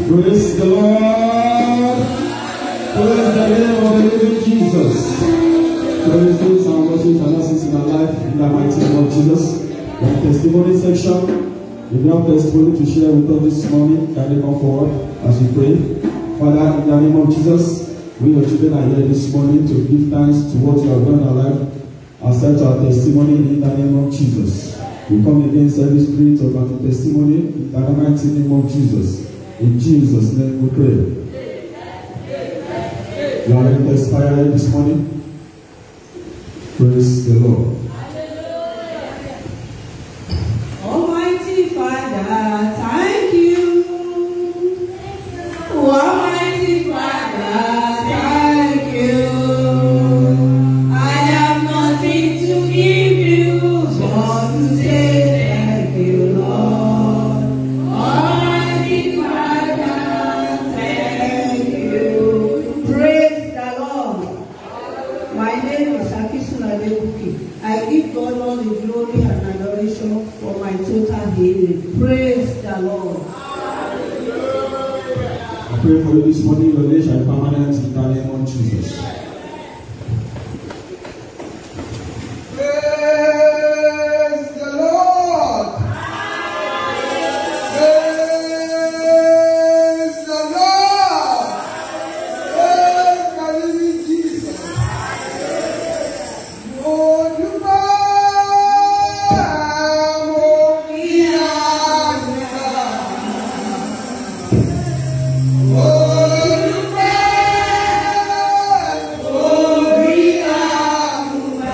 Praise the Lord. Praise the name of the living Jesus. Praise those and worship and lessons in our life in the mighty name of Jesus. The testimony section. If you have testimony to share with us this morning, can you come forward as we pray? Father, in the name of Jesus, we your children are here this morning to give thanks to what you have done in our life. Accept our testimony in the name of Jesus. We come against every spirit of anti-testimony in the mighty name of Jesus. In Jesus' name we pray. You are ready to expire this morning? Praise the Lord. Almighty Father, thank you. Almighty Father, thank you. I have nothing to give you, but to say thank you, Lord. Almighty Father, thank you. Praise the Lord. My name is Akisun Adebuki. I give God all the glory and adoration for my total healing. Praise the Lord. I pray for you this morning, your name shall be permanent in the name of Jesus. Praise the Lord. Praise the Lord. Praise the living Jesus. Mo dúpẹ́ mo kí àgbà. Mo dúpẹ́ mo kí àgbà.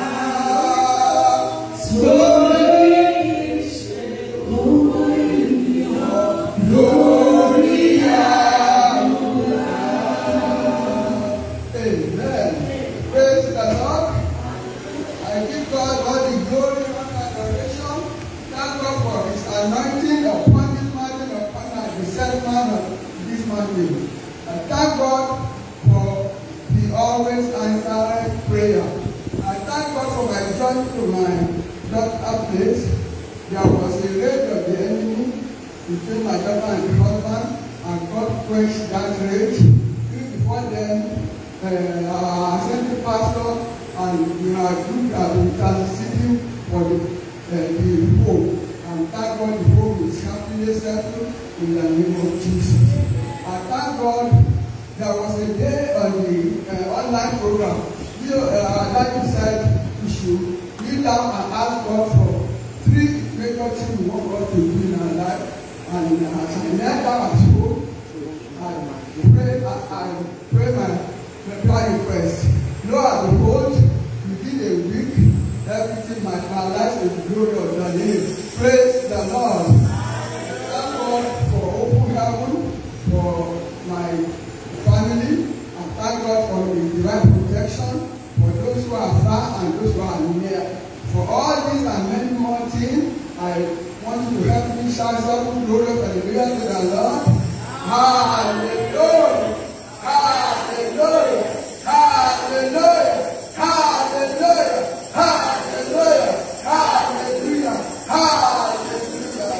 Amen. Praise the Lord. I give God all the glory and adoration. Thank God for His anointing upon this mountain, upon our the settlement of this mountain. I thank God for He always answered prayer. I thank God for my journey to my daughter place. There was a rage of the enemy between my daughter and the husband, and God quenched that rage. Even before then, uh, our assembly pastor and we are group have been interceding for the, uh, the home. And thank God the home is happily settled in the name of Jesus. I thank God there was a day on the uh, online program. You, uh, like you said, we should kneel down and ask God for three major things we want God to do in our life. And uh, as I knelt down at home, I pray, I, I pray my my prayer request. Lord, behold, within a week, everything might realize the glory of the name. Praise the Lord. Thank God for open heaven, for my family, and thank God for the divine protection for those who are far and those who are near. For all these and many more things, I want you to help me shout double glory for the glory to the Lord. Hallelujah! Hallelujah! Hallelujah! Hallelujah! Hallelujah! Hallelujah! Hallelujah!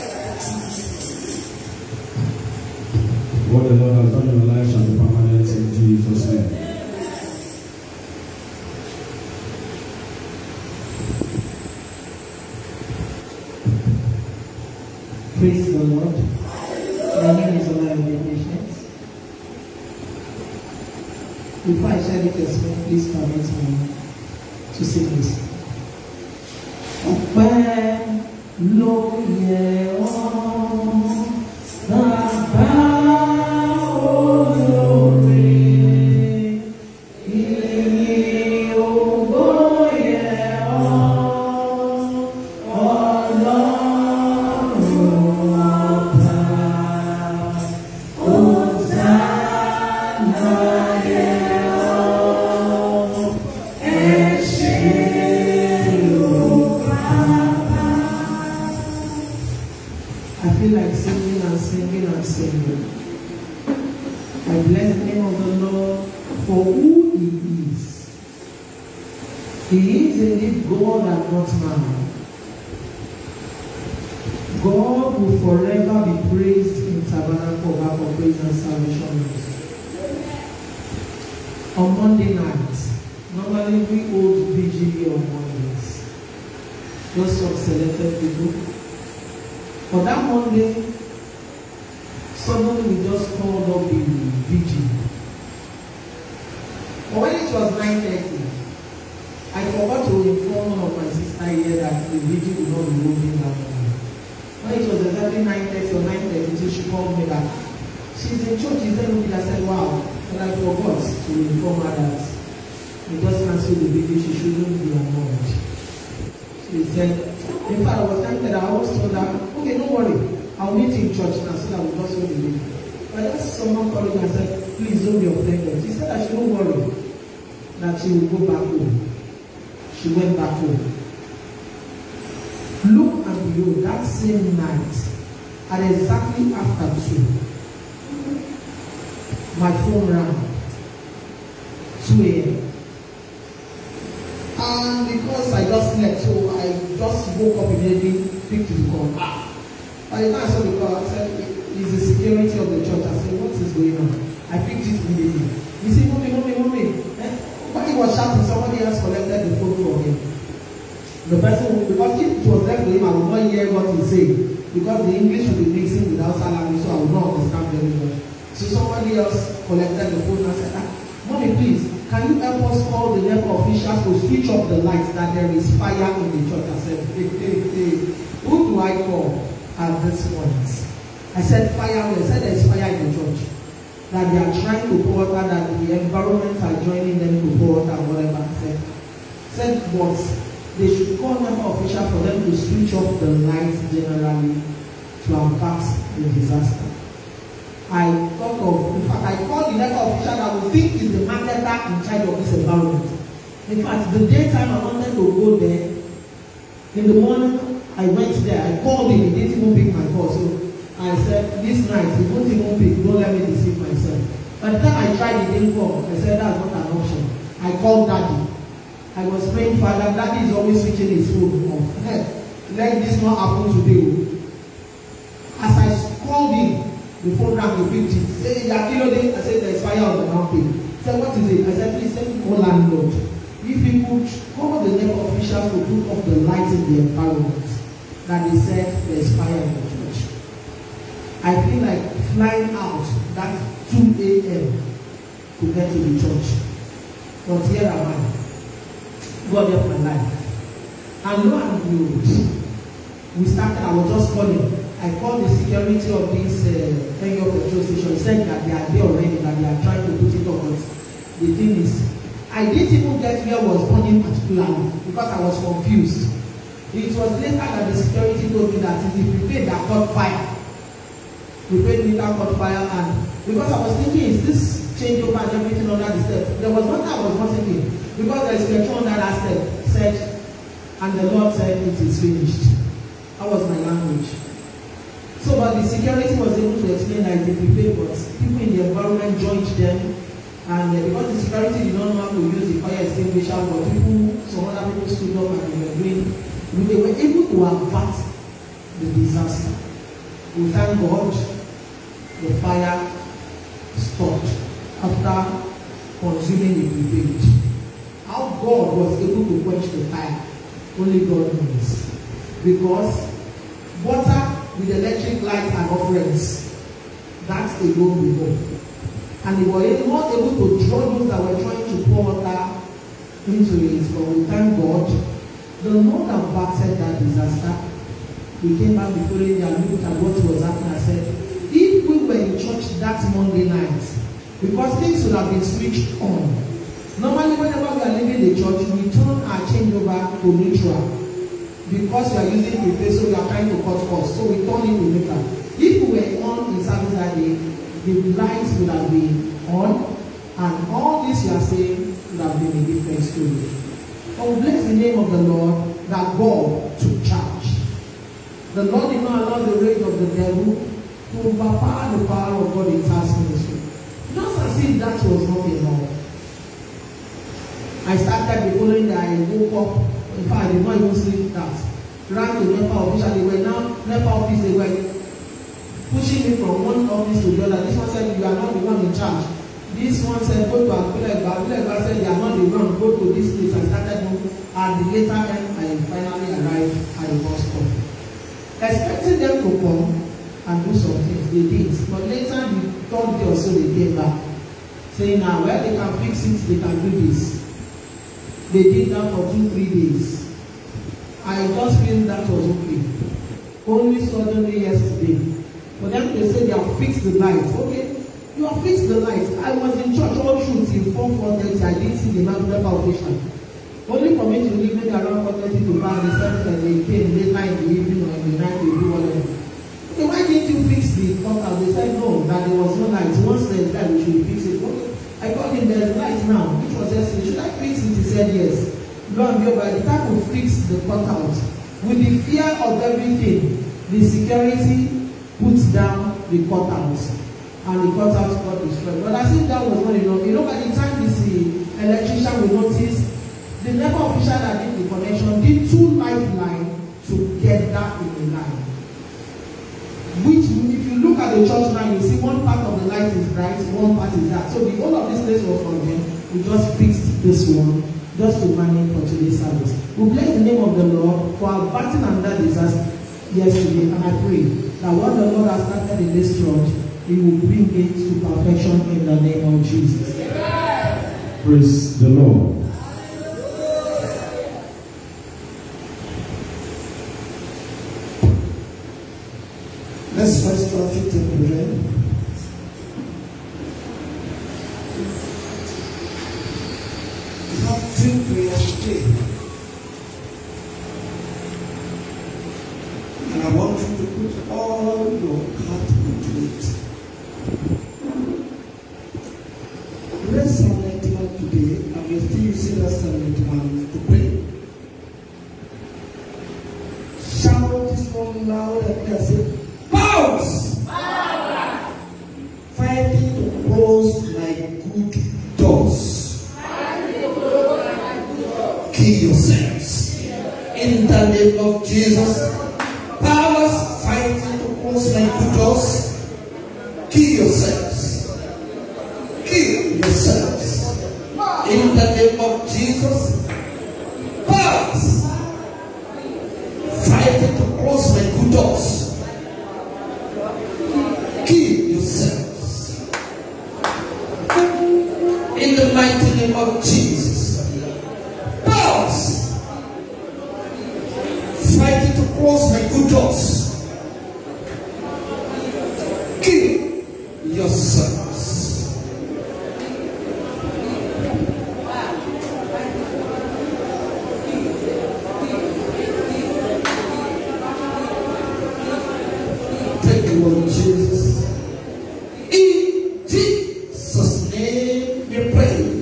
What the Lord has done in your life shall be permanent in Jesus' name. Praise the Lord. My name is Olawale Patience. Before I share the testimony, please permit me to sing this. Ọpẹ́ ló yẹ ọ́ bàbá olóore. Ìyìn ògo yẹ ọ́ ọlọ́run ọba. Hosanna yẹ ọ́ ẹ ṣé o bàbá. I feel like singing and singing and singing. I bless the name of the Lord for who He is. He is indeed God and not man. God will forever be raised in Tabernacle back of Praise and Salvation Ministry. On Monday night, normally we hold VGB on Mondays. Just some selected people. For that Monday, suddenly we just called up the VGB. But when it was 9.30, I forgot to inform one of my sister here that the VGB would not be moving that morning. When it was exactly 9.30 or 9.32, she called me that she's in church, is there I said, wow. And I forgot to inform her that we just cancelled the baby, she shouldn't be annoyed. She said, in fact, I was tempted, I always told her, okay, don't worry, I'll meet you in church now so that we'll just hold the baby. But just someone called me and said, please don't be offended. She said that she don't worry, that she will go back home. She went back home. Look and behold, that same night, at exactly after two, my phone rang. 2 a.m. And because I just slept, so I just woke up immediately, picked the call. Ah. By the time I saw the call, I said, it's the security of the church. I said, what is going on? I picked it immediately. He said, mommy, mommy, mommy. Eh? When he was shouting, somebody else collected the phone from him. The person, because if it was left to him, I would not hear what he said. Because the English will be mixing with Hausa language, so I would not understand very well. So somebody else collected the phone and said, ah, mommy, please, can you help us call the NEPA officials to switch off the lights that there is fire in the church? I said, hey, hey, hey, who do I call at this point? I said, fire, I said there's fire in the church. That they are trying to pour water, that the environment are joining them to pour water, whatever. I said, said, but they should call NEPA officials for them to switch off the lights generally to avert the disaster. I thought of, in fact, I called the NEPA official that we think is the marketer in charge of this environment. In fact, the daytime I wanted to go there, in the morning I went there, I called him, he didn't even pick my call. So I said, this night, he won't even pick, don't let me deceive myself. By the time I tried, he didn't call. I said, that's not an option. I called daddy. I was praying, Father, daddy is always switching his phone off. Let this not happen today. As I called him, the phone rang, he picked it. Say, Yakilode, I said, there's fire on the mountain. He said, what is it? I said, please send me landlord. If he could call the neighbor officials to put off the lights in the environment, that they said there's fire in the church. I feel like flying out that 2 a.m. to get to the church. But here am I. God help my life. And lo and behold, we started, I was just calling. I called the security of this uh, Kenyo petrol station. He said that they are there already, that they are trying to put it on. But the thing is, I didn't even get where I was burning particularly because I was confused. It was later that the security told me that it is prepared that caught fire. Prepared meter caught fire and because I was thinking, is this changeover and everything under the step? There was nothing I was not thinking because there is petrol under that step. Said, and the Lord said, it is finished. That was my language. So, but the security was able to explain that they prepared, but people in the environment joined them And uh, because the security did not know how to use the fire extinguisher, but people, some other people stood up and they were doing, they were able to avert the disaster. We thank God the fire stopped after consuming the prepaid. How God was able to quench the fire, only God knows. Because water with electric lights and offerings, that's a goal we know and they were not able to draw those that were trying to pour water into it. But we thank God. The Lord averted that disaster. We came back before him and looked at what was happening and said, if we were in church that Monday night, because things would have been switched on. Normally, whenever we are leaving the church, we turn our changeover to neutral. Because we are using prepaid, so we are trying to cut costs. So we turn it to neutral. If we were on in service that day, the lights would have been on and all this you are saying would have been a different story. But we bless the name of the Lord that God took charge. The Lord did not allow the rage of the devil to overpower the power of God in task ministry. Just as if that was not enough. I started the following day, I woke up, in fact, I did not even sleep that. Ran to NEPA official, they were now, NEPA office, they were pushing me from one office to the other. This one said, you are not the one in charge. This one said, go to Abulegba. Abulegba said, you are not the one. Go to this place. I started moving. At the later end, I finally arrived at the bus stop. Expecting them to come and do some things. They did. But later, the third day or so, they came back. Saying, now, well, they can fix it. They can do this. They did that for two, three days. I just feel that was okay. Only suddenly yesterday, for them to say they have fixed the light. Okay, you have fixed the light. I was in church all through till four four thirty. I didn't see the man never occasion. Only for me to leave maybe around four thirty to five. They said that they came late night in the evening or in the night they do whatever. Okay, why didn't you fix the contact? They said no, that there was no light. Once there's light, we should fix it. Okay, I told him there's light now. Which was yesterday. Should I fix it? He said yes. Lo and behold, by the time we fix the cutout, with the fear of everything, the security put down the cutout and the cutout got destroyed. But as if that was not enough, you know, by the time the electrician will notice, the NEPA official that did the connection did two lifeline together in a line. Which, if you look at the church now, you see one part of the light is bright, one part is dark. So the whole of this place was from them. We just fixed this one just to manage for today's service. We bless the name of the Lord for averting another disaster yesterday, and I pray that what the Lord has started in this church, He will bring it to perfection in the name of Jesus. Praise the Lord. Let's first our feet and pray. We have three prayers today. And I want you to put all your heart into it. Let's Psalm 91 today, and we're still using that Psalm 91 to pray. Shout this one loud and clear. Say, Powers! Fighting to close my good doors. Kill yourselves. In the name of Jesus. Powers fighting to close my good doors. Kill yourselves. Kill yourselves. In the name of Jesus. Powers fighting to close my good doors. Kill yourselves. In the mighty name of Jesus. Powers fighting to close my good doors. Kill yourselves. Thank you, Lord Jesus. In Jesus' name we pray.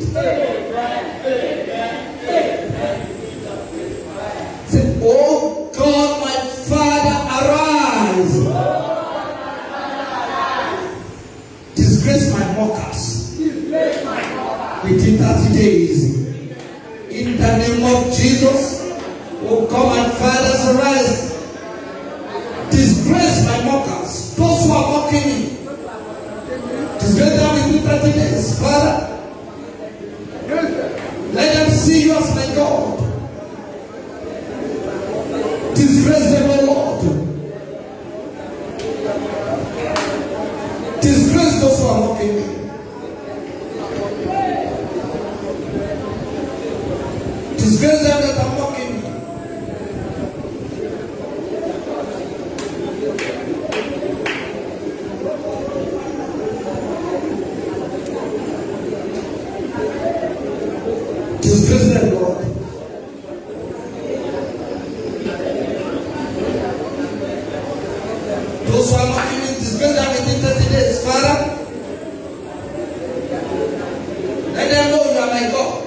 Say, Oh God, my Father, arise. Disgrace my mockers. Within 30 days. In the name of Jesus. Oh God, my Father, arise. Disgrace my mockers. Those who are mocking me. Disgrace them within 30 days. Father, let them see you as my God. Disgrace them, O Lord. Disgrace those who are mocking me. Disgrace them that are mocking me. Disgrace them, Lord. Those who are mocking me, disgrace them within 30 days. Father, let them know you are my God.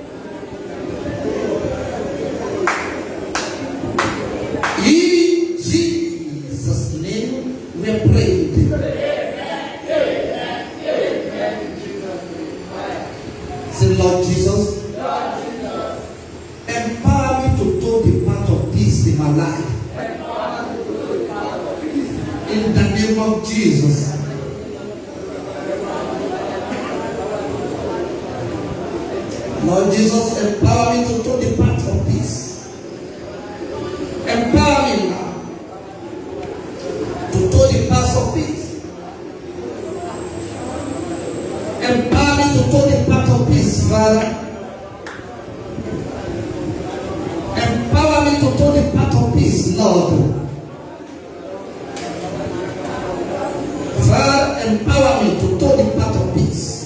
In Jesus' name we pray. Say, Lord Jesus, empower me to do the part of this in my life. In the name of Jesus. Lord Jesus, empower me to do the path of peace. Empower me now to do the path of peace. Empower me to do the path of peace, Father. Empower me to do the path of peace, Lord. Father, empower me to do the path of peace.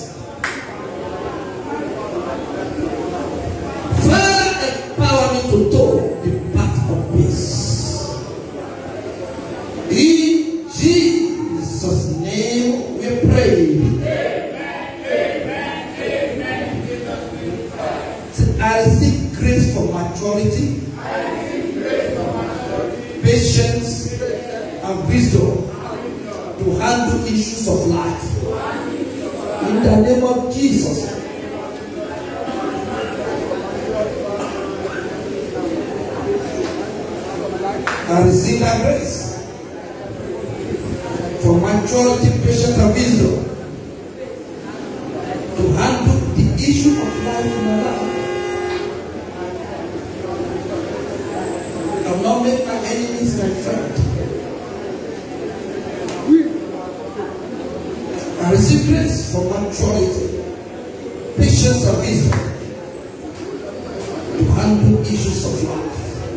Father, empower me to do the path of peace. In Jesus' name we pray. Say, I receive grace for maturity, patience, and wisdom to handle issues of life. In the name of Jesus. I receive that grace for maturity, patience, and wisdom to handle the issue of life in my life. I will not make my enemies my friend. I receive grace for maturity, patience, and wisdom to handle issues of life.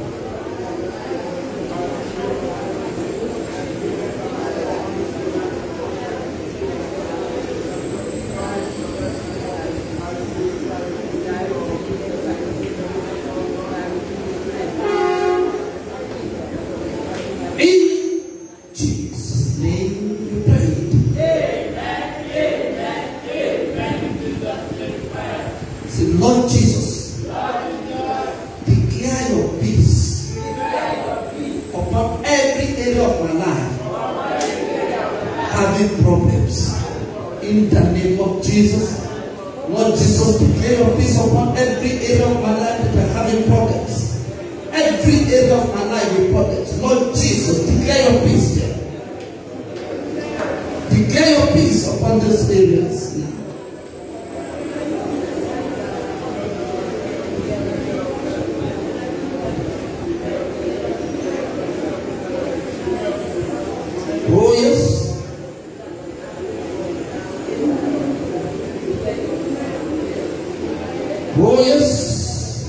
In Jesus' name we pray. Say, Lord Jesus, declare your peace upon every area of my life having problems. In the name of Jesus, Lord Jesus, declare your peace upon every area of my life that are having problems. Every area of my life with problems. Lord Jesus, declare your peace there. Declare your peace upon those areas now. Oh, yes. Oh, yes.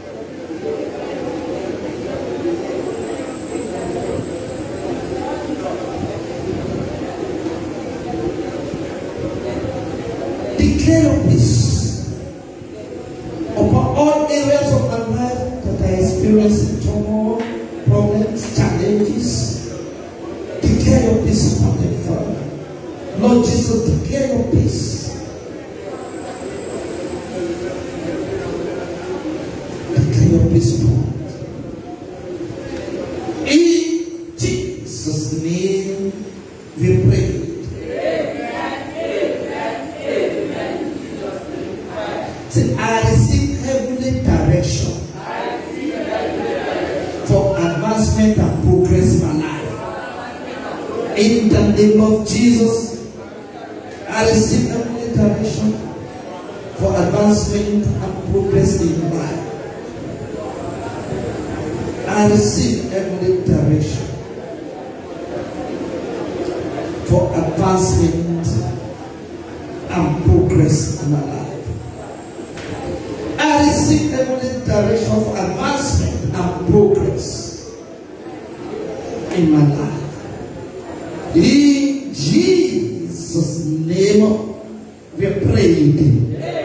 Declare your peace upon all areas of my life that I experience turmoil, problems, challenges. Declare your peace upon them, Father. Lord Jesus, declare your peace. Declare your peace, Lord. In Jesus' name we pray. Say, I receive heavenly direction for advancement and progress in my life. In the name of Jesus, I receive heavenly direction for advancement and progress in my life. I receive heavenly direction for advancement and progress in my life. I receive heavenly direction for advancement and progress in my life. In Jesus' name, we are praying.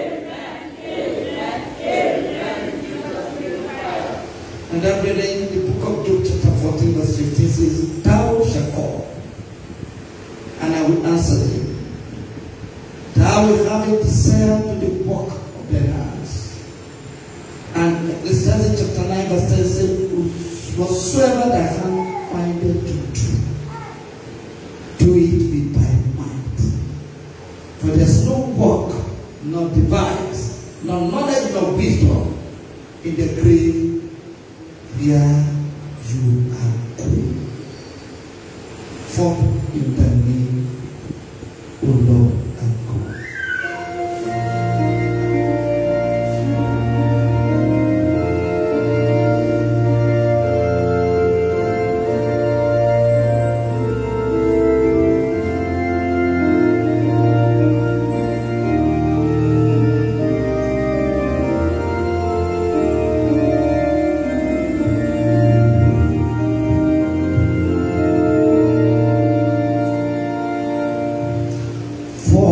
And that brother in the book of Job, chapter 14, verse 15 says, Thou shalt call, and I will answer thee. Thou will have a desire to the work of thy hands. And Ecclesiastes chapter 9, verse 10 says, Whatsoever thy hand findeth to do, do it with thy might. For there's no work, nor device, nor knowledge, nor wisdom in the grave where you are going. For in the name, O Lord and God. For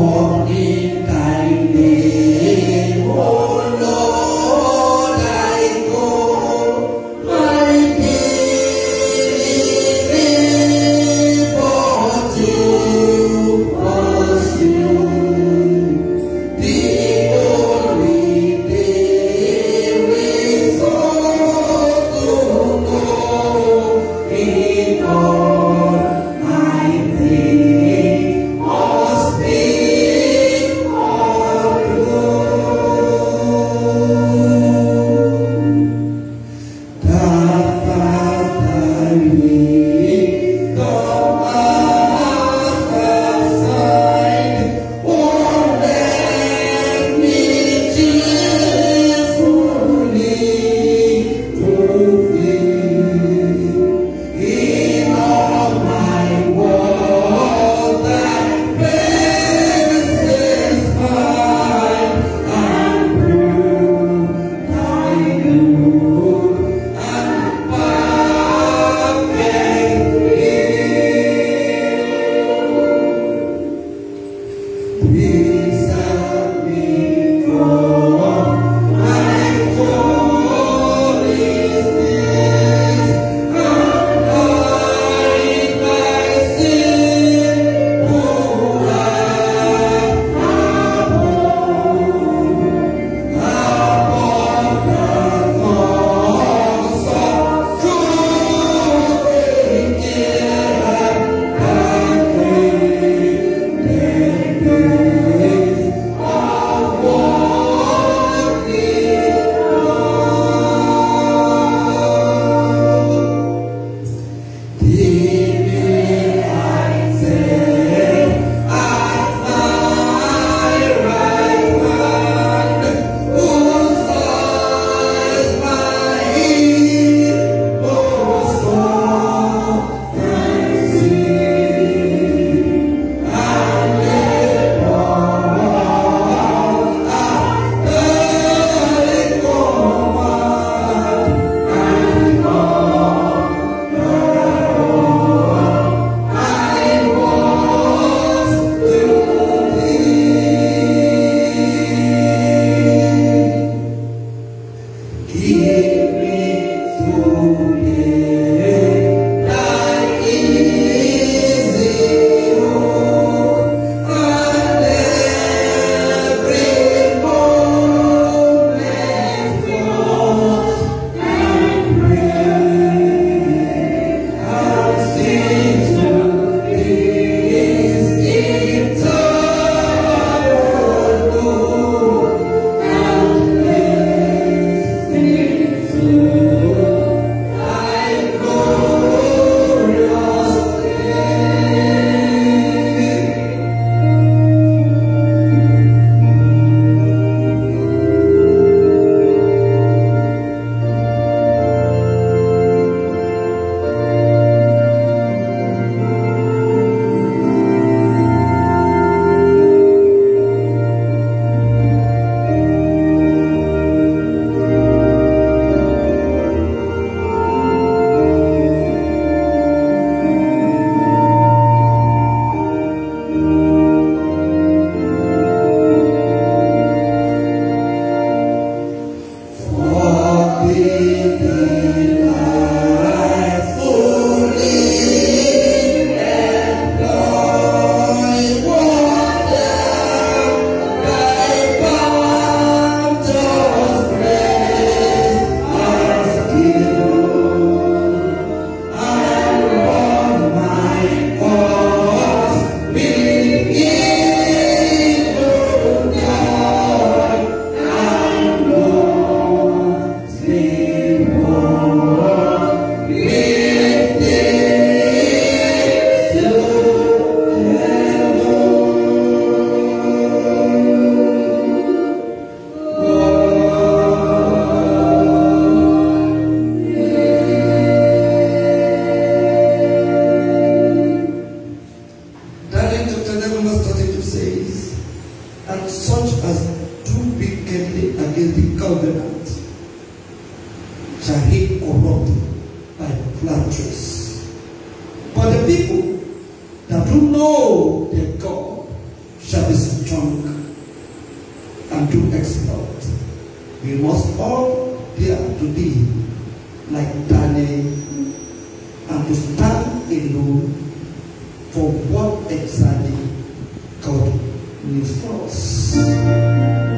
and such as do wickedly against the covenant shall he corrupt by flatteries. But the people that do know their God shall be strong and do exploit. We must all dare to be like Daniel and to stand alone for what exactly God needs for us.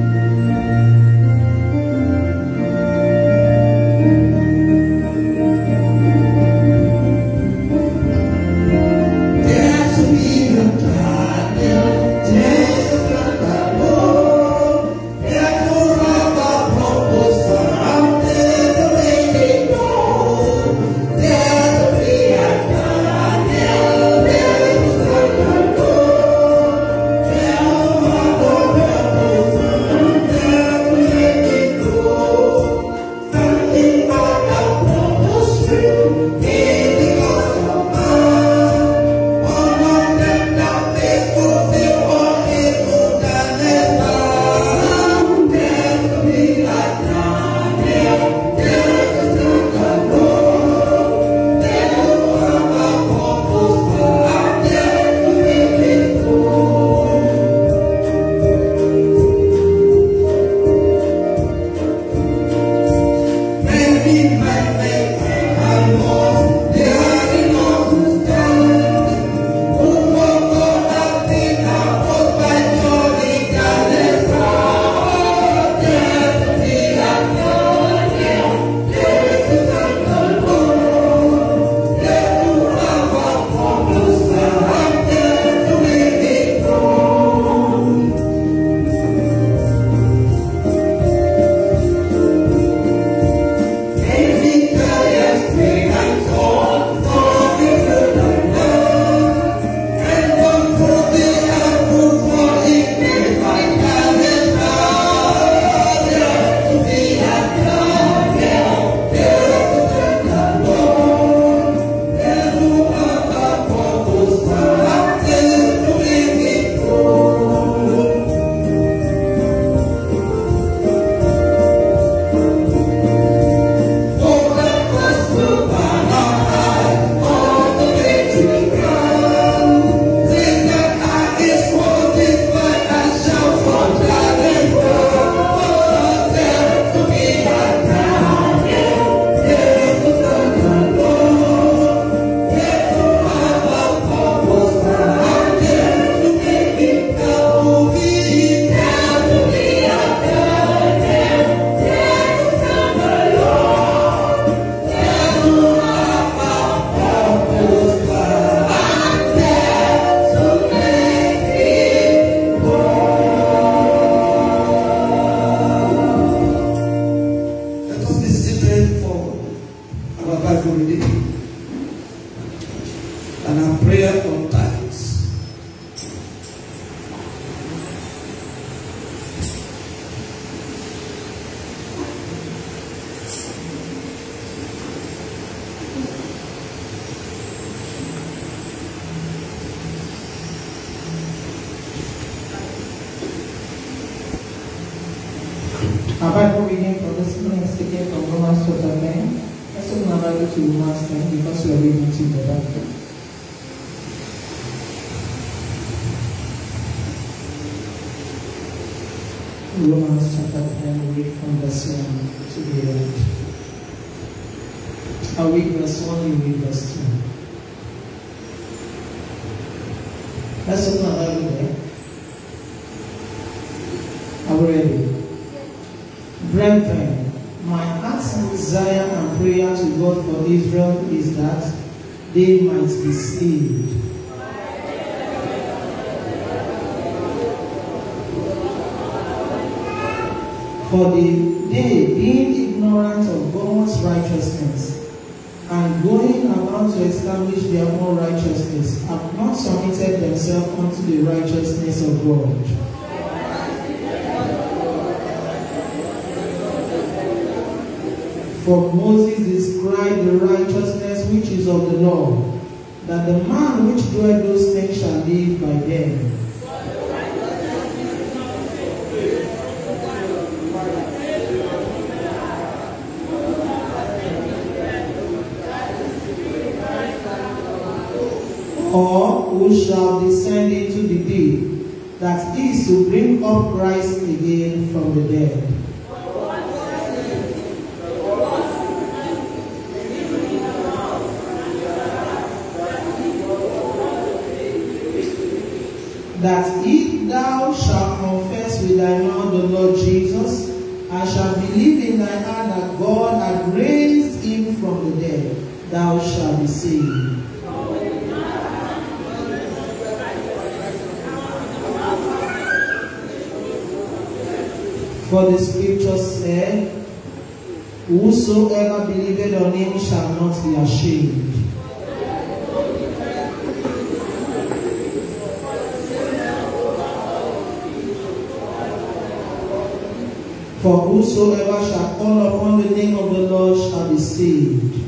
There's a million Daniel, there's a God alone. There's no rubber purpose for out there to make it known. There's a million Daniel, there's a God alone. There's no rubber purpose for out there to make it known. Something about the purpose will be because of man. One of them that faithful, they all able than ever. There's a big like Daniel, there's a God alone. There's no other purpose for out there to make it known. Maybe my faith and more, they are enough to stand. Who will go up in our boat by Johnny Galestra? There's a big Daniel, there's a God alone. There's no other purpose for out there to make it known. Maybe careless thing I thought for the good of love. And one for the apple for it made my calendar. There to be a Daniel, there to take a Lord. There no other purpose for out there to make it known. Oh, that gospel banner high on the victory ground. Sing that I is fortified and shout for gladness. Oh, there to be a Daniel, there to stand alone. There to have a purpose out there to make it come to be. There to be a Daniel, there to stand alone. Let us be seated for our Bible reading and our prayer on tithes. Our Bible reading for this morning is taken from Romans chapter 9. Let's open our Bible to Romans 10 because we are reading together. Romans chapter 10, read from verse 1 to the end. I read verse 1, you read verse 2. Let's open our Bible there. Are we ready? Brethren, my heart's desire and prayer to God for Israel is that they might be saved. For the they, being ignorant of God's righteousness, and going about to establish their own righteousness, have not submitted themselves unto the righteousness of God. For Moses described the righteousness which is of the law, that the man which doeth those things shall live by them. or who shall descend into the deep, that is to bring up Christ again from the dead. That if thou shalt confess with thy mouth the Lord Jesus, and shalt believe in thy heart that God hath raised him from the dead, thou shalt be saved. For the scripture said, Whosoever believeth on him shall not be ashamed. For whosoever shall call upon the name of the Lord shall be saved.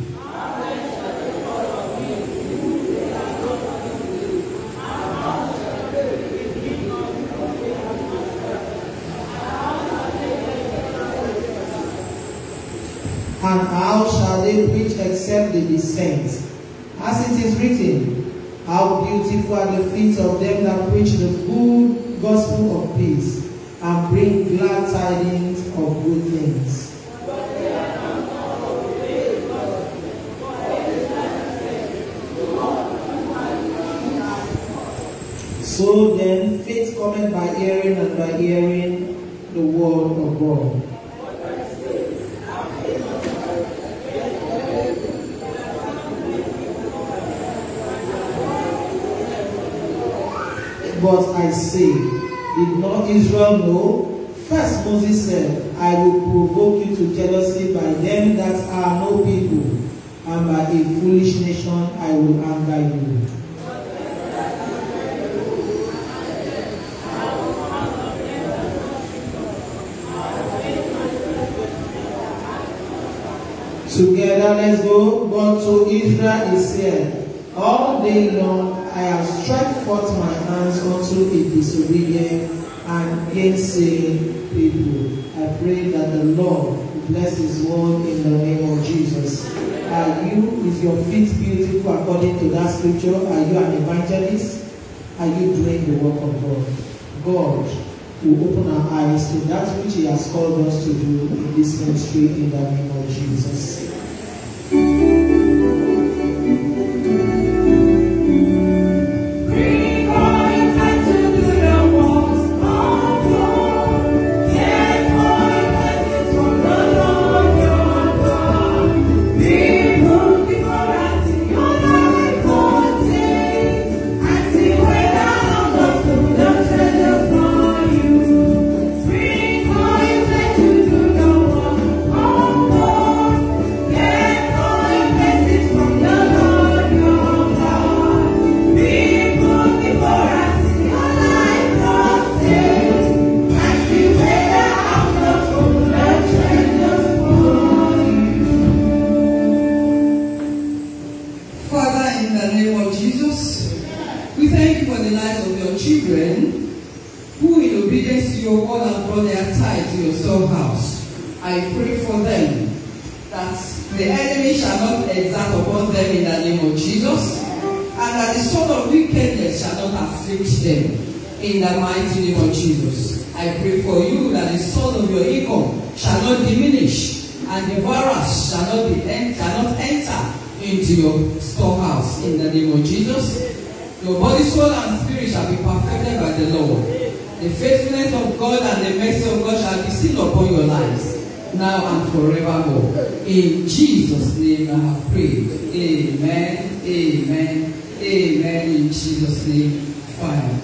And how shall they preach except they be sent? As it is written, How beautiful are the feet of them that preach the good gospel of peace and bring glad tidings of good things. So then, faith cometh by hearing, and by hearing the word of God. But I say, did not Israel know? First Moses said, I will provoke you to jealousy by them that are no people, and by a foolish nation I will anger you. Together, let's go. But to Israel is said, All day long I have stretched forth my hands unto a disobedient and gainsaying people. I pray that the Lord will bless His word in the name of Jesus. Are you, is your feet beautiful according to that scripture? Are you an evangelist? Are you doing the work of God? God will open our eyes to that which He has called us to do in this ministry in the name of Jesus. Father, in the name of Jesus, we thank you for the lives of your children who, in obedience to your word, have brought their tithe to your storehouse. I pray for them that the enemy shall not exert upon them in the name of Jesus, and that the sword of wickedness shall not afflict them in the mighty name of Jesus. I pray for you that the sword of your income shall not diminish, and the virus shall not be en- shall not enter into your storehouse in the name of Jesus. Your body, soul, and spirit shall be perfected by the Lord. The faithfulness of God and the mercy of God shall be seen upon your lives now and forevermore. In Jesus' name I have prayed. Amen. Amen. Amen. In Jesus' name. Fire.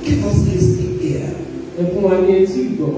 give us listening ear ẹ fún wa ní etí ìgbọ́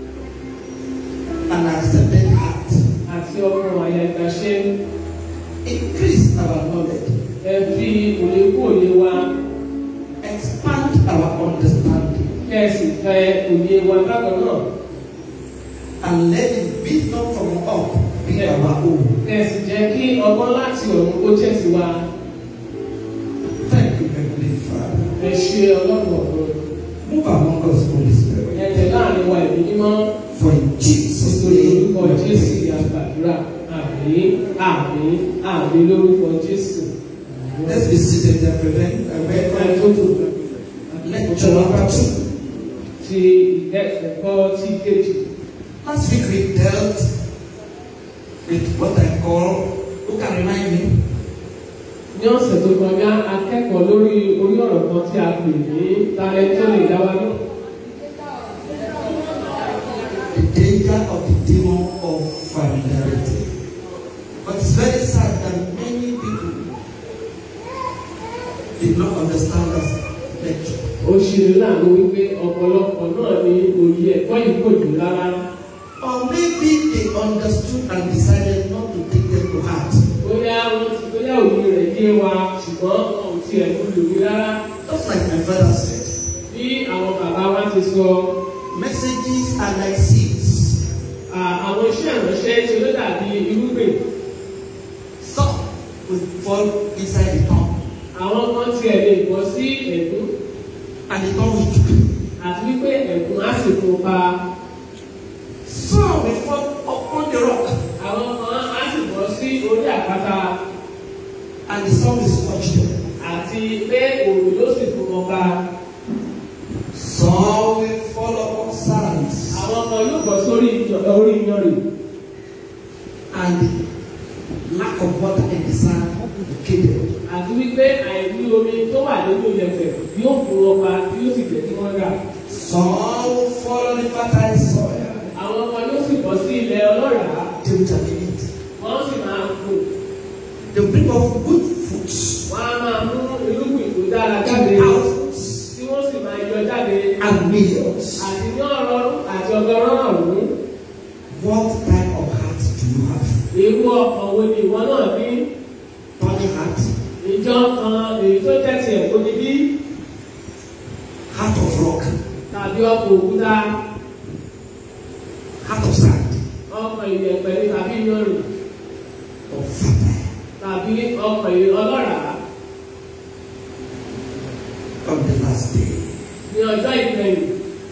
and accepted heart. àti ọkàn àyà ìgbàṣẹ Increase our knowledge. ẹ fi òye kú òye wa Expand our understanding. kẹ́sì fẹ òye wa bákan náà And let the wisdom from up be our own. kẹ́sì jẹ́ kí ọgbọ́n láti ọ̀run kó jẹ́ sí wa Thank you, Heavenly Father. ẹ ṣe ọlọ́run ọ̀run Move among us, Holy Spirit. ẹ tẹ̀ láàrin wa ìlú mímọ́ For in Jesus' nítorí name, orúkọ we jésù pray. ni a gbàdúrà àmín àmín àmín lórúkọ jésù. Let's be seated and prevent a ẹ very tó tó lecture number two. ti ẹ̀kọ́ tí kejì. Last week we dealt with what I call, who can remind me? ní ọ̀sẹ̀ tó kọjá akẹ́kọ̀ọ́ lórí orí ọ̀rọ̀ kan tí a pè ní talẹ̀ tó lè dá wa náà. The danger of the demon of familiarity. But it's very sad that many people did not understand that lecture. ó ṣe láàánú wípé ọ̀pọ̀lọpọ̀ náà ní òye ẹ̀kọ́ yìí kò jù rárá. Or maybe they understood and decided not to take them to heart. bóyá wọ́n ti bóyá òye rẹ̀ yé wa ṣùgbọ́n wọn ò tiẹ̀ kú lòwe rárá. Just like my father said, bí àwọn bàbá wa ti sọ messages are like seeds. à, àwọn iṣẹ́ ìránṣẹ́ ṣe ló dàbí irúgbìn. Some will fall inside the tongue àwọn kan tiẹ̀ lè bọ́ sí ẹ̀dún and the tongue will choke. àti wípé ẹ̀dún á sì fún pa. Some will fall upon the rock àwọn kan á sì bọ́ sí orí àpáta and the sun will scorch them. àti pé òòrùn ló sì fún wọn pa. Some will fall upon sands àwọn kan yóò bọ́ sórí ìyàn- orí iyanrìn and lack of water in the sand will kill them. àti wípé àìní omi tó wà nínú ìyẹ̀fẹ̀ yóò fún wọn pa tí yóò sì jẹ́ kí wọ́n rà. Some will fall on the fertile soil. àwọn kan yóò sì bọ́ sí ilẹ̀ ọlọ́ràá They will germinate. wọ́n sì máa fò They will bring forth good fruits. wọ́n á máa mú irúgbìn tó dára jáde Thousands tí wọ́n sì máa yọ jáde and millions. àti ní ọ̀rọ̀ àti ọgọ́rọ́ ọ̀hún What type of heart do you have? irú ọkàn wo ni ìwọ náà ní Tony heart, ìjọ kan èyí tó tẹ̀sí ẹ̀kọ́ ní bí heart of rock, tàbí ọkọ̀ òkúta heart of sand, ọkọ̀ ìyẹ̀pẹ̀ ní tàbí iyanrìn or fertile. tàbí ọkọ̀ ìyẹ̀ ọlọ́ràá On the last day, ní ọjọ́ ìkẹyìn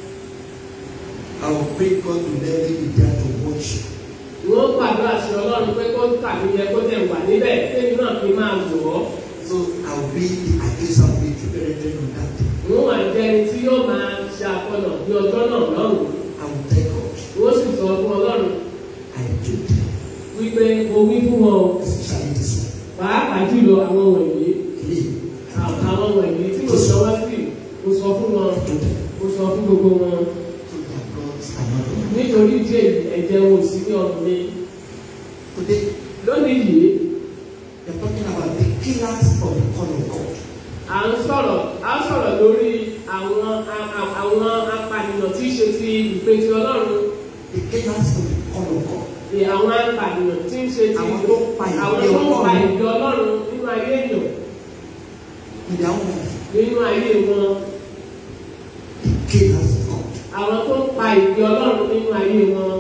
I will pray God to let me be there to watch you. wọ́n gbàdúrà sí ọlọ́run pé kó tàbí yẹ kó tẹ̀ wà níbẹ̀ tẹ́mi náà fi máa wọ̀ ọ́ So I will be the accused of the preparation on that day. wọ́n wà jẹ́ ẹni tí yóò máa ṣe àkọlọ̀ ní ọjọ́ náà lọ́rùn I will thank God. wọ́n sì sọ fún ọlọ́run I do them, wípé mo wí fún wọn o, especially this one. pàápàá jùlọ àwọn wọ̀nyí Leave. àwọn wọ̀nyí tí mo sọ wá sí mo sọ fún wọn Do them. mo sọ fún gbogbo wọn So that gods are not on. nítorí díẹ̀ ẹ̀jẹ̀ wọn ò sí ní ọdún mi Today, lónìí yìí we are talking about the killers of the call of God. à ń sọ̀rọ̀ à ń sọ̀rọ̀ lórí àwọn a- a- àwọn apànìyàn tí í ṣe ti ìpè ti ọlọ́run The killers of the call of God. ni àwọn apànìyàn tí ń ṣe ti Àwọn tó ń pa ìdí àwọn tó ń pa Ọlọ́run. ìdí ọlọ́run nínú ayé èèyàn In their own life. nínú ayé wọn The killers of God. àwọn tó ń pa ìdí ọlọ́run nínú ayé wọn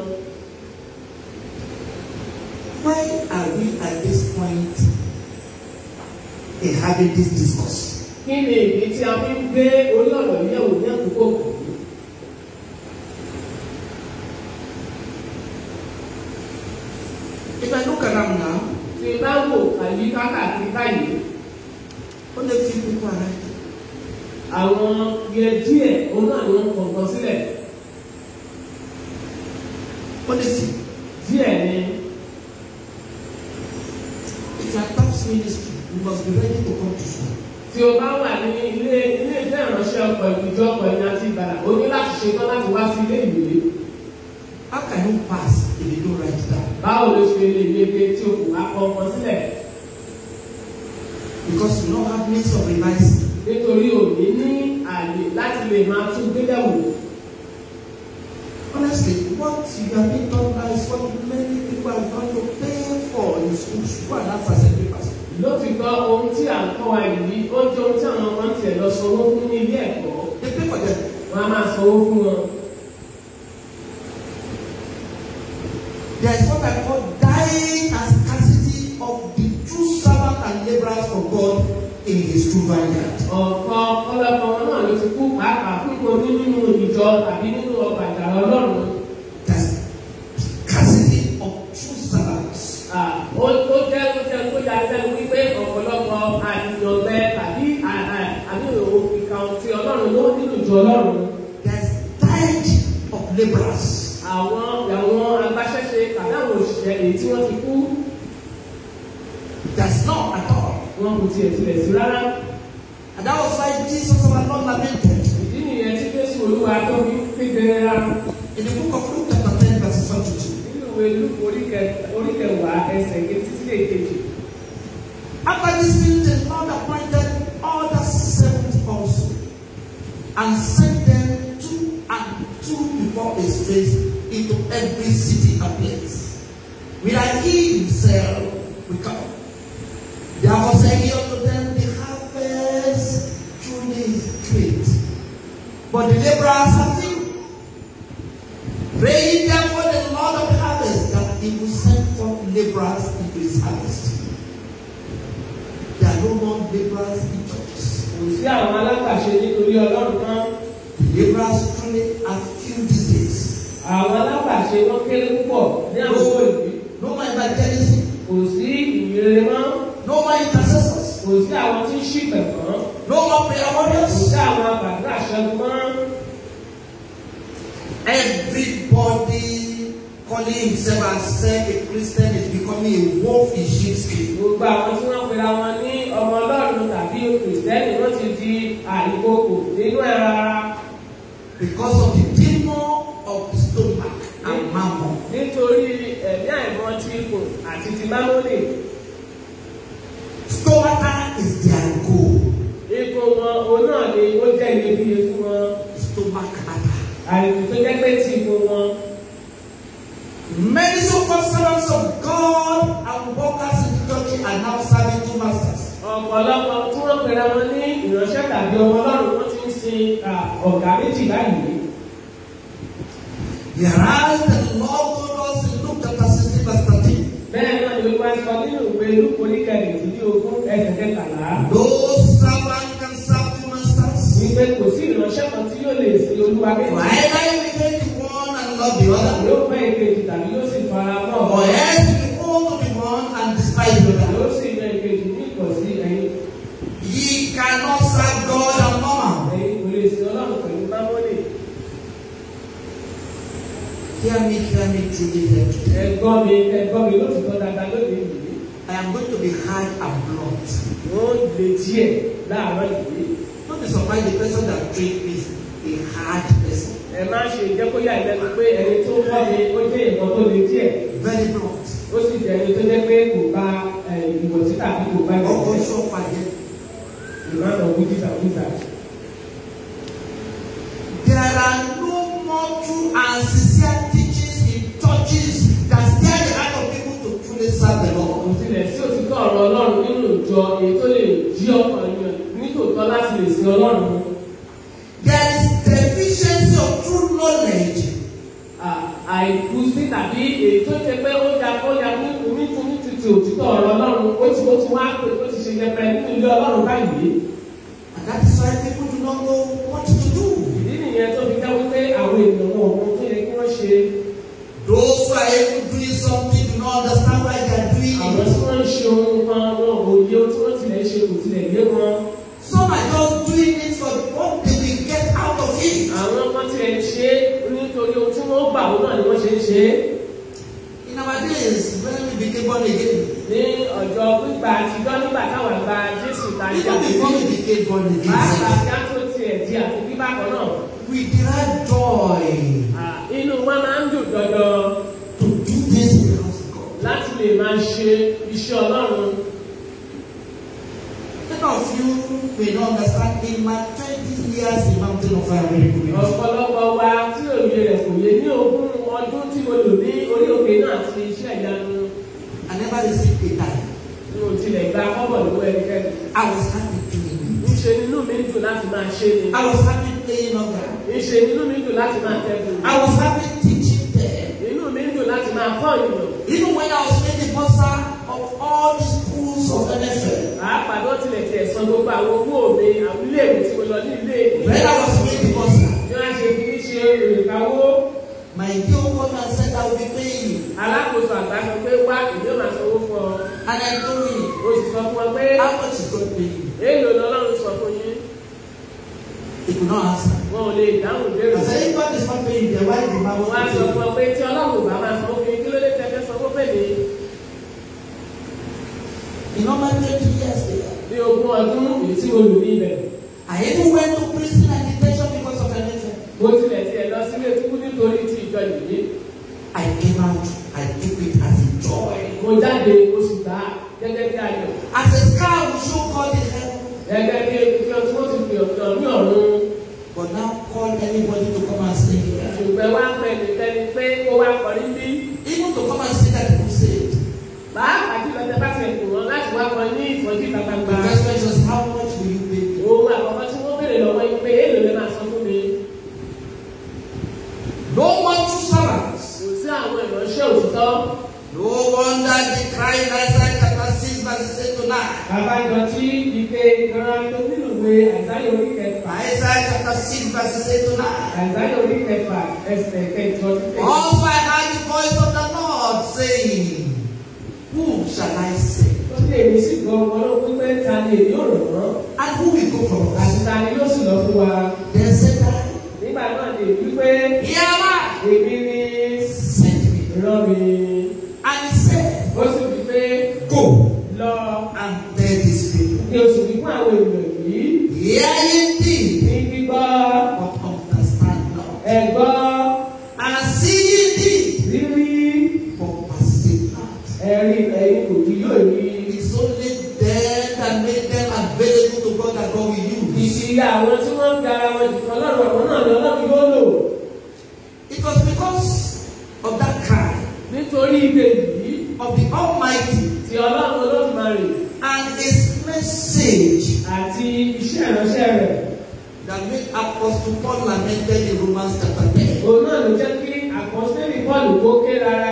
Why are we at this point in having this discourse? kí ni ìdí tí a fi ń gbé orí ọ̀rọ̀ yìí yẹ̀wò ní àkókò kù If I look around now, tí bá wò àyí kákàkiri báyìí only few people are right. àwọn yẹ díẹ̀ òun náà ni wọ́n kọ̀ọ̀kan sílẹ̀ Only few. díẹ̀ ni If you are top ministry, you must be ready to come to school. tí o bá wà ní ilé ilé ìfẹ́ ìránṣẹ́ ọkọ̀ ìjọ ọkọ̀ ẹ̀yìn àti ìgbàlà o ní láti ṣetán láti wá sí ilé ìwé How can you pass if you don't write it down? báwo ló ṣe lè yege tí o kò wá kọ̀ọ̀kan sílẹ̀ Because you don't have means of revising. nítorí òní ní àyè láti lè máa tún gbélẹ̀ wò. Honestly, what you have been done now is what many people are going to pay for in schools. Go and ask assembly pastor. lótìgbọ́ ohun tí à ń kọ́ wa yìí ó jẹ́ ohun tí àwọn ọmọ ń tiẹ̀ lọ sanwó fún ní ilé ẹ̀kọ́ They pay for them. wọn á máa sanwó fún wọn. There is what I call dying and scarcity of the true servant and laborers for God in his true vineyard. ọ̀pọ̀ ọlọ́pàá wọn náà ló ti kú pàápàá púpọ̀ ní nínú ìjọ tàbí nínú ọgbà ìjàrá ọlọ́run. There's scarcity of true servants. Ah, ó ó jẹ́ ó jẹ́ kó yà lẹ́nu wípé ọ̀pọ̀lọpọ̀ àyànbẹ tàbí à- à- àbí ìkàwọn ti ọlọ́run ló nínú ìjọ ọlọ́run. There's diet of laborers. àwọn àwọn agbaṣẹ́ṣe tàbí àwọn òṣìṣẹ́ èyí tí wọ́n ti kú There's none at all. wọn kò tiẹ̀ tilẹ̀ sí rárá. And that was why Jesus our Lord lamented ìdí nìyẹn tí jésù olúwa tó fi kéde ra in the book of Luke chapter 10 verses 1 to 2. nínú ìwé lúkù oríkẹwàá ẹsẹ̀ kejì títí dé kejì. After this thing, the Lord appointed other servants also, and sent them two and two before his face into every city and place, whither he himself will come. Therefore said he unto them, The harvest truly is great, but the laborers are few. Pray ye therefore the Lord of the harvest that he will send forth laborers into his harvest. There are no more laborers in churches. kò sí àwọn alágbàṣe nítorí ọlọ́run náà The laborers truly are few these days. àwọn alágbàṣe wọn kéré púpọ̀ ní àkókò yìí No more evangelism, kò sí ìyìnrere mọ́ no more intercessors, kò sí àwọn tí ń ṣìpẹ̀ mọ́ no more prayer kò warriors. sí àwọn àgbàdo àṣẹgun mọ́ Everybody calling himself as say a Christian is becoming a wolf in sheep's skin. gbogbo àwọn tí wọ́n pera wọn ní ọmọ ọlọ́run tàbí kìrìsìtẹ́nì wọ́n ti di àìkókò nínú ẹ̀rọ ara Because of the demon of the stomach and mammon. nítorí ẹ̀mí àìmọ́ ti ikùn àti ti mámúlì Stomach is their goal. ikùn wọn òun náà ni ó jẹ́ iyebíye fún wọn Stomach matter. àìkú tó jẹ́ pé ti ikùn wọn. Many so-called servants of God and workers in the church are now serving two masters. ọ̀pọ̀lọpọ̀ tí wọ́n pera wọn ní ìránṣẹ́ tàbí ọmọ ọlọ́run wọ́n ti ń sin à, ọ̀gá méjì báyìí. Whereas the Lord told us in Luke chapter 16 verse 13, bẹ́ẹ̀ náà ni olúwa sọ nínú ìwé lúkọ oníkẹrìndínlógún ẹsẹ̀ kẹtàlá no servant can serve two masters. wípé kò sí ìránṣẹ́ kan tí yóò lè sin olúwa For méjì. either you will hate the one and love the other, yóò fẹ́ ìkejì tàbí yóò sì fara mọ́ or else you will hold to the one and despise the other. yóò sì yan ìkejì ní ìkọ̀sí ẹ̀yin Ye cannot serve God and mammon. ẹ̀yin kò lè sin ọlọ́run pẹ̀lú mámọ́lì. Hear me, hear me truly here today. ẹ̀gbọ́n mi ẹ̀gbọ́n mi ló ti tọ́ dáadáa lóde yìí. I am going to be hard and blunt. wọ́n lè díẹ̀ láàárọ̀ yìí. Don't be surprised the person that trained me is a hard person. ẹ má ṣe jẹ́ kó yà lẹ́nu pé ẹni tó kọ́ mi ó jẹ́ ìkan tó le díẹ̀ Very blunt. ó sì jẹ́ ẹni tó jẹ́ pé kò bá ẹ, ìwọ̀sí tàbí kò bá Ọkọ̀ ìwọ̀sí iṣẹ́ ọ̀pá yẹn. ìmáàmù wíjì tàbí wíjì. There are no more true and sincere teachings in churches that stir the heart of people to truly serve the Lord. kò tilẹ̀ sí òtítọ́ ọ̀rọ̀ ọlọ́run nínú ìjọ èyí tó lè jí ọkàn yàn nítòótọ́ láti lè sin ọlọ́run. There is deficiency of true knowledge À, àìkú sí tàbí èyí tó ṣe pé ó ya ó ya ní onítúní títí òtítọ́ ọ̀rọ̀ ọlọ́run ó ti ó ti wá pé ó ti ṣe yẹpẹ nínú ilé ọlọ́run báyìí. and that is why people do not know what to do. ìdí nìyẹn tó fi jẹ́ wípé àwọn èèyàn wọn ohun tó yẹ kí wọ́n ṣe Those who are even doing something do not understand why they are doing àwọn tí it. wọ́n ń ṣe ohun kan wọn ò yé ohun tí wọ́n tilẹ̀ ṣe kò tilẹ̀ yé wọn. Some are just doing it for what they will get out of it. àwọn kan tilẹ̀ ń ṣe é nítorí ohun tí wọ́n gbà wọn náà ni wọ́n ṣe ń ṣe é. In our days, when we became born again, ní ọjọ́ gbígbà àtijọ́ nígbà táwọn àgbà jésù ta ní even before we became born pàápàá again, kí á tó tiẹ̀ di àti bíbá kan náà. we derive joy à, inú wa máa ń dùn dandan to do this in the house of God. láti lè máa ṣe iṣẹ́ ọlọ́run. Many of you may not understand in my 20 years in Mountain of Fire Miracle Ministry. ọ̀pọ̀lọpọ̀ wa tí òye rẹ̀ kò yé ní ogún ọdún tí mo lò ní orí òkè náà ti iṣẹ́ ìyanu I never received a dime. ní o tilẹ̀ gba kọ́bọ̀ lọ́wọ́ ẹnikẹ́ni. I was happy doing it. Ńṣe nínú mi dùn láti máa ṣe ni. I was happy playing on that. Ńṣe nínú mi dùn láti máa tẹ́kùn. I was happy teaching them. Inú mi dùn láti máa kọ́ ìmọ̀. Even when I was made the bursar of all the schools of NFL. Pàápàá ló tilẹ̀ tiẹ̀ san gbogbo àwọn owó mi àwọn ilé ìwé tí mo lọ ní ilé ìwé. When I was made the bursar, Bí wọ́n ṣe fi mí ṣe ìrìnkàwó, my dear woman said I will be paying you. alákòóso àgbà sọ pé wá ìdí òmà sanwó fún ọ. And I told him, O sì sọ fún ọ pé how much is God paying you? èèlò ni Ọlọ́run sọ fún yín. He could not answer. Wọn ò lè dáhùn I ìbéèrè. said, if God is not paying you, then why the man Wọ́n á was sọ paying fún you? ọ pé tí Ọlọ́run ò bá máa sanwó fún yín kí ló dé tẹ́fẹ́ sanwó fẹ́ mi. In normal 20 years there. Bí ogún ọdún èyí tí mo lò ní ibẹ̀. I even went to prison and detention because of anything. Mo tilẹ̀ tiẹ̀ lọ sílé túkú nítorí ti ìjọ yìí. I came out, I took it as a joy. Mo jáde oṣù gbà gẹ́gẹ́ bí ayọ̀. As a scar will show God in heaven. Gẹ́gẹ́ bí ebi tí wọ́n ti fi ọ̀dọ̀ ní ọ̀run. But now call anybody to come and sing here. Ṣùgbọ́n wá pẹ́ nìkẹ́ni pé kó wá kọrí bí. Even to come and sing that people saved. Pàápàá jùlọ tẹ bá ti ẹ̀kú wọn láti wá kọ ní ìfọ̀jú ìta The gbangba. first question is how much will you pay me? Òun àkọ́kọ́ tí wọ́n béèrè lọ́wọ́ yín pé èèlò lè máa san fún mi. No one true servants. Kò sí àwọn ìránṣẹ́ òtítọ́. No wonder the cry in Isaiah chapter 6 verse 8 to 9. Àbájọ tí ike ìran tó nínú ìwé àìsáyọ̀ orí kẹfà. Isaiah chapter 6 verse 8 to 9. Àìsáyọ̀ orí kẹfà ẹsẹ̀ kẹjọ sí kẹjọ. Also I heard the voice of the Lord saying, Whom shall I send? Ó ní èmi sì gbọ́ ọmọ náà wípé ta ni èmi ò rọ̀ wọ́n. And who will go for us? Àti ta ni yóò sì lọ fún wa. Then said I, Nígbà náà ni èmi wípé Here am I. èmi ni Send me. rán mi. And he said, Ó sì wí pé Go lọ and tell these people. kí o sì wí fún àwọn ènìyàn yìí Hear indeed, ní gbígbọ́ but understand not. ẹ̀gbọ́ And see indeed, rírí but perceive not. ẹ̀rí ẹ̀yin kò kí yóò rí. It's only them that made them available to God that God will use. Ìṣìyà àwọn tí wọ́n ń fi ara wọn jù kan lọ́rùn àwọn náà ni Ọlọ́run yóò lò. It was because of that cry Nítorí ìdè yìí of the Almighty ti Ọlọ́run Olódùmarè and His message àti iṣẹ́ ìránṣẹ́ rẹ̀. that made Apostle Paul lamented in Romans chapter 10. Òun náà ló jẹ́ kí àkọsílẹ̀ Pọ́ọ̀lù kó ké rárá.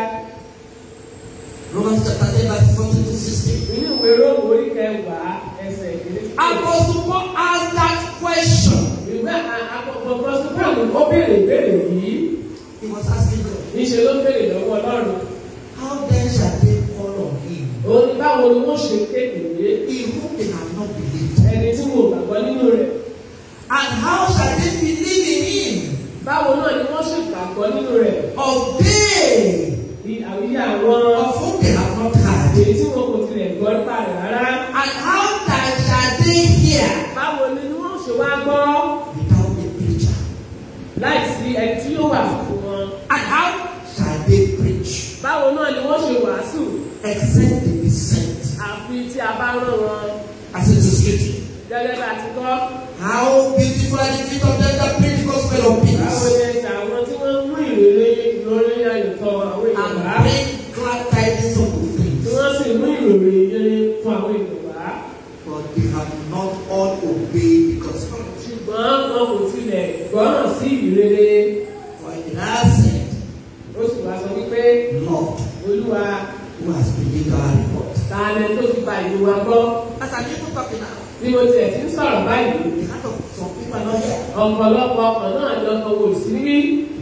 Romans chapter 10, verse 14 to 16. Nínú ìwé Róòmù orí kẹwàá ẹsẹ̀ ìdílé. Apostle Paul asked that question. Ìwé àkọ́kọ́ Pọ́ọ̀lù Pọ́ọ̀lù ó béèrè ìbéèrè yìí. He was asking God, Níṣe ló béèrè lọ́wọ́ Ọlọ́run. How then shall they call on him Òun ni báwo ni wọ́n ṣe kéde in whom they have not believed? ẹni tí mo gbàgbọ́ nínú rẹ̀. And how shall they believe in him Báwo náà ni wọ́n ṣe gbàgbọ́ nínú rẹ̀? of they Bí àwíyá àwọn of whom they have not heard? èyí tí wọn kò tilẹ̀ gbọ́ nípa rẹ̀ rárá. And how that shall they hear Báwo ni wọ́n ṣe wá gbọ́ without a preacher? láìsí ẹni tí yóò wà fún wọn? And how shall they preach Báwo náà ni wọ́n ṣe wàásù except they be sent? àfi tí a bá rán wọn? As it is written. Gẹ́gẹ́ bá ti kọ́. How beautiful are the feet of them that preach the gospel of Báwo peace ni ẹsẹ̀ àwọn tí wọ́n mú ìrere ìrore ayọ̀tọ̀ àwọn èèyàn and wá? bring glad tidings of good Tí things. wọ́n sì mú ìrore ìrere fún àwọn èèyàn wá. But they have not all obeyed the gospel. Ṣùgbọ́n wọn kò tilẹ̀ gbọ́ràn sí ìrere. For it has said, Ó sì wá sọ wípé Lord, Olúwa who has believed our report. ta ni tó ti gba ìlú wa gbọ́? As I'm even talking now, Bí mo tiẹ̀ ti ń sọ̀rọ̀ báyìí. the heart of some people are not here. ọ̀pọ̀lọpọ̀ ọkọ̀ náà ni ọkọ̀ wò sí bí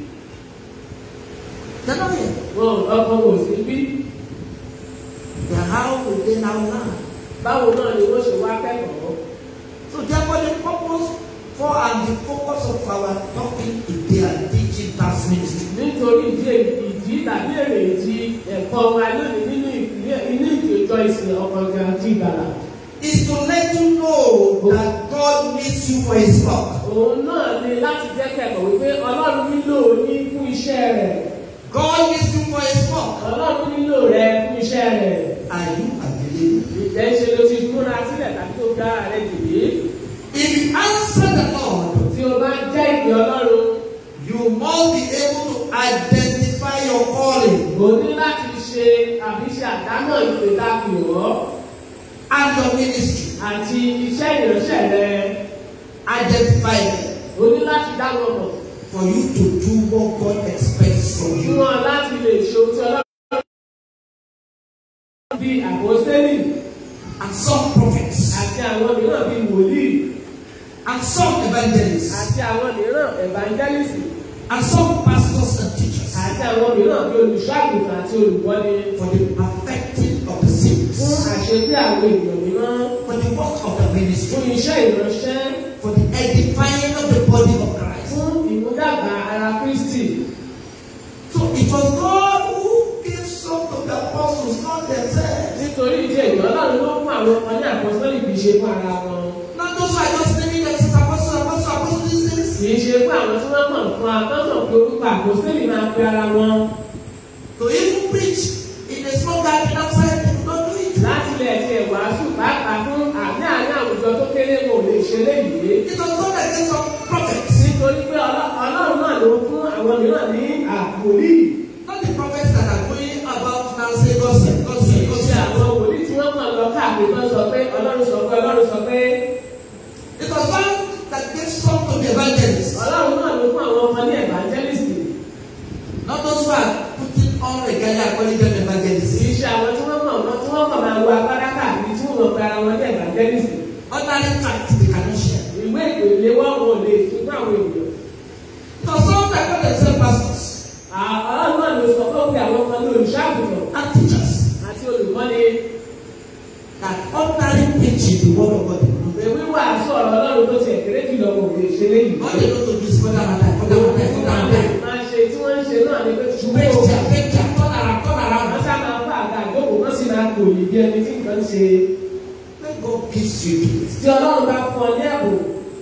They're not here. wọn ọkọ̀ wò sí bí Then how will they now learn? báwo náà ni wọ́n ṣe wá kẹ́kọ̀ọ́. So therefore the purpose for and the focus of our talking today and teaching task ministry nítorí ìdí èyí- ìdí tàbí èrè ìdí ẹ̀kọ́ wa lónìí nínú ìpínlẹ̀ inú ìjọ ìsìn ọkọ̀ gàdí ìgbàlà. is to let you know that God needs you for his work. òun náà ni láti jẹ́ kẹ́kọ̀ọ́ wípé ọlọ́run nílò ní fún iṣẹ́ rẹ̀ God needs you for his work. ọlọ́run nílò rẹ fún iṣẹ́ rẹ̀ are you available? Ìjẹ́ ṣe ló ti múra sílẹ̀ tàbí tó fi ara rẹ̀ jì bí. If you answer the Lord, Tí o bá jẹ́ ìpè Ọlọ́run, you must be able to identify your calling o ní láti ṣe àbí ṣe àdámọ̀ ìpè tá a pè ọ́ and your ministry. àti iṣẹ́ ìránṣẹ́ rẹ. Identify them O ní láti dá wọn mọ̀ for you to do what God expects from fún you. wọn láti lè ṣe ohun tí Ọlọ́run bí àpòsẹ́lì And some prophets àti àwọn mìíràn bíi wòlíì and some evangelists àti àwọn mìíràn evangelist and some pastors and teachers àti àwọn mìíràn bíi olùṣọ́àgùntàn àti olùkọ́ni for the perfecting of the saints, fún àṣepé àwọn èèyàn mímọ́ for the work of the ministry, fún iṣẹ́ ìránṣẹ́ for the edifying of the body of Christ. fún ìmúdàgbà ara Kristi. So it was God who gave some to the apostles, not themselves. nítorí ìdí èyí Ọlọ́run ló fún àwọn ọmọ ní àpọ́sítélì kì í ṣe fún ara wọn. Not those who are just naming themselves apostles, apostles, apostles, these things. kì í ṣe fún àwọn tí wọ́n mọ̀ fún akọ́sọ̀ pé orúkọ àpọ́sítélì máa pe ara wọn. To even preach in a small gathering outside, they could not do it. láti lè ṣe ìwàásù pàápàá fún àní àní àwùjọ tó kéré wọn ò lè ṣe léyìí. It was God that gave some prophets, nítorí pé Ọlọ́- Ọlọ́run náà ló fún àwọn mìíràn ní àwòlíì. not the prophets that are going about now saying, God said, God kì said, í God ṣe said. àwọn wòlíì tí wọ́n mọ̀ lọ káàkiri tó ń sọ pé Ọlọ́run sọ pé Ọlọ́run sọ pé It was God that gave some to the evangelists, Ọlọ́run náà ló fún àwọn ọmọ ní evangelist. not those who are putting on a guy calling them evangelists. kì í ṣe àwọn tí wọ́n mọ̀ wọ́n tí wọ́n kàn máa wo agbára káàkiri tí wọ́n mọ̀ pé ara wọn ní evangelist. Ordinary tracts they cannot share. ìwé ìpèlè wọn wọn ò lè fi fún àwọn èèyàn. So some that call themselves pastors À- Ọlọ́run náà ló sọ pé ó pe àwọn ọmọ ní olùṣàgùtàn and teachers àti olùkọ́ni that ordinary preaching the word of God. they know. ìwé wíwàásù ọ̀rọ̀ Ọlọ́run tó ti ẹ̀kẹ́rẹ́ jùlọ wọn ò lè ṣe léyìí. All they know to do is further and that, further and that, further and that. máa ṣe tí wọ́n ń ṣe náà ni pé To make their make their turn around, turn wọ́n around. sá máa fà àga ìjókòó wọ́n sì máa kò yìí bí ẹni tí nǹkan ń ṣe. When God gives you grace, tí Ọlọ́run bá fún ọ ní ẹ̀bùn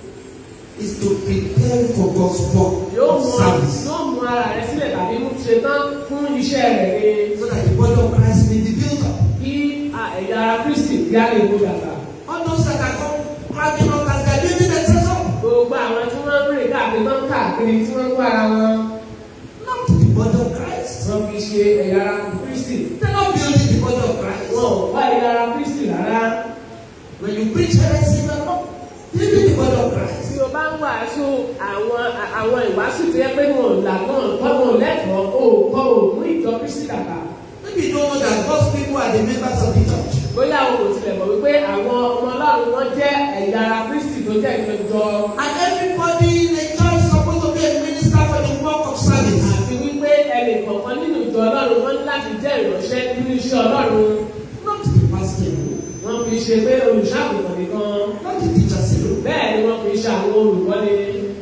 is to prepare for God's work yóò of mú service. yóò mú ara rẹ sílẹ̀ tàbí mú ṣe tán fún iṣẹ́ rẹ̀ ni So that the body of Christ may be built up. kí à, ẹ̀yà ara Kristi bí a lè kó dàgbà. All those that are come climbing up as they are building themselves up. gbogbo àwọn tí wọ́n ń rìn káàkiri tó ń káàkiri tí wọ́n ń kó ara wọn Not the body of Christ. wọ́n fi ṣe ẹ̀yà ara Kristi. They're not building the body of Christ. wọn ò wá ẹ̀yà ara Kristi rárá. When you preach heresy, you're not building the body of Christ. tí o bá ń wàásù àwọn àwọn ìwàásù tó yẹ pé wọn ò là wọn ò tọ́ wọn ò lẹ́tọ̀ọ́ o ò kọ́ o ò mú ìjọ Kristi dàgbà. Maybe you don't know that God's people are the members of the church. bóyá o kò tilẹ̀ mọ̀ wípé àwọn ọmọ Ọlọ́run wọn jẹ́ ẹ̀yà ara Kristi tó jẹ́ ìjọ And everybody in the church is supposed to be a minister for the work of service. àti wípé ẹnì kọ̀ọ̀kan nínú ìjọ Ọlọ́run wọn ní láti jẹ́ ìránṣẹ́ nínú iṣẹ́ Ọlọ́run Not the pastor alone. wọn fi ṣe pé olùṣàgùntàn nìkan Not the teachers alone. bẹ́ẹ̀ ni wọ́n fi ṣe àwọn olùkọ́ni.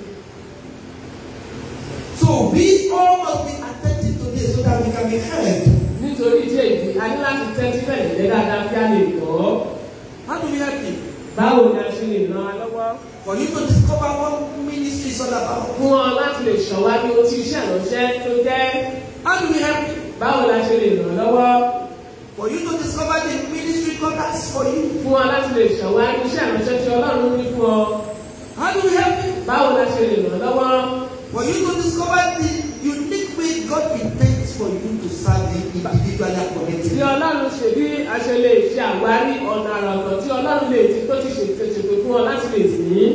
So we all must be attentive to this so that we can be heard. nítorí tí èyí a ní láti tẹ́tí bẹ̀rẹ̀ jẹ́ dáadáa kí a lè gbọ́. How do we help you? báwo ni a ṣe lè ràn án lọ́wọ́? For you to discover what ministry is all about. fún ọ láti lè ṣọ̀wájú ohun tí iṣẹ́ ìránṣẹ́ tó jẹ́. How do we help you? báwo la ṣe lè ràn án lọ́wọ́? For you to discover the ministry God has for you. fún ọ láti lè ṣọ̀wájú iṣẹ́ ìránṣẹ́ tí Ọlọ́run ní fún ọ. How do we help you? báwo la ṣe lè ràn án lọ́wọ́? For you to discover the unique way God intends for you to serve Him individually and tí collectively. Ọlọ́run ṣe bí a ṣe lè ṣe àwárí ọ̀nà àrà ọ̀tọ̀ tí Ọlọ́run lè ti tó ti ṣètò ṣètò fún ọ láti lè sìn ín.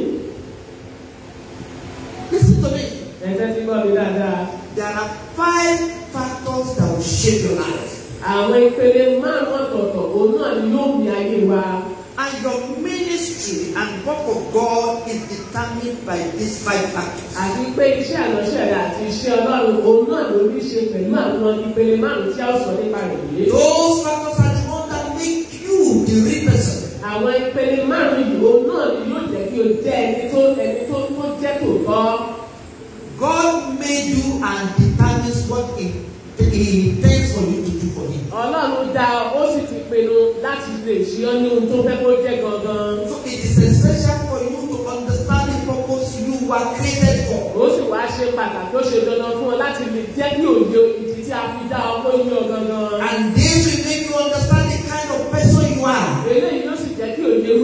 Listen to me. ẹ̀sẹ̀ ti gbọ́ mi dáadáa. There are five factors that will shape your life. àwọn ìpele márùn ọ̀tọ̀ọ̀tọ̀ òun náà ni yóò mi ayé wa. And your ministry and work of God is determined by these five factors. àti pé iṣẹ́ àlọ́ṣẹ́ rẹ̀ àti iṣẹ́ Ọlọ́run òun náà ló ní ṣe pẹ̀lú àwọn ìpele márùn tí a ó sọ nípa rẹ̀ yìí. Those factors are the ones that make you the real person. àwọn ìpele márùn yìí òun náà ni yóò jẹ́ kí o jẹ́ ẹni tó ẹni tó tó jẹ́ tòótọ́. God made you and determines what He, he intends for you to do for Him. Ọlọ́run dá ọ ó sì ti pinnu láti lè ṣe ọ́ ní ohun tó fẹ́ kó jẹ́ gangan. So it is essential for you to understand the purpose you were created for. ó sì wá ṣe pàtàkì ó ṣe dandan fún ọ láti lè jẹ́ kí òye ìdí tí a fi dá ọ kó yí ọ gangan. And this will make you understand the kind of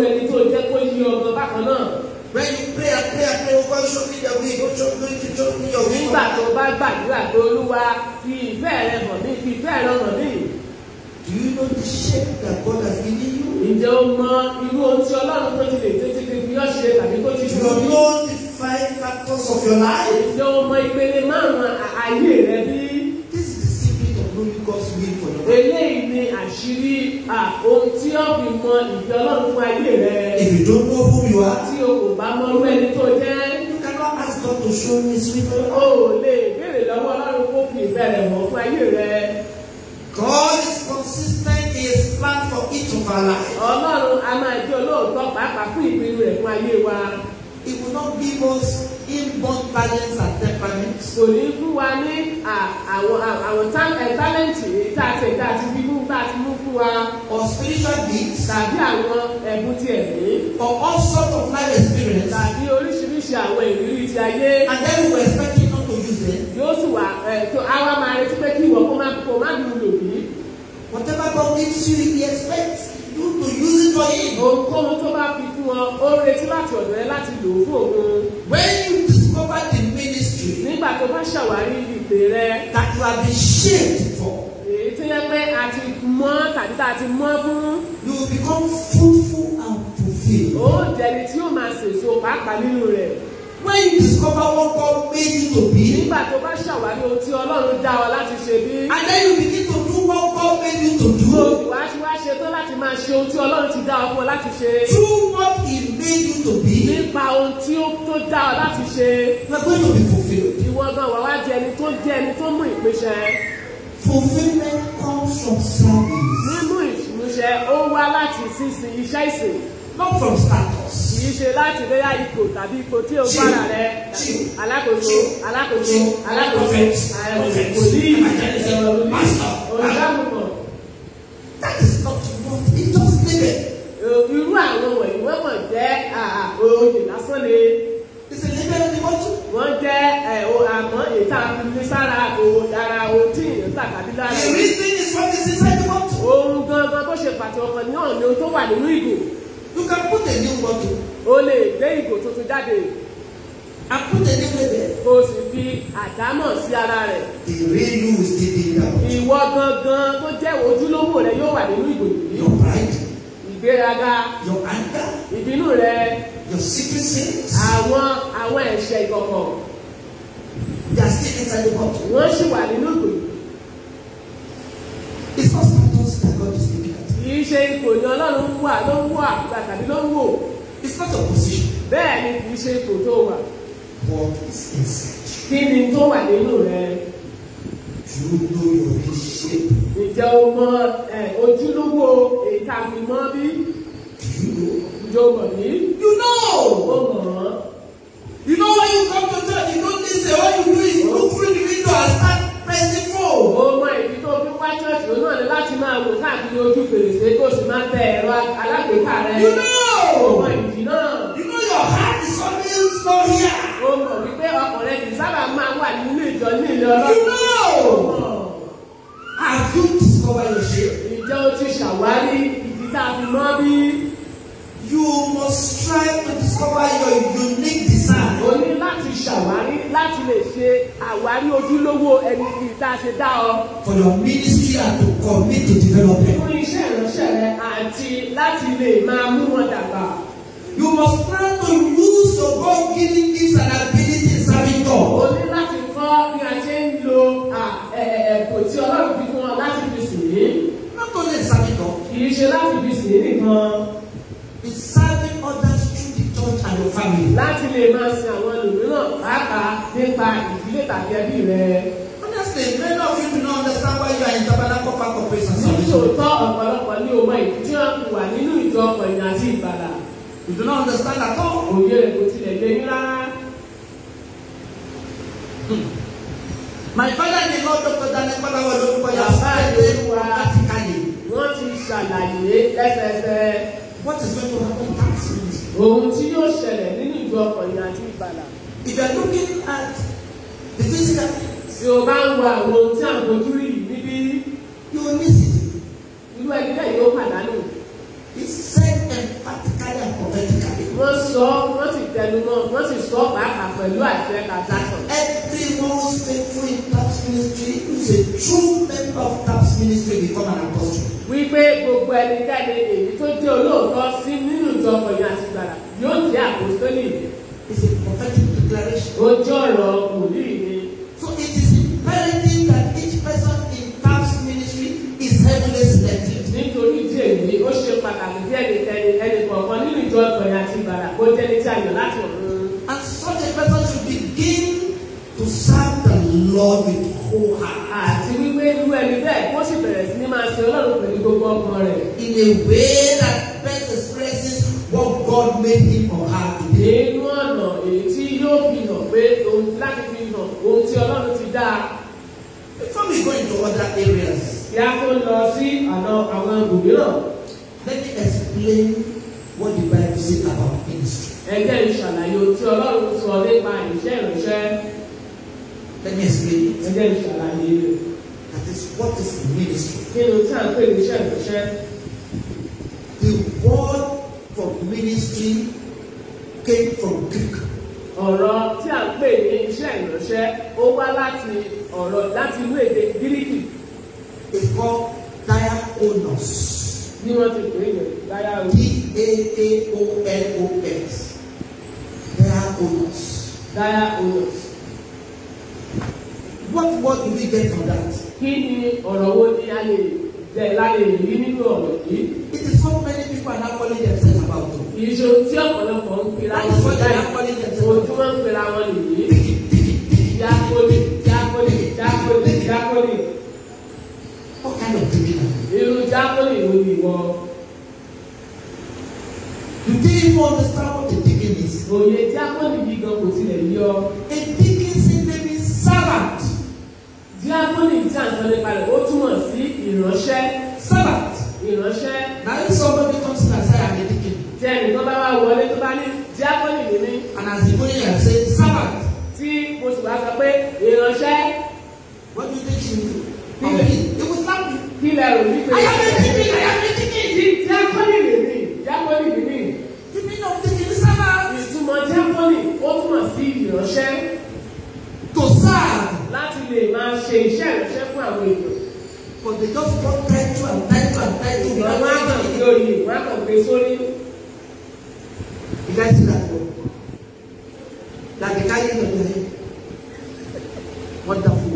ẹni tó jẹ́ kó yí ọgbọ́n bákan náà. When you pray and pray and pray, oh God, show me the way, God, show me, show me your way. nígbà tó bá gbàdúrà pé olúwa fi ìfẹ́ rẹ hàn mí fi ìfẹ́ rẹ hàn mí. Do you know the shape that God has given you? ǹjẹ́ o mọ irú ohun tí ọlọ́run tó ti lè tètè fi fi ọ́ ṣe tàbí tó ti Do fi you ọ́ bí? know the five factors of your life? ǹjẹ́ o mọ ìpele márùn-ún à- ayé rẹ bí? This is the secret of knowing God's will for your life. eléyìí ni àṣírí à, ohun tí ó fi mọ ìfẹ́ ọlọ́run fún ayé rẹ. If you don't know who you are, tí o kò bá mọ irú ẹni tó jẹ́ you cannot ask God to show you His will for your o life. ò lè béèrè lọ́wọ́ ọlọ́run kó fi ìfẹ́ rẹ̀ hàn fún ayé rẹ. God is consistent in His plan for each of our lives. ọlọ́run a máa jẹ́ olóòótọ́ pàápàá fún ìpinnu rẹ̀ fún ayé wa. He will not give us inborn talents and temperaments. kò ní fún wa ní à- àwọn à- àwọn tá- ẹ̀, tálẹ́ǹtì èyí tá a ti tá a ti fi mú tá a ti mú fún wa or spiritual gifts tàbí àwọn ẹ̀bùn ti ẹ̀mí or all sorts of life experience tàbí oríṣiríṣi àwọn ìrírí ti ayé and then we were expecting not to use them. yóò sì wà ẹ̀ tó àwa máa retí pé kí ìwọ kó má kó má dùn lò bí. Whatever God gives you, He expects you to use it for Him. ohunkóhun tó bá fi fún ọ ó retí láti ọ̀dọ̀ rẹ láti lò ó fún òun. When you discover the ministry nígbà tó bá ṣàwárí ìpè rẹ that you have been shaped for, èyí tó yẹ pé a ti mọ́ tàbí tá a ti mọ́ fún you will become fruitful and fulfilled. ó jẹni tí ó máa sèso pàápàá nínú rẹ̀. When you discover what God made you to be, nígbà tó bá ṣàwárí ohun tí ọlọ́run dá ọ láti ṣe bí. and then you begin to do what God made you to mo do, sì wá sí wá ṣe tó láti máa ṣe ohun tí ọlọ́run ti dá ọ fún ọ láti ṣe. through what He made you to be, nípa ohun tí ó tó dá ọ láti ṣe. you are going to be fulfilled. ìwọ gan wà wá jẹ ẹni tó jẹ ẹni tó mú ìpèsè. Fulfillment comes from service, mímú ìmúṣẹ ó wá láti sísìn iṣẹ́ ìsìn. not from status. kì í ṣe láti bẹ́yà ipò tàbí ipò tí o fara rẹ alákòóso alákòóso alákòóso wòlíì olùdámùmọ̀ That is not what it just living. irú àwọn wọ̀nyí wọ́n mọ̀ jẹ́ àà, oyè lásán ni It's a living in the bottle. wọ́n jẹ́ ẹ̀, o- àmọ́ ètò àfihàn sára òwò dára ohun tí èèyàn tà tàbí lára The reason is what is inside the bottle. ohun gangan tó ṣe pàtó ọkàn ní ọ̀nà ohun tó wà nínú ìgò You can put a new bottle o lè gbé ìgò tuntun jáde and put a new label. kó o sì fi àdámọ̀ sí ara rẹ̀ The real you will still be in that bottle. ìwọ gangan tó jẹ́ ojúlówó rẹ yóò wà nínú ìgò yìí Your pride, ìgbéraga your anger, ìbínú rẹ your secret sins, àwọn àwọn ẹ̀ṣẹ̀ ìkọ̀kọ̀ they are still inside the bottle. wọ́n sì wà nínú ìgò yìí It's not status that God is looking at. kì í ṣe ipò ni ọlọ́run ń wà ló ń wà tàbí ló ń wò It's not a position. bẹ́ẹ̀ ni kì í ṣe ipò tó wà What is inside kí ni tó wà nínú rẹ you? Do you know your real shape? ǹjẹ́ o mọ ẹ̀, ojúlówó èyí tá a fi mọ́ bí Do you know? ǹjẹ́ o mọ̀ ní You o know! mọ̀ ọ́ You know when you come to church, you don't listen. All you do is look through the window and start pressing phone. o mọ ìdí tó fi wá ṣọ́ọ̀ṣì òun náà ni láti máa wò káàkiri ojú fèrèsé kó o sì máa tẹ ẹ̀rọ alágbèéká rẹ You o know! mọ ìdí náà. You know your heart is always not here. ó mọ̀ wípé ọkùnrin kì í sábà máa wà nínú ìjọ ní ilé You ọlọ́run. know! Ó mọ̀. Have you discovered your shape? Ìjọ ti ṣàwárí ìdí tá a fi mọ́ bí. You must strive to discover your unique design. O ní láti ṣàwárí láti lè ṣe àwárí ojúlówó ẹni tí tá a ṣe dá ọ. for your ministry and to commit to development. Fún iṣẹ́ ìránṣẹ́ rẹ àti láti lè máa mú wọn dàgbà. You must plan to use your God-given gifts and abilities in serving O God. ní láti kọ́ bí a ṣe ń lo à, ẹ̀, ẹ̀, ẹ̀bùn tí ọlọ́run fi fún ọ láti fi sìn yín. Not only in serving God, Kì í ṣe láti fi sìn yín nìkan. in serving others through the church and your family. láti lè máa sin àwọn ẹlòmíràn pàápàá nípa ìdílé tàbí ẹbí rẹ. Honestly, many of you do not understand why you are in Tabernacle Park Operation Service. nítòótọ́ ọ̀pọ̀lọpọ̀ ní ọmọ ìdí tí wọ́n fi wà nínú ìjọ ọ̀pọ̀nyìn àti ìgbàlà. You do not understand at all. òye rẹ̀ kò tilẹ̀ lé ní rárá. My father-in-law, Dr. Daniel Palawa, Olorukoya, Bàbá stated ìlú wa. practically wọ́n ti ṣàlàyé lẹ́sẹẹsẹ what is going to happen in that ministry. ohun tí yóò ṣẹlẹ̀ nínú ìjọ ọ̀pọ̀nyìn àti ìgbàlà. If you are looking at the physical things, tí o bá ń wo àwọn ohun tí à ń fojú rí yìí níbí you will miss it. irú ẹni bẹ́ẹ̀ yóò pàdánù. He said emphatically pẹ̀lú àṣẹ transaction. Everyone who's faithful in TAPS ministry, who's a true member of TAPS ministry, become an apostle. wípé gbogbo ẹnikẹ́ni èyí tó jẹ́ olóòótọ́ sí nínú ìjọ ọkùnrin àti ìgbàlà yóò jẹ́ àpòstólì It's a prophetic declaration. ó jẹ́ ọ̀rọ̀ wòlíì ni. So it is imperative that each person in TAPS ministry is heavily selected. nítorí ìdí èyí ó ṣe pàtàkì bí ẹnikẹ́ni ẹnì kọ̀ọ̀kan nínú ìjọ ọkùnrin àti ìgbàlà kó jẹ́ ní tí a yàn láti ọ̀run. And such a person should begin to serve the Lord with whole heart. àti wípé irú ẹni bẹ́ẹ̀ kó sì bẹ̀rẹ̀ sí ní máa ṣe ọlọ́run pẹ̀lú gbogbo ọkàn rẹ̀. In a way that best expresses what God made him or her to be. nínú ọ̀nà èyí tí yóò fi hàn pé ohun láti fi hàn ohun tí ọlọ́run ti dá a. Before we go into other areas, kí a tó lọ sí àná àwọn ibòmíràn let me explain what the Bible says about ministry. ẹgbẹ́ ìṣàlàyé ohun tí ọlọ́run sọ nípa ìṣe ìránṣẹ́ Let me explain it. ẹgbẹ́ ìṣàlàyé rẹ̀. That is what is ministry. nínú tí a ń pè ní iṣẹ́ ìránṣẹ́ The word for ministry came from Greek. ọ̀rọ̀ tí a ń pè ní iṣẹ́ ìránṣẹ́ ó wá láti ọ̀rọ̀ láti inú èdè gíríkì It's called diakonos. ní wọ́n ti pè é yẹn láyà o D-A-A-O-N-O-S. Diakonos. láyà onos. What word do we get from that? kí ni ọ̀rọ̀ wo ni a lè jẹ́ láyè rí nínú ọ̀rọ̀ yìí It is what many people are now calling themselves about. to. kì í ṣe ohun tí ọ̀pọ̀lọpọ̀ ń pera That wọn is what they are báyìí calling ohun themselves. tí wọ́n ń pera wọn nìyí Digi, digi, digi. jákòlì jákòlì jákòlì jákòlì What kind of digging are they? irú jákòlì wo ni ìwọ Do they even understand what the digging is? òye jákòlì yìí gan kò tilẹ̀ yọ A digging simply means servant. jákòlì tí à ń sọ nípa rẹ̀ ó túmọ̀ sí ìránṣẹ́ Servant. ìránṣẹ́ Now if somebody comes in and say I'm a deacon, tí ẹnìkan bá wá wọlé tó bá ní jákòlì ní mí and as he go in and say servant, tí mo sì wá sọ pé ìránṣẹ́ what do you think she will do? Okay, he will slap you. kí lẹ rò wípé I am a deacon, I am a deacon. tí jákòlì ní mí jákòlì ní mí The meaning of deacon is servant. ìtumọ̀ jákòlì ó túmọ̀ sí ìránṣẹ́ To serve. láti lè máa ṣe iṣẹ́ ìránṣẹ́ fún àwọn èèyàn. But they just want title and title and title. ìgbà wọn á kàn without gbé oyè wọn á kàn gbé sórí. You guys see that one? Like the carrying of the head. Wonderful.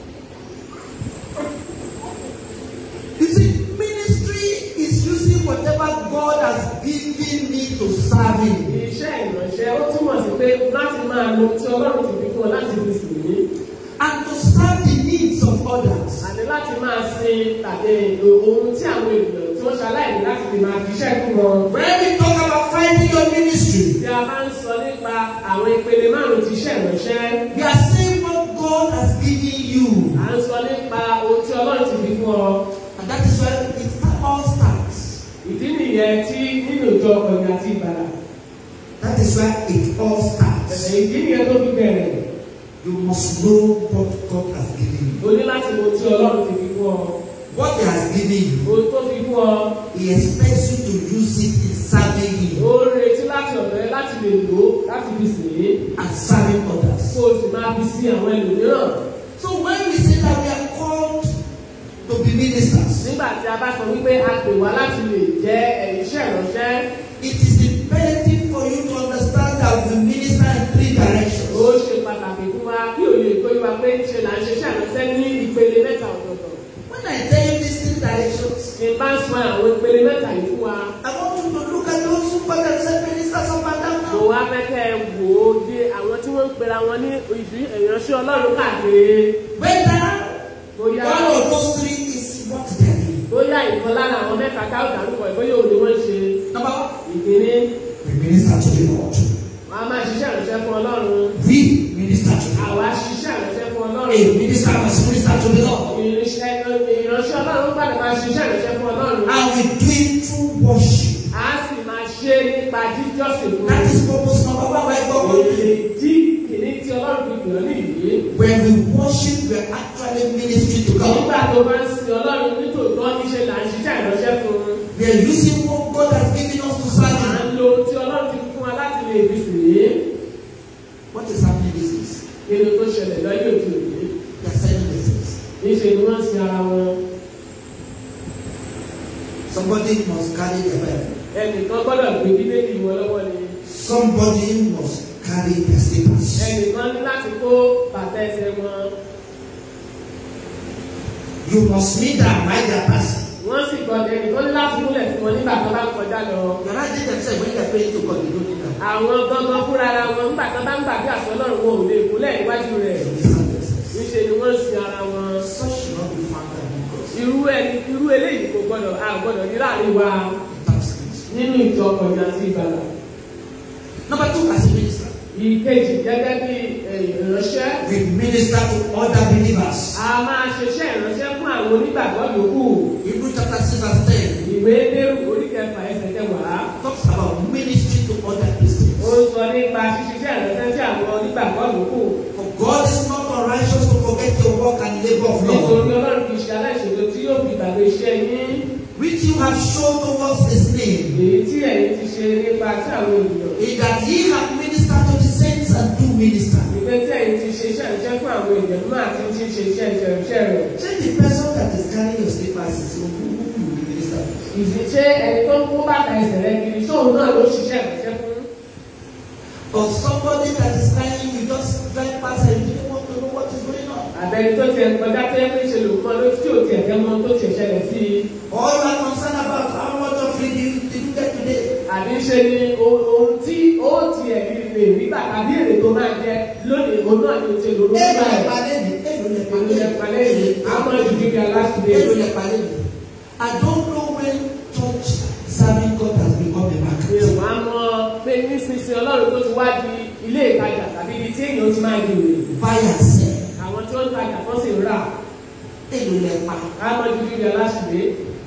You see, ministry is using whatever God has given me to serve Him. iṣẹ́ ìránṣẹ́ ó túmọ̀ sí pé láti máa lo tí ọlọ́run ti fi fún ọ láti fi sìn ní. And to serve the needs of others. àti láti máa sin tàbí ohun tí àwọn ènìyàn tí wọ́n ṣaláìní láti lè máa fi iṣẹ́ fún wọn. When we talk about finding your ministry, tí a bá ń sọ nípa àwọn ìpele márùn-ún ti iṣẹ́ ìránṣẹ́ we are saying what God has given you. à ń sọ nípa ohun tí ọlọ́run ti fi fún ọ. And that is where it all starts. ìdí nìyẹn tí nínú ìjọ ọkùnrin àti ìbàdà. That is where it all starts. ẹ̀sẹ̀ ìdí nìyẹn tó fi bẹ̀rẹ̀. You must know what God has given you. o ní láti mọ ohun tí ọlọ́run ti fi fún ọ. What He has given you, ohun tó fi fún ọ. He expects you to use it in serving Him ó ń retí láti ọ̀dọ̀ rẹ láti lè lò ó láti fi sìn ín and serving others. kó o sì máa fi sí àwọn ẹlòmíràn. So when we say that we are called to be ministers, nígbà tí a bá sọ wípé a pè wá láti lè jẹ́ iṣẹ́ ìránṣẹ́ it is imperative for you to understand that we minister in three ó directions. ṣe pàtàkì fún wa kí òye kó yí wa pé ṣe là ń ṣe iṣẹ́ ìránṣẹ́ ní ìpele mẹ́ta ọ̀tọ̀ọ̀tọ̀. When I tell you these three directions, tí n bá ń sọ àwọn ìpele mẹ́ta yìí fún wa I want you to look at those who call themselves ministers of Adam mo now. wá fẹ́ kẹ́ ẹ wò ó dé àwọn tí wọ́n ń pera wọn ní ìdí ìránṣẹ́ ọlọ́run káàkiri Whether bóyá one of those three is what they are doing. bóyá ìkan lára àwọn mẹ́ta tá ò dárúkọ ẹ̀ bóyá òun ni wọ́n ń ṣe Number one, ìkíní we minister to the Lord. wọn a máa ṣiṣẹ́ ìránṣẹ́ fún ọlọ́run We minister to the àwa Lord. ṣiṣẹ́ ìránṣẹ́ fún ọlọ́run A minister must minister to the Lord. ìránṣẹ́ ìránṣẹ́ ọlọ́run gbàdé máa ṣiṣẹ́ ìránṣẹ́ fún ọlọ́run And we do it through worship. a sì máa ṣe nípa jíjọ́sìn fún That is purpose number one. Why God èrè dí kìíní tí ọlọ́run fi gbìyànjú nìyí When we worship, we are actually ministering to God. nígbà tó bá ń sin ọlọ́run nítòótọ́ níṣẹ́ là ń ṣiṣẹ́ ìránṣẹ́ fún un We are using what God has given us to serve à Him. ń lo ohun tí ọlọ́run ti fún wa láti lè fi sìn ín What is happening? nínú tó ṣẹlẹ̀ lọ́yẹ̀ òde òní They are selling themselves. níṣẹ́ ni wọ́n ń sin ara wọn Somebody must carry their Bible. ẹnìkan gbọ́dọ̀ gbé bíbélì wọn lọ́wọ́ ni Somebody must carry their slippers. ẹnìkan ní láti kó bàtà ẹsẹ̀ wọn You must meet and write their person. wọ́n sì gbọ́dọ̀ ẹnìkan ní láti múlẹ̀ fún wọn nígbà tó bá ń kọjá lọ. They are writing themselves when they are praying to God. They don't need that. àwọn gangan fúnra ara wọn nígbà tó bá ń gbàgbé àṣọ ọlọ́run wọn ò lè kúlẹ̀ níwájú rẹ̀ They understand themselves. níṣẹ́ ni wọ́n ń sin ara wọn. Such should not be found in God. irú ẹni irú eléyìí kò gbọ́dọ̀ a gbọ́dọ̀ ní láàrin wa Thanksgiving. nínú ìjọ ọkọ̀ọ̀dà àti ìgbàlà. Number two, as a minister, ìkejì gẹ́gẹ́ bí eh, ìránṣẹ́ we minister to other believers. a máa ṣiṣẹ́ ìránṣẹ́ fún àwọn onígbàgbọ́ yòókù Hebrew chapter 6 verse 10 ìwé dérú orí kẹfà ẹsẹ̀ kẹwàá talks about ministry to other Christians. ó sọ nípa ṣíṣiṣẹ́ ìránṣẹ́ sí àwọn onígbàgbọ́ yòókù For God is not unrighteous to forget your work and labor of nítorí love, ọlọ́run kì í ṣe aláìṣòro tí yóò fi gbàgbé iṣẹ́ yín which you have shown towards his name, èyí tí ẹ̀yin ti ṣe nípa tí àwọn ènìyàn in that ye have ministered to the saints and do minister. ìpè tí ẹ̀yin ti ṣe iṣẹ́ ìránṣẹ́ fún àwọn ènìyàn náà àti ti ṣe iṣẹ́ ìránṣẹ́ rẹ̀ Say the person that is carrying your slippers is who who who will minister to. ìṣiṣẹ́ ẹni tó ń kó bàtà ẹsẹ̀ rẹ̀ kiri sóun náà ló ṣiṣẹ́ ìránṣẹ́ fún Or somebody that is carrying you just drive past and you don't want to know what is going on. àbẹ̀ni tó tiẹ̀ kọjá tó yẹ kó ṣe lò mọ́ lójú tí ò tiẹ̀ fẹ́ mọ́ tó tiẹ̀ ṣẹlẹ̀ sí i Or you are concerned about how much of it you did you get today. àbí ṣe ni o- ohun tí ó tiẹ̀ lè lè rí bàtà bí èrè tó máa jẹ lónìí òun náà ni o ṣe lò lórí Èlò lẹ báyìí. palẹ́ mi, èlò lẹ Èlò lẹ palẹ́ mi, how much did you get last day? Èlò lẹ palẹ́ mi. I don't know when church serving God has become a mi ò market. wá mọ̀ pé nísinsìnyí ọlọ́run tó ti wá di ilé ìtajà tàbí ibi tí èèyàn ti máa gbèrè Buy and sell. àwọn tí ó ń tajà tó sì ń rà Èlò lẹ pa. how much did you get last day?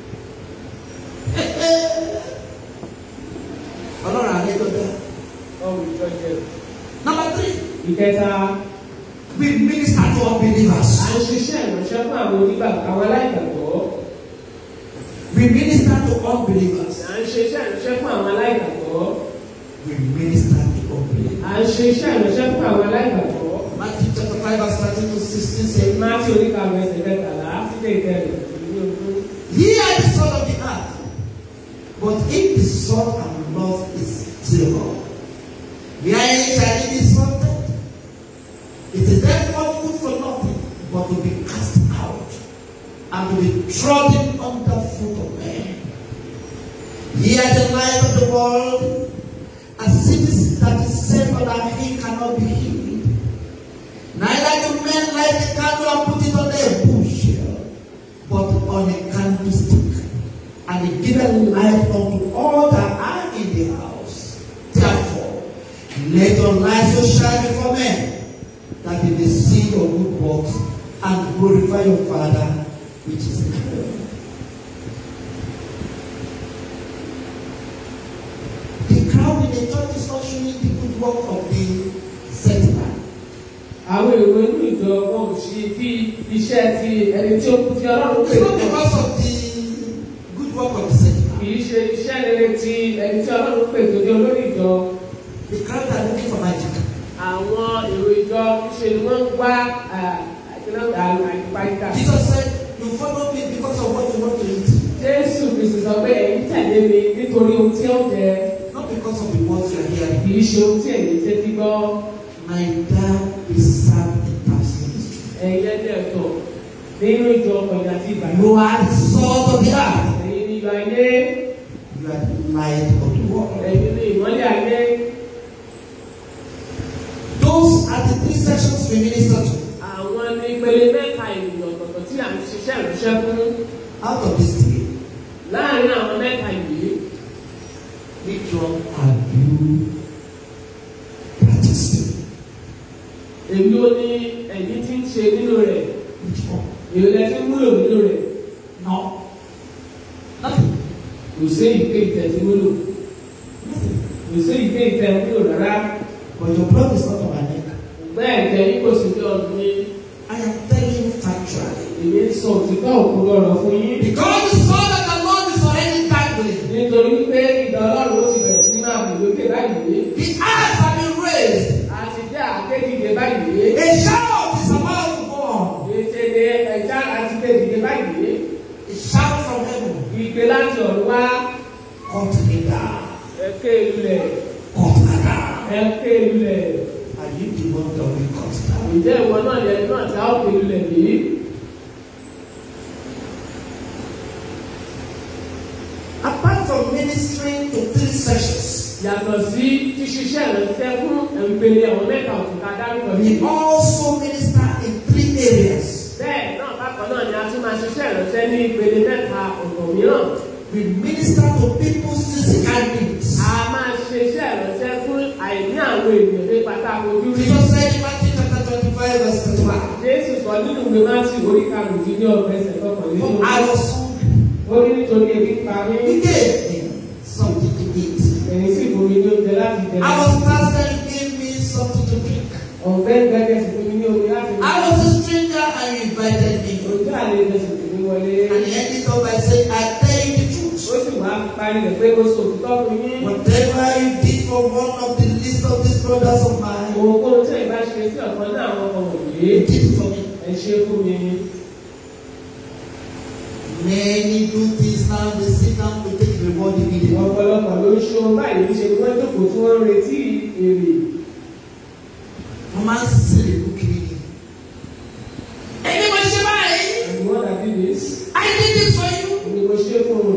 Ọlọ́run àlẹ́ tó dá. ọ̀hún ìjọjẹ. Number three, ìkẹta we minister to unbelievers. à ń ṣiṣẹ́ ìránṣẹ́ fún àwọn onígbàgbọ́ àwọn aláìgbàgbọ́ We minister to unbelievers. à ń ṣe iṣẹ́ ìránṣẹ́ fún àwọn aláìgbàgbọ́ We minister to unbelievers. à ń ṣe iṣẹ́ ìránṣẹ́ fún àwọn aláìgbàgbọ́ Matthew chapter 5 verse 13 to 16 says, máàtì oníkàwé ẹsẹ̀ kẹtàlá sílé ìtẹ̀lẹ̀ ìlú ogún. Ye are the salt of the earth. But if the salt and love is thereof, wherein shall it be salted? It is therefore good for nothing, but to be cast out and to be trodden under foot of men. Ye are the light of the world. A city that is set on a hill cannot be hid. Neither do men light a candle and put it under a bushel, but on a candlestick, and it giveth light unto all that are in the house. Therefore, let your light so shine before men, that they may see your good works and glorify your Father which is in heaven. The crowd in the church is not showing the good work of the sentinel. àwọn èrò inú ìjọ wọn ò ṣe bí iṣẹ́ ti ẹni tí ó kú tí ọlọ́run pè It's not fún because of the good work of the sentinel. kì í ṣe iṣẹ́ rere ti ẹni tí ọlọ́run pè tó jẹ́ olórí ìjọ The crowd are looking for magic. àwọn èrò ìjọ ṣe ni wọ́n ń wá àyípadà. Jesus said, You follow me because of what you want to eat, Jésù Kristi sọ pé ẹ̀yin tẹ̀lé mi nítorí ohun tí ó jẹ not because of the words you are hearing. kì í ṣe ohun tí ẹ̀yin tẹ́tí gbọ́ Neither be served in past ministry. ẹ̀yin ẹ̀jẹ̀ ẹ̀tọ́ nínú ìjọ ọkọ̀jà àti ìbàdàn. You are the salt of the earth. ẹ̀yin ni ìyọ̀ ayé You are the light of the world. ẹ̀yin ni ìmọ́lẹ̀ ayé. Those are the three sections we minister to. àwọn ní ìpele mẹ́ta ènìyàn ọ̀tọ̀ọ̀tọ̀ tí à ń ṣiṣẹ́ ìránṣẹ́ fún Out of these three, láàárín àwọn mẹ́ta yìí which one have you practiced? èmi ò ní ẹ̀yin tí ń ṣe nínú rẹ̀ Which one? èmi lẹ ti ń múlò nínú rẹ̀ No. Nothing. kò sí ìké ìtẹ̀ tí múlò kò sí ìké ìtẹ̀ múlò rárá But your blood is not on my neck. bẹ́ẹ̀ jẹ́ yín kò sí ní ọdún yín I am telling you factually. èmi ń sọ òtítọ́ òkú lọ́rọ̀ fún yín Because the son of the Lord is already dangling. nítorí pé ìdá ọlọ́run ó ti bẹ̀rẹ̀ sí máa bù lókè báyìí The eyes have been raised. àti jẹ́ àkéjìdé báyìí A ké láti ọ̀run wá cut me down, ẹ ké lulẹ̀ cut me down. ẹ ké lulẹ̀ Are you the one that will cut down? ǹjẹ́ ìwọ náà yẹ náà tí a ó ké lulẹ̀ yìí Apart from ministering to three sections, yàtọ̀ sí ṣíṣiṣẹ́ ìrẹsẹ̀ fún ìpele àwọn mẹ́ta òkúta dárúkọ we yìí also minister in three areas. bẹ́ẹ̀ náà bákan náà ni a tún máa ṣiṣẹ́ ìrẹsẹ̀ ní ìpele mẹ́ta ọ̀tọ̀ mìíràn We minister to people's physical needs. a máa ṣe iṣẹ́ ìrẹsẹ̀ fún àìní àwọn ènìyàn ní pàtàkì ojú rí Jesus said in Matthew chapter 25, verse 21, jésù sọ nínú ìwé máàtì orí karùndínlọ́gbọ̀n ẹsẹ̀ For kọkànlélógún I was hungry, ó ní nítorí ebi pa mí he gave me something to eat. ẹ̀yìn sì fún mi ní oúnjẹ láti jẹ I was thirsty, he gave me something to drink. ọ̀gbẹ́ gbẹ́gẹ́ sì fún mi ní omi láti I was a stranger, and you invited me. ojú àlejò sì fún mi wọlé And he ended up by saying, I tell you the truth. ó sì wá parí rẹ̀ pé ó sọ òtítọ́ fún yín Whatever you did for one of the least of these brothers of mine, ohunkóhun tí ẹ bá ṣe sí ọ̀kan náà àwọn ọmọ wọ̀nyí you did it for me. ẹ ṣe fún mi Many do things now, they sit down to take reward immediately. ọ̀pọ̀lọpọ̀ ló ń ṣe ohun báyìí níṣe ni wọ́n jókòó tí wọ́n ń retí èrè Wọ́n máa ń sísè lè kú kiri ni. Ẹni mo ṣe báyìí, and what I did is I did this for you. ni mo ṣe fún un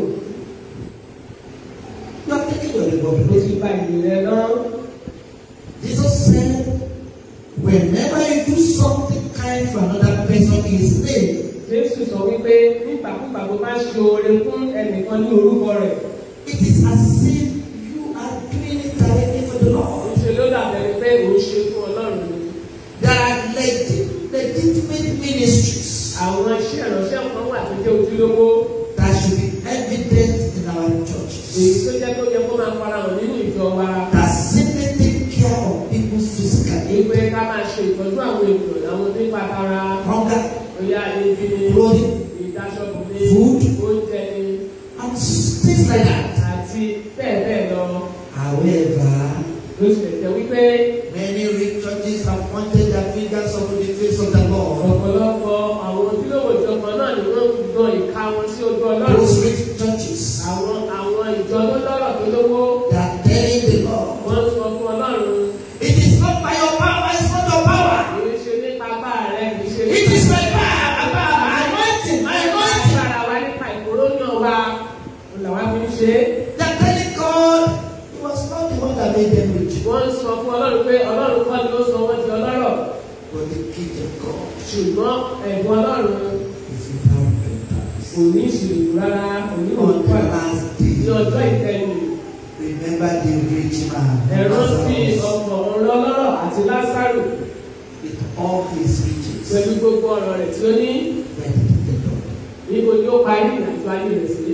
You are taking your reward. mo ti gba ìyè rẹ náà Jesus said, whenever you do something kind for another person in his name, jésù sọ wípé nígbàkúgbà tó bá ṣe oore fún ẹnìkan ní orúkọ rẹ̀ it is as if you are doing it directly for the Lord. ṣe ló dàbẹ̀rẹ̀ pé òun ṣe fún ọlọ́run ni There are legit, legitimate ministries àwọn iṣẹ́ ìránṣẹ́ kan wà tó jẹ́ ojúlówó that should be evident in our èyí churches. tó jẹ́ tó yẹ kó máa fara hàn nínú ìjọ wa That simply take care of people's physical needs. ìpè ká máa ṣe ìtọ́jú àwọn ènìyàn àwọn nípa tara Hunger, bóyá ebi ni clothing, ìdáṣọ́bù ní Food. oúnjẹ ní and things like that. àti bẹ́ẹ̀ bẹ́ẹ̀ lọ However, ló ṣe jẹ́ wípé many rich churches have pointed their fingers over the face of the Lord. ọ̀pọ̀lọpọ̀ àwọn ojúlówó ìjọba náà ni wọ́n ń gbọ́n ìka wọn sí ojú ọlọ́run Those rich churches, àwọn àwọn ìjọ tó lọ́rọ̀ tó lówó they are telling the Lord, wọ́n ń sọ fún ọlọ́run it is not by your power, it's not your power. kì í ṣe nípa bá rẹ kì í ṣe It is my power, my power, my anointing, my anointing. agbára wa nípa ìkóróyàn wa òun làwa fi ń ṣe é. They are telling God, it was not the one that made them rich, wọ́n ń sọ fún ọlọ́run pé ọlọ́run kọ́ ni ó sọ wọ́n di ọlọ́rọ̀ but the gift of God ṣùgbọ́n ẹ̀bùn ọlọ́run is without repentance. kò ní ìṣèlú rárá kò ní On the òkúta last ní day, ọjọ́ ìkẹyìn remember the rich man ẹ̀rọ sí Lazarus, ọkọ̀ ọlọ́rọ̀ àti lásàrò with all his riches pẹ̀lú gbogbo ọ̀rọ̀ rẹ̀ tí ó ní went to the Lord. níbo ni ó parí ìrìnàjò ayé rẹ̀ sí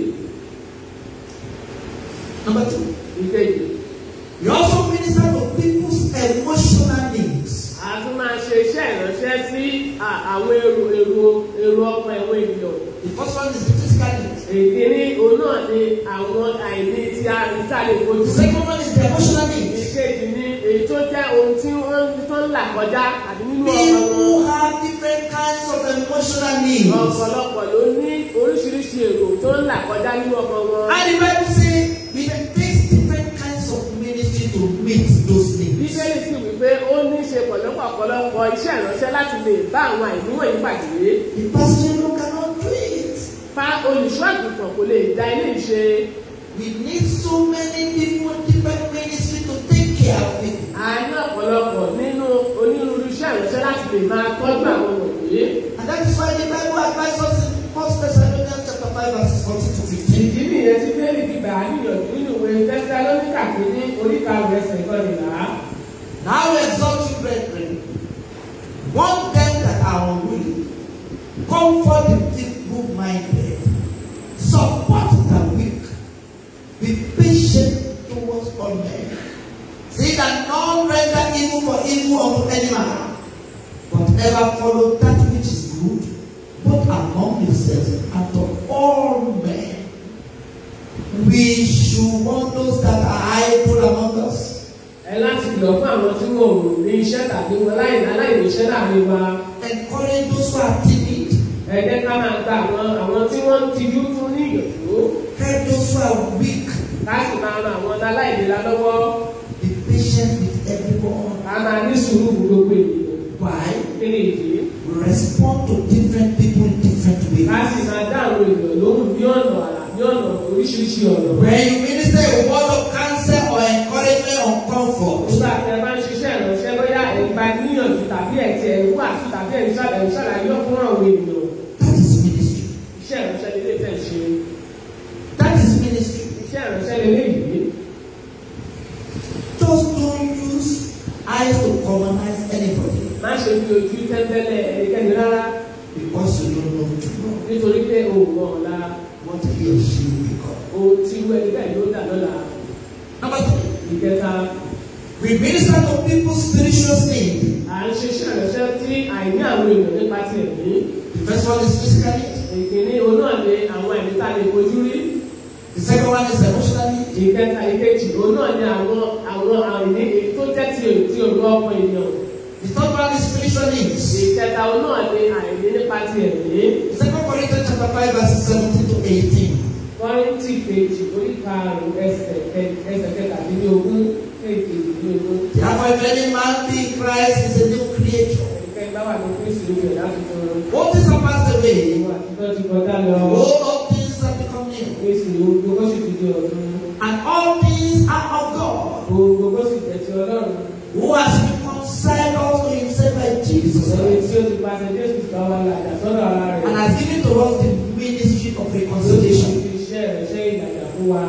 Number two, ìkejì. you also minister to people's emotional needs. a tún máa ṣe iṣẹ́ ìránṣẹ́ sí à- àwọn èrò èrò èrò ọkàn ẹ̀wọ̀n ènìyàn. The first one is the physical needs. èkíní òun náà ni àwọn àìní tí a rí tá a lè fojú The sí. second one is the emotional needs. ìkejì ni èyí tó jẹ́ ohun tí wọ́n tó ń là kọjá àti nínú ọkàn wọn. People have different kinds of emotional needs. ọ̀pọ̀lọpọ̀ ló ní oríṣiríṣi èrò tó ń là kọjá nínú ọkàn wọn. And the Bible says it takes different kinds of ministry to meet those needs. bíbélì sì wípé ó ní í ṣe pọ̀lọpọ̀ ọ̀pọ̀lọpọ̀ iṣẹ́ ìránṣẹ́ láti lè bá àwọn àìní wọ̀nyí pàdé. The pastor alone cannot do it. fa olùṣọ́ àgùntàn kò lè da ilé ìṣe. We need so many people, different ministry to take care of people. a ní ọ̀pọ̀lọpọ̀ nínú onírúurú iṣẹ́ ìránṣẹ́ láti lè máa tọ́jú àwọn wọ̀nyí. And that is why the Bible advises us in 1 Thessalonians chapter 5, verses 14 to 15. ìdí nìyẹn tí bẹ́ẹ̀lì fi gbà á níyànjú nínú ìwé tẹ́sítálóníkà pé ní oríkà rẹ̀ ẹsẹ̀ ìkọlìlá. Now exalt you, brethren, warn them that are unruly, comfort the feeble-minded, support the weak, be patient towards all men. See that none render evil for evil unto any man, but ever follow that which is good, both among yourselves and to all men. We should warn those that are idle among us. ẹ láti lọ fún àwọn tí wọn ò ní iṣẹ́ tàbí wọn láì láláì níṣẹ́ láàrin wa. encourage those who are timid, ẹ jẹ́ ká máa gba àwọn àwọn tí wọ́n ń tijú fún ní ìyànjú. help those who are weak. ká sì máa ran àwọn aláìlera lọ́wọ́ Be patient with everyone. ká máa ní sùúrù fún gbogbo ènìyàn Why? kí ni ìdí We respond to different people in different ká ways. sì máa dá àwọn ènìyàn lóhùn ní ọ̀nà àrà ní ọ̀nà oríṣiríṣi ọ̀nà. When you minister a word of counsel or encouragement or comfort, nígbà tí ẹ bá ń ṣiṣẹ́ ìránṣẹ́ bóyá ẹ̀gbá níyànjú tàbí ẹ̀tì ẹ̀rú àti tàbí ẹ̀rí ṣàlàyé ṣàlàyé fún àwọn ènìyàn that is ministry. iṣẹ́ ìránṣẹ́ lélẹ̀ tẹ̀ ṣe That is ministry. iṣẹ́ ìránṣẹ́ lélẹ̀ yìí Just don't use eyes to colonize anybody má ṣe fi ojú tẹ́ńtẹ́lẹ̀ ẹnikẹ́ni rárá because you don't know tomorrow nítorí pé òun mọ̀ ọ̀la what he or she will become. ohun tí irú ẹni bẹ́ẹ̀ yóò dà lọ́la Number three, ìkẹta we minister to people's spiritual need. à ń ṣe iṣẹ́ ìránṣẹ́ tí àìní àwọn èèyàn nípa ti ẹ̀mí The first one is physical need. ìkíní òun náà ni àwọn ẹ̀mí tá a lè fojú rí The second one is emotional need. ìkẹta ìkejì òun náà ni àwọn àwọn àìní èyí tó jẹ́ ti ti òru ọkàn ènìyàn The third one is spiritual needs. ìkẹta òun náà ni àìní nípa ti ẹ̀mí Second Corinthians chapter 5 verses 17 to 18. kọ́rìntì kejì orí karùn-ún ẹsẹ̀ kẹ- ẹsẹ̀ kẹtàdínlógún kejìdínlógún Therefore, if any man be in Christ, is a new creature. ẹnikẹ́ni bá wà ní kristu ló yẹ láti fún un All things are passed away. ìwà àtijọ́ ti kọjá lọ All things have become new. kristu gbogbo sì ti di ọ̀tun And all things are of God, gbogbo sì jẹ́ ti ọlọ́run who has reconciled us to himself by Jesus ẹni Christ, tí ó ti pàṣẹ jésù bá wà lájà sọ́dọ̀ ara rẹ̀ and has given to us the ministry of ló ti reconciliation. fi iṣẹ́ rẹ̀ ṣe ìlàjà fún wa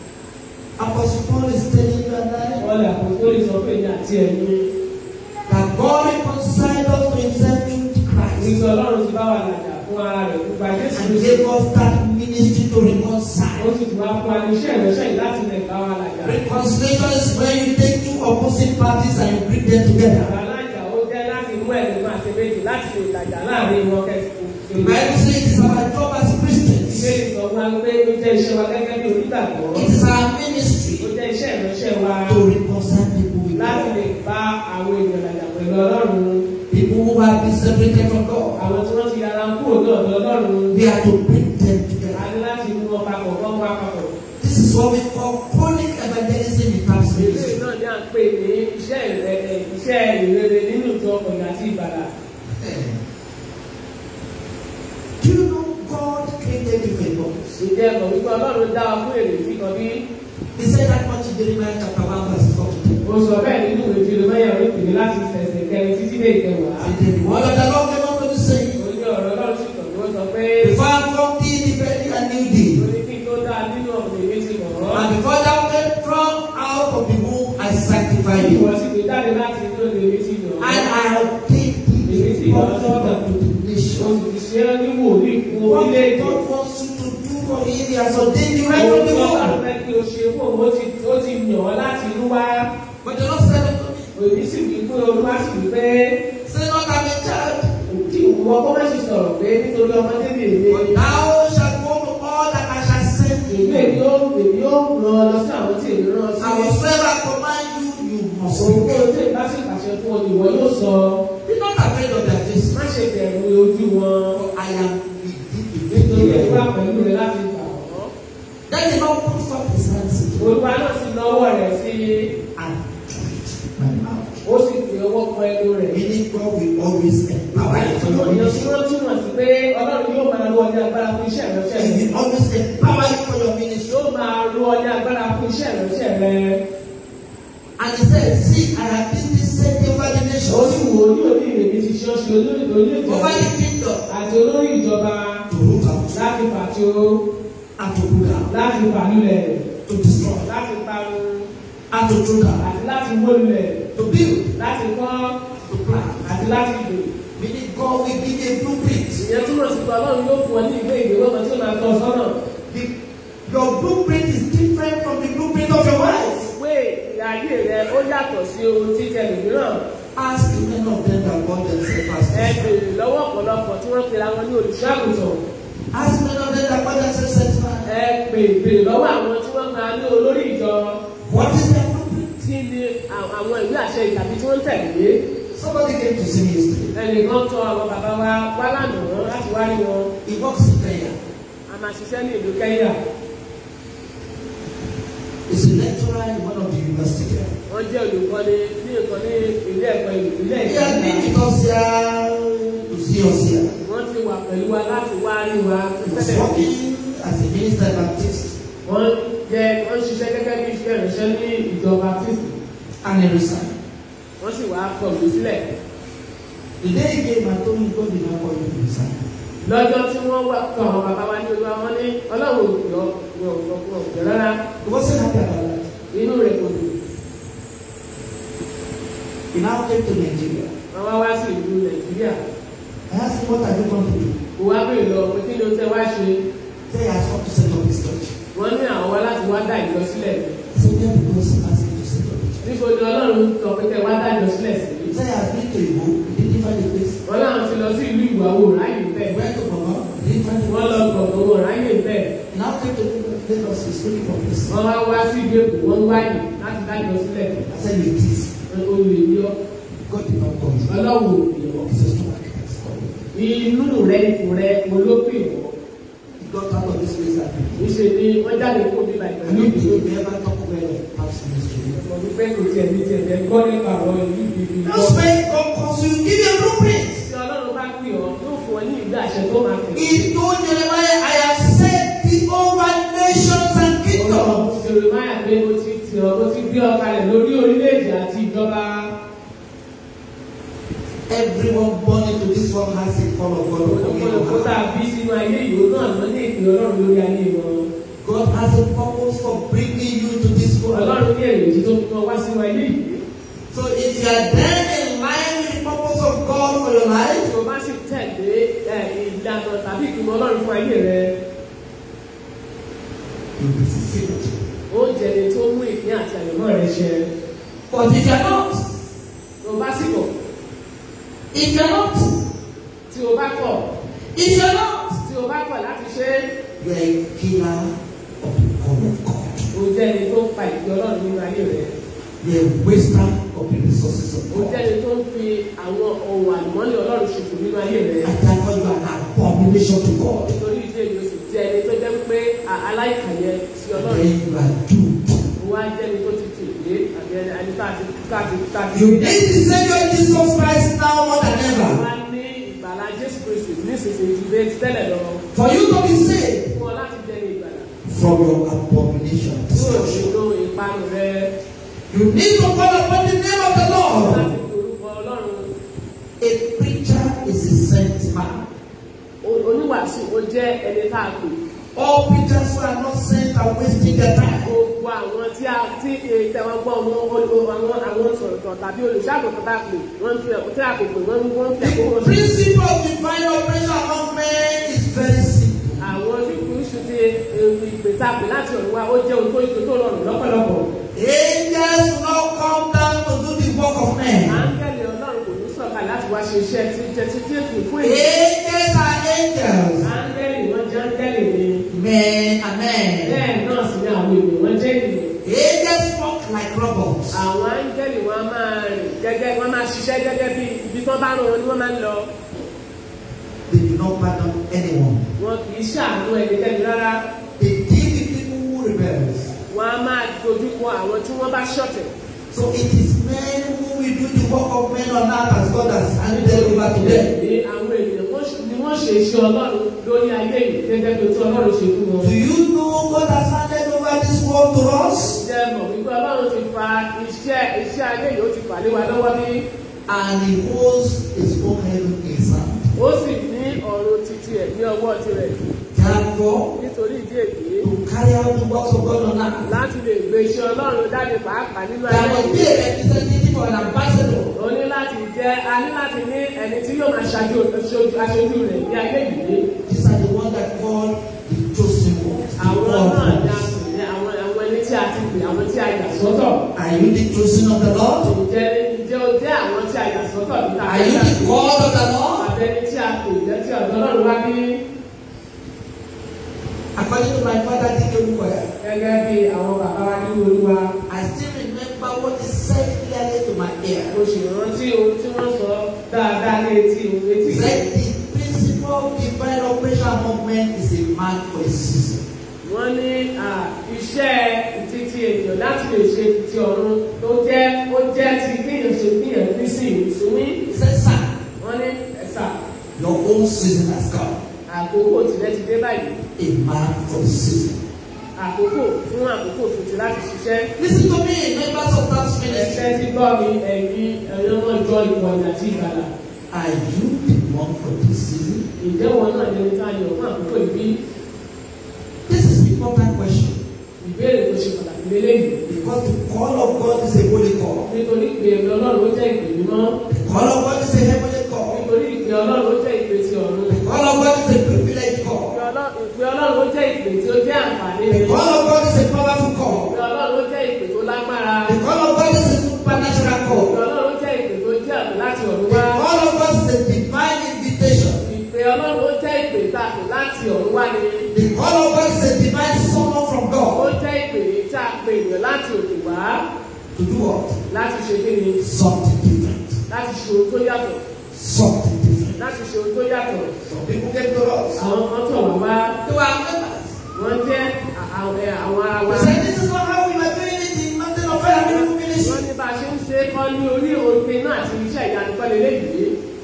Apostle Paul is telling you and I wọ́n lè àpòtólì sọ pé ní àti ẹ̀mí that God reconciled us to himself through Christ nígbà ọlọ́run ti bá wà lájà fún ara rẹ̀ nípa jésù and Kristi. gave us that ministry to ó reconcile. sì tún wá fún wa ní iṣẹ́ ìránṣẹ́ yìí láti lè bá wa lájà. Reconciliation is when you take two opposite parties and you bring them together. Alájà ó jẹ́ láti mú ẹ̀mí máa ṣe méjì láti ṣe ìlàjà láàrin wọn kẹ́sìkò. The Bible says it is our job as Christians. Ìbéèrè sọ fún wa pé ó jẹ́ iṣẹ́ wa gẹ́gẹ́ bí onígbàgbọ́. It is our Ó ministry jẹ́ iṣẹ́ ìránṣẹ́ wa to reconcile people with láti God. lè bá àwọn èèyàn làjà pẹ̀lú Ọlọ́run. People who have been separated from God. Àwọn tí wọ́n ti yára kúrò ní ọ̀dọ̀ Ọlọ́run. We are to bring them A together. ní láti mú wọn papọ̀ wọ́n wá papọ̀. This is what we call chronic evangelism in terms of Ìbéèrè ministry. náà ní à ń pè ní iṣẹ́ ìrere iṣẹ́ ìrere nínú ìjọ ọ̀gbìn àti ìbàdà. Do you know God created you for a purpose? Ìjẹ́ ẹ̀kọ́ wípé Ọlọ́run dá wa fún èrè tí kan bí He said that much in Jeremiah chapter 1 verse 4 to 10. ó sọ bẹ́ẹ̀ nínú ìwé Jeremaya orí kìíní láti ṣẹ̀ṣẹ̀ kẹrin títí dé ìkẹwàá. And then the word of the Lord came unto me saying, Ó ní ọ̀rọ̀ Ọlọ́run sì kàn ló sọ pé Before I formed thee in the belly, I knew ó thee. ní kí n tó dá nínú ọ̀gbìn mi ti mọ̀ ọ́. And before thou came from out of the womb, I sanctified thee. Ìwọ sì gbé jáde láti inú ọ̀gbìn mi ti yàn And ọ́. I ordained thee a prophet unto the Ó nation. sì ti ṣe é ní wòlíì fún What orílẹ̀-èdè. God wants you to do for him, he has ordained you right Ohun from the tí Ọlọ́run womb. fẹ́ kí o ṣe fún òun ó ti ó ti yàn ọ́ láti inú wá. But the Lord said unto me, Òbí sì wí pé Olúwa sì wí pé Say not I'm a child, kí ìwọ kọ́ má sì sọ̀rọ̀ pé nítorí ọmọdé lè lé. but thou shalt go to all that I shall send Èmi thee. èmi ó èmi ó ràn ọ́ lọ sí àwọn tí èmi rán ọ sí. And whatsoever I command you, you must Òun kó obey. o tẹ̀ bá sì pàṣẹ fún ọ ìwọ yóò sọ. Be not afraid of their face, Má ṣe bẹ̀rù ojú wọn. for I am with thee to Nítorí make èmi wà thee pẹ̀lú rẹ láti gbà ọ́. Then the Lord put forth his hands Olúwa náà sì lọ́wọ́ rẹ̀ sí and touched my mouth. ó sì fi ọwọ́ kan ẹnu rẹ̀. Meaning God will always empower you for your Ìyẹn tí ministry. wọ́n túmọ̀ sí pé Ọlọ́run yóò máa lo ọjà agbára fún iṣẹ́ ìránṣẹ́ He rẹ̀. will always empower you for your ministry. Yóò máa lo ọjà agbára fún iṣẹ́ ìránṣẹ́ rẹ̀. And he said, See, I have been this same over the Ó sì nations, wò ó ní òní ìrètí ti ṣe ọṣù olórí orílẹ̀-èdè over the kingdom, àti olórí ìjọba to root out láti pàtó and to pull down, láti fàlúlẹ̀ to destroy láti parun and to throw down, àti láti wólulẹ̀ to build, láti kọ́ to plant. àti láti gbè. Meaning God will give you a blueprint. Ìyẹn túmọ̀ sí pé Ọlọ́run yóò fún ọ ní ìwé ìgbéwọ́ kan tí ó máa tọ́ ọ sọ́nà. The, your blueprint is different from the blueprint of your wife. Ìwé ìyáyé rẹ ó yàtọ̀ sí ohun tí tẹlifíran. Ask the men of them that call themselves Ẹ pastors. béèrè lọ́wọ́ ọ̀pọ̀lọpọ̀ tí wọ́n pera wọn ní olùṣọ́ àgùntàn. Ask men of them that call themselves set man. Ẹ béèrè lọ́wọ́ àwọn tí wọ́n máa ní olórí ìjọ. What is their blueprint? Kí ni à- àwọn ìwé àṣẹ ìtàbí tí wọ́n ń tẹ̀lé? Somebody came to see me yesterday. Ẹnìkan tọ àwọn bàbá wa wá lánàá láti wá rí wọn. He works in Kenya. A máa ṣiṣẹ́ ní ìlú Kẹ́nyà. is a lecturer in one of the university there. wọ́n jẹ́ olùkọ́ni ní nǹkan ní ilé ẹ̀kọ́ ilé He has been ẹ̀kọ́ with us here to see us here. wọ́n ti wà pẹ̀lú wa láti wá rí wa He was tẹ́lẹ̀ working as a minister Baptist wọ́n jẹ́ wọ́n ṣiṣẹ́ gẹ́gẹ́ bí iṣẹ́ ìrìnsẹ́ ní ìjọba kristi and he resigned. wọ́n sì wá kọ̀wé sílẹ̀ The day he came and told me God did not call him to resign. lọ́jọ́ tí wọ́n wà kọ́ àwọn bàbá wa ní olúwa wọn ní ọlọ́run òjò wọn òjò rárá He wasn't happy about that. inú rẹ̀ kò dùn He now came to Nigeria. wọ́n wá wá sí ìlú nàìjíríà I asked him, What are you going to do? kò wá bèèrè lọ pé kí ni ó tẹ wá ṣe Say he has come to set up his church. wọ́n ní àwọn wá láti wá dá ìjọ sílẹ̀ He said, Yeah, because he asked him to set up his church. níbo ni ọlọ́run sọ pé kẹ wá dá ìjọ sílẹ̀ sí He said, I have been to Igbo, he didn't find a place. wọ́n láwọn ti lọ sí ìlú ìwàwò ráyè He bẹ́ẹ̀ went to Baba, he didn't find a wọ́n lọ place. gbọ̀ngàn wọn ráyè bẹ́ẹ̀ He now came to Lagos, he's looking for a place. wọ́n wá wá sí ìlú èkó wọ́n wáyé láti dá ìjọ sílẹ̀ I said, It is. olè yọ God did not call you. ọlọ́run òyìnbó He says, No, I can't call you. inú rẹ ipò rẹ olópin wọ He got out of this place that day. níṣẹ ni wọ́n jáde kó bí bàtà I ní don't ìlú think we ever talk well of past ministry. mo ní pé kò tiẹ̀ ní tiẹ̀ fẹ́ gbọ́ nípa ọ̀rọ̀ ìlú ìbí Just when God calls you, give you a blueprint. tí ọlọ́run bá pè ọ́ yóò fún ọ ní ìgbà àṣẹ tó máa tẹ̀. He told Jeremiah, I have set thee over nations and kingdoms. Ọlọ́run Jeremiah pé mo ti tì ọ́ mo ti gbé ọ kalẹ̀ lórí orílẹ̀-èdè àti ìjọba. Everyone born into this world has a call of God upon Olùkọ́ tá him. a bí sínú ayé ìwò náà ló ní ìpè ọlọ́run lórí ayé wọn. God has a purpose for bringing you to this world. Ọlọ́run ní èrè tí tó fi wọn wá sínú ayé yìí. So if you are then in line with the purpose of God for your life, Tí o bá sì tẹ̀lé ẹ̀, ìlànà tàbí ìgbìmọ̀ ọlọ́run fún ayé rẹ, you'll be fulfilled. ó jẹ́ ẹni tó mú ìpín àti àyẹ̀mọ́ rẹ ṣẹ. But if you are not, Tó o bá sì kọ̀, if you are not, tí o bá kọ̀, if you are not, tí o bá kọ̀ láti ṣe é, you are a killer of the call of God. o jẹ́ ẹni tó pa ìpè ọlọ́run nínú ayé rẹ. You are a waster of the resources of ó God. jẹ́ ẹni tó ń fi àwọn ohun àlùmọ́nì ọlọ́run ṣòfò nínú ayé rẹ̀. And therefore you are an abomination to God. nítorí ìdí èyí o sì jẹ́ ẹni tó jẹ́ pé a- aláìkàyẹ sí Then ọlọ́run. you are doomed. ó wá jẹ́ ẹni tó ti tì lé àbí ẹni ẹni tá a ti tá a ti tá a ti. You need the Savior Jesus Christ now more than wá ever. ní ìgbàlá jésù kristu nísinsìnyí ju bẹ́ẹ̀ ti tẹ́lẹ̀ lọ. For you to be saved fún ọ láti jẹ́ ní ìgbàlá. from your abomination. yóò destruction. ṣòro ìparun rẹ You need to call upon the name of the Lord. láti fi orúkọ ọlọ́run. A preacher is a sent man. O- oníwàásù ó jẹ́ ẹni tá a pè. All preachers who are not sent are wasting their time. gbogbo àwọn tí a tí ìtẹ̀wọ́n gbọ́ wọn àwọn àwọn sọ̀rọ̀tọ̀ tàbí olùṣàgùntàn bá pè wọ́n fi ẹ̀kọ́ tí a kò pè wọ́n wọ́n fi ẹ̀kọ́ The wọn sí. principle of divine operation among men is very simple. àwọn oníkùnrin ti ìpè tá a pè láti ọ̀run wá ó jẹ́ ohun tó ìtò tó rọrùn lọ́pọ̀lọpọ̀. Angels will not come down to do the work of men. áńgẹ́lì ọlọ́run kò ní sọ̀kalẹ̀ láti wá ṣe iṣẹ́ tí jẹ́ tí tí èkó fún èyí. Angels are angels. áńgẹ́lì wọ́n jẹ́ áńgẹ́lì ni Men are men. bẹ́ẹ̀ náà sì ni àwọn ènìyàn wọ́n jẹ́ ènìyàn. Angels walk like robots. àwọn áńgẹ́lì wọn máa rìn gẹ́gẹ́ wọ́n máa ṣiṣẹ́ gẹ́gẹ́ bí ibi tó bá rán wọn ni wọ́n máa ń lọ. They do not pardon anyone. wọn kì í ṣàánú ẹnikẹ́ni rárá. They deal with people who rebels. wọn a máa dojú kọ àwọn tí wọ́n bá ṣọ̀tẹ̀. So it is men who will do the work of men on earth as God has handed them over to them. ní àwọn ènìyàn wọ́n ṣe- ni wọ́n ṣe iṣẹ́ ọlọ́run lórí ayé yìí gẹ́gẹ́ bí ojú ọlọ́run ṣe fún wọn. Do you know God has handed over this world to us? jẹ́ mọ̀ wípé ọlọ́run ti fa iṣẹ́ iṣẹ́ ayé yìí ó ti fà lé wa lọ́wọ́ bí And He holds His own heaven in His hand. ó sì ní ọ̀run títí ẹ̀ ní ọwọ́ tirẹ̀ Therefore, nítorí ìdí èyí to carry out the works of God on earth, láti lè gbé iṣẹ́ ọlọ́run jáde pàápàá nínú there ayé must be yìí. a representative or an ambassador. ó ní láti jẹ́ a ní láti ní ẹni tí yóò máa ṣáájú aṣojú aṣojú rẹ̀ ní ayé yìí. These are the ones that call the chosen ones. the àwọn called náà ones. dá sí ní àwọn àwọn ẹni tí a ti pè àwọn tí a yà sọ́tọ̀. Are you the chosen of the Lord? Ǹjẹ́ ǹjẹ́ o jẹ́ àwọn tí a yà sọ́tọ̀ níta? Are you the called of the Lord? Àbẹ̀ni tí a pè jẹ́ tí ọ̀dọ́ náà wá bí According to my father, Dike Olukoya, gẹ́gẹ́ bí àwọn bàbá wa nínú olúwa. I still remember what he said clearly to my ear. Mo sì rántí ohun tí wọ́n sọ dáadáa ní etí ohun etí. He said the principle of divine operation among men is a man for a season. Wọ́n ní à, iṣẹ́ títí ènìyàn lè ṣe ti ọ̀run tó jẹ́ ó jẹ́ ti kéèyàn ṣe kéèyàn fi sí ìsinmi He said, Sir, wọ́n ní ẹ̀sà your own season has come. àkókò tìlẹ̀ ti dé báyìí A man for the season. àkókò fún àkókò tuntun láti ṣiṣẹ́. Listen to me, members of that ministry. ẹsẹ̀ tí gbọ́ mi ẹ̀yin ẹ̀yin ọmọ ìjọ ìwọ̀n àti ìgbàlà. Are you the one for this season? Ǹjẹ́ wọn náà lè ta yọ̀ fún àkókò ìbí? This is an important question. Ìbéèrè tó ṣe pàtàkì lélẹ́yìí. Because the call of God is a holy call. Nítorí pé ẹ̀mí Ọlọ́run ó jẹ́ ìpè mímọ́. The call of God is a heavenly call. Nítorí ìpè Ọlọ́run ó jẹ́ ìpè ti ọ̀run. The call of God is a privileged call. Ìpè Ọlọ́- ìpè Ọlọ́run ó jẹ́ ìpè tí ó jẹ́ àǹfààní The rẹ̀. call of God is a powerful call. Ìpè Ọlọ́run ó jẹ́ ìpè tó lágbára. The call of God is a supernatural Ìpè call. Ọlọ́run ó jẹ́ ìpè tó jẹ́ àmì láti ọ̀run The wá. call of God is a divine invitation. Ìpè Ọlọ́run ó jẹ́ ìpè tá a pè láti ọ̀run wá ni. The call of God is a divine summon from Ó God. jẹ́ ìpè tá a pè ènìyàn láti òkè wá To do what? láti ṣe kí ni? Something different. Láti ṣe ohun tó yàtọ̀. Something different. Láti ṣe ohun tó yàtọ̀. Some people came to us. Àwọn kan tọ̀ wá wá. They were members. Wọ́n jẹ́ à- àwọn ẹ, àwọn ara wa. We said, This is not how we were doing it in Mountain of Fire Miracle Wọ́n Ministry. ní bá a ṣe ń ṣe é kọ́ ní orí òfin náà àti iṣẹ́ ìyanu kọ́ lélẹ́yìí.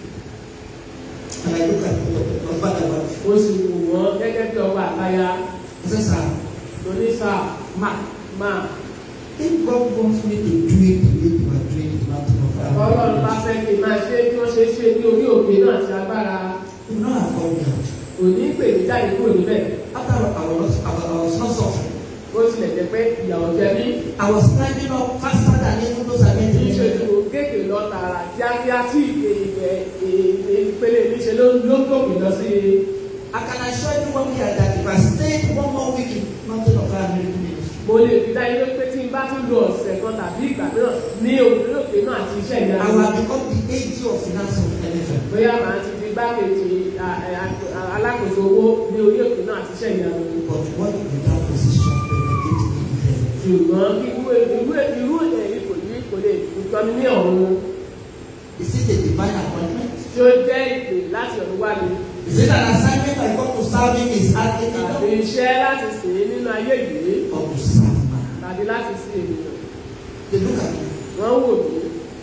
And I look at the husband and wife. Mo sì wù wọ́n gẹ́gẹ́ bí ọba àtaya. I said, Sir, Mo ní sà má má. if God wants me to do it the way you are doing it in Mountain of Fire Ọlọ́run bá Miracle fẹ́ kí n máa ṣe bí wọ́n ṣe ṣe ní orí òfin náà ti agbára. Ministry, you know I've called me out. Kò ní pè mí jáde kúrò níbẹ̀. After I was, I was, I was not suffering. Ó tilẹ̀ jẹ́ pé ìyàwó jẹ mí. I was climbing up faster than even those I met Kì í in ṣe the tí mo kéèké lọ tààrà kíákíá tí ìpè ìpè ìpele mi ṣe ló ló gòkè lọ sí i. I can assure everyone here that if I stayed one more week in Mountain of Fire Miracle Ministry, mo lè fi dájú ló pé tí n bá tún lo ọ̀sẹ̀ kan tàbí ìgbà mìíràn ní òkè òkè náà àti iṣẹ́ I ìyanu. would have become the AG of finance of NFM. bóyá màá ti di gbákejì à- à- à- alákòóso owó ní orí òkè náà àti iṣẹ́ ìyanu. But what would that position benefit me in heaven? ṣùgbọ́n kí irú irú irú èyí kò yí kò lè tọ́ni ní ọ̀run Is it a divine appointment? tí ó jẹ́ ìpè láti ọ̀run wá ni. Is it an assignment I got to serve him is earthly tàbí kingdom? iṣẹ́ láti sìn ín nínú ayé yìí Or to serve man? tàbí láti sin ènìyàn. They look at me. wọ́n wò mí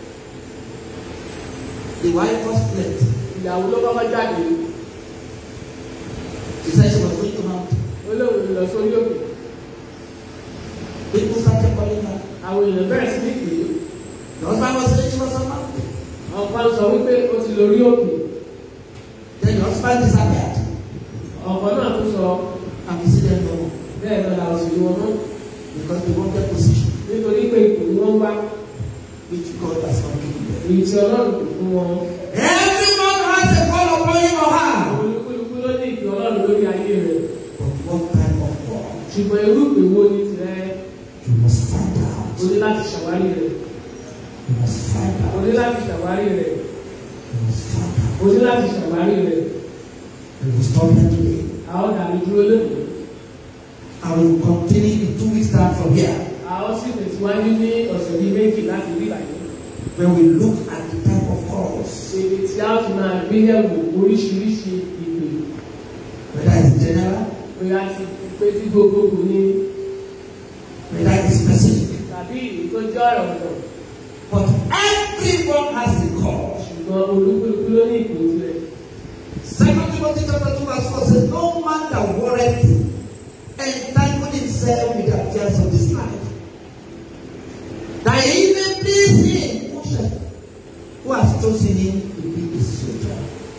The wife first left. ìyàwó ló kọ́kọ́ jáde She said she was going to mountain. olóhùn lọ sórí òkè. People started calling her. àwọn èèyàn bẹ̀rẹ̀ sí ní pè é. The husband was saying she was on mountain. ọ̀pá ń sọ wípé ó ti lórí òkè. Then the husband disappeared. ọ̀pọ̀ náà tún sọ And we see them no more. bẹ́ẹ̀ náà làwọn sì ní wọn mọ́ Because they wanted position, nítorí pé ipò ni wọ́n wá which God has not given them. èyí tí ọlọ́run kò fún wọn. Everyone has a call upon him or her. olúkúlùkù ló ní ìpè ọlọ́run lórí ayé rẹ̀. But what kind of call? ṣùgbọ́n irú ìpè wo ni tirẹ̀ You must find out. o ní láti ṣàwárí rẹ̀ You must find o out. ní láti ṣàwárí rẹ̀ You must find out. o ní láti ṣàwárí rẹ̀ We will stop here today. a ó dàbí dúró lónìí. I will continue in two weeks time from here. a ó sì tẹ̀síwájú ní ọ̀sẹ̀ bíi méjì láti rí ìbàdàn. When we look at the type of calls, èdè tí a ó ti máa gbé yẹ̀wò oríṣiríṣi ìpè whether it's general, bóyá ti pé tí gbogbogbò ni whether it's specific. tàbí èyí tó jẹ́ ọ̀rọ̀ ọ̀dọ̀ But everyone has a call. ṣùgbọ́n olúkúlùkù ló ní ìpè tirẹ̀. Second Timothy chapter 2 verse 4 says, No man that warreth entangle himself with the affairs of this life. That he may please him who shall- who has chosen him to be his soldier.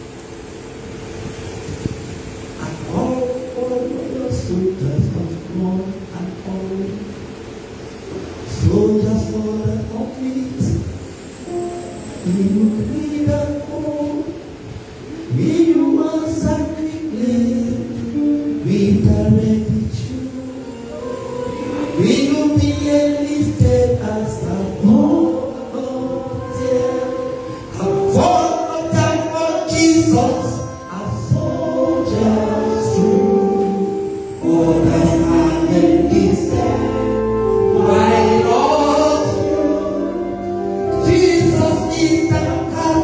And all, all other soldiers must run and follow. Soldiers for the conflict. He will lead and hold. We you answer quickly, we direct you. We will be enlisted as a volunteer. A volunteer for Jesus, a soldiers true. Orders are enlisted, why not? Jesus is the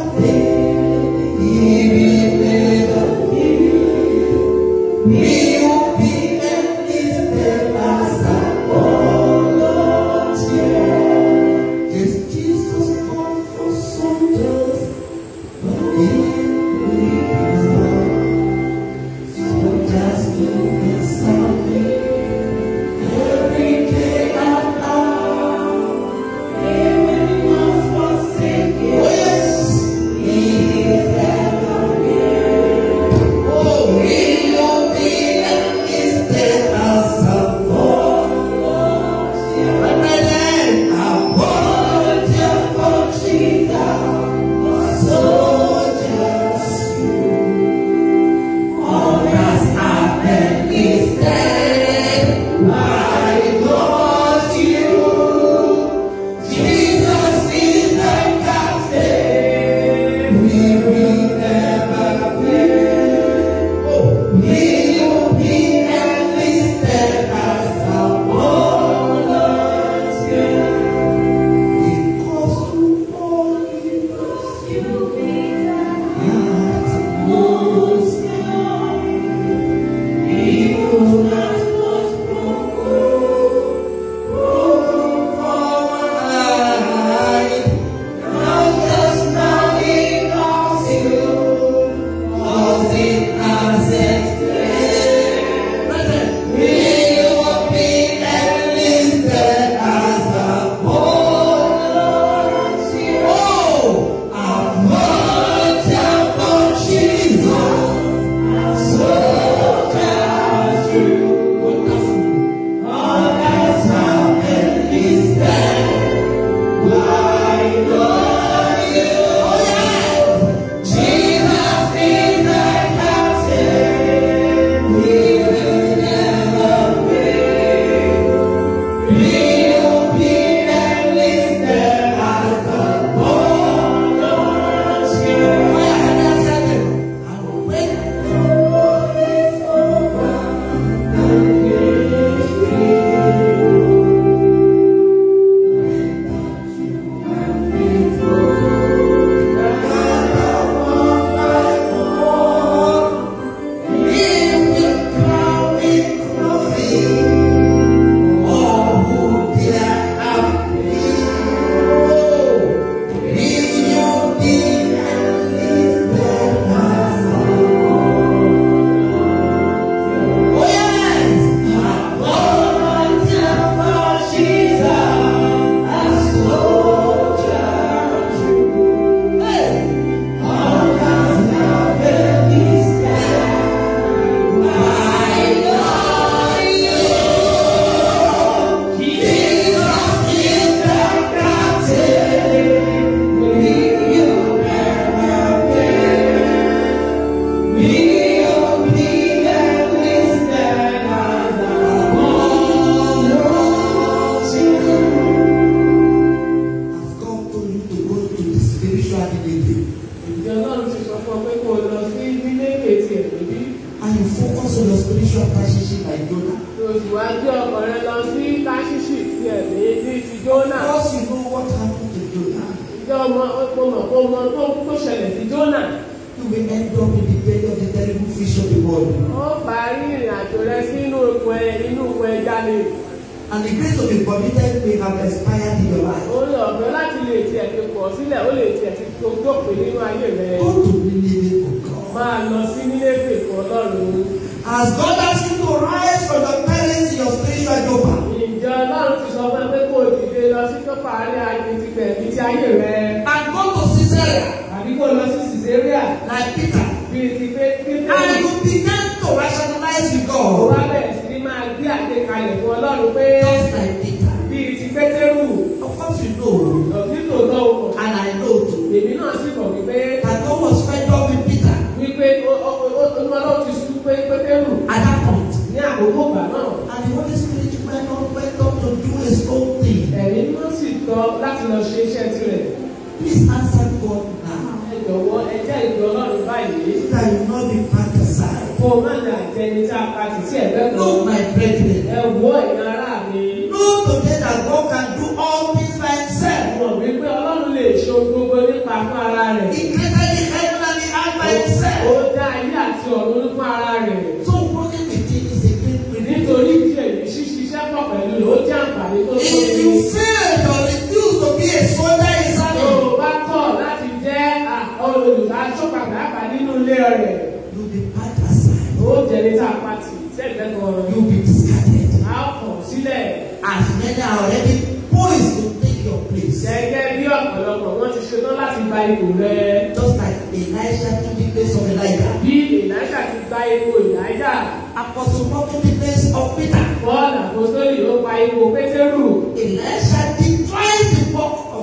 focus on your spiritual passion like Jonah. Òṣùwájú ọkàn rẹ lọ sí Táṣíṣì ti ẹ̀mí ní ti Jónà. Because you know what happened to Jonah. Ìjọ ọmọ ọmọ mọ̀ kó mọ tó tó ṣẹlẹ̀ sí Jónà. You will end up in the belly of the terrible fish of the world. Ó parí ìrìn àjò rẹ sínú ipò ẹ inú ipò ẹja lè. And the grace to be committed may have expired in your life. Orí ọ̀fẹ́ láti lè tiẹ̀ ti pọ̀ sílẹ̀, ó lè tiẹ̀ ti tó dópin nínú ayé rẹ. Go to Nineveh for God. Máa lọ sí nílé fèkó Ọlọ́run. As God asks you to rise from your parents in your spiritual job, Ìjọ Ọlọ́run ti sọ fún ẹ pé kó o dìde lọ sí tó parí ayé ti gbẹ̀mí ti ayé rẹ. and go to Caesarea Àbí kó o lọ sí Caesarea like Peter, bíi ti pé pé and you begin to rationalize with Ó God wá bẹ̀rẹ̀ sí ní máa gbé àgbékalẹ̀ fún Ọlọ́run pé just like Peter. bíi ti Pétérù Of course, you know, lọ́sí tòótọ́ o mọ̀. and I know too, Èmi náà sì mọ̀ wípé that God was fed up with Peter wípé ó- ó- ó- ó- Ọlọ́run ti sún pé Pétérù at that point. ní àkókò ìgbà náà. And the Holy Spirit went on, went on to do his own thing. Ẹ̀mí ló sì tọ́ láti lọ ṣe iṣẹ́ tirẹ̀. Please answer God now. Ẹ jọ̀wọ́ ẹ jẹ́ ìgbẹ́ Ọlọ́run báyìí. So that you will not be part aside. Kó o má nà jẹni tí a pa tì sí ẹ̀gbẹ́ kan. Look, my brethren. Ẹ wo ẹ̀yin ará mi. Know today that God can do all things by himself. Mọ̀ wípé Ọlọ́run lè ṣe ohun gbogbo nípa fún ara rẹ̀. He created the heaven and the earth by Ó himself. dá ayé àti ọ̀run fún ara rẹ̀. So working with him is a great privilege. Nítorí tí èyí ṣíṣiṣẹ́ pọ̀ pẹ̀lú rẹ̀ ó jẹ́ àǹfààní tó If tóbi. you fail or refuse to be a soldier in his Tó army, o bá kọ̀ láti jẹ́ olùdájọ́ pàtàkì nínú ilé rẹ̀, you'll be part aside. ó jẹ́ ní tá a pa tì sẹ́gbẹ́ kan. You'll be discarded. A ó kàn sílẹ̀. As many are already poised to take your place. Gẹ́gẹ́ bí ọ̀pọ̀lọpọ̀ wọ́n ti ṣetán láti gba ipò rẹ̀. Just like Elisha took the place of Elijah. Bí Èlíṣà ti gba ipò Èlíjà, Apostle Paul took the place of Peter. Paul àpòsólì ó gba ipò Pétérù. Elisha did twice the work of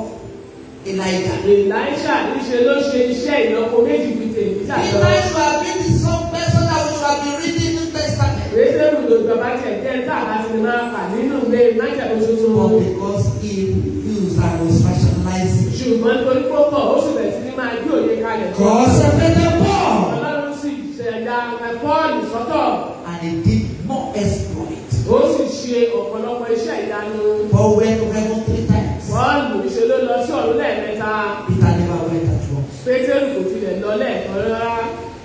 Elijah. Èlíṣà níṣe ló ṣe iṣẹ́ ìlọ́po méjì fi tè Èlíjà Peter lọ. should have been the some person that we should have been reading New Testament. Pétérù ló gbọ̀bá tẹ̀ jẹ́ tá a bá ti máa kà nínú ìwé májèlé tuntun. But because he refused and was rationalizing. Ṣùgbọ́n nítorí púpọ̀ ó sì bẹ̀rẹ̀ sí ní máa gbé òye kalẹ̀. God separated Paul. Ọlọ́run sì ṣẹ̀dá Pọ́ọ̀lù sọ́tọ̀. And he did more exploit. Ó sì ṣe ọ̀pọ̀lọpọ̀ iṣẹ́ ìyanu. Paul went to heaven three times. Pọ́ọ̀lù ṣe ló lọ sí ọ̀run lẹ́ẹ̀mẹ́ta. Peter never went at once. Pétérù kò tilẹ̀ lọ lẹ́ẹ̀kan rárá.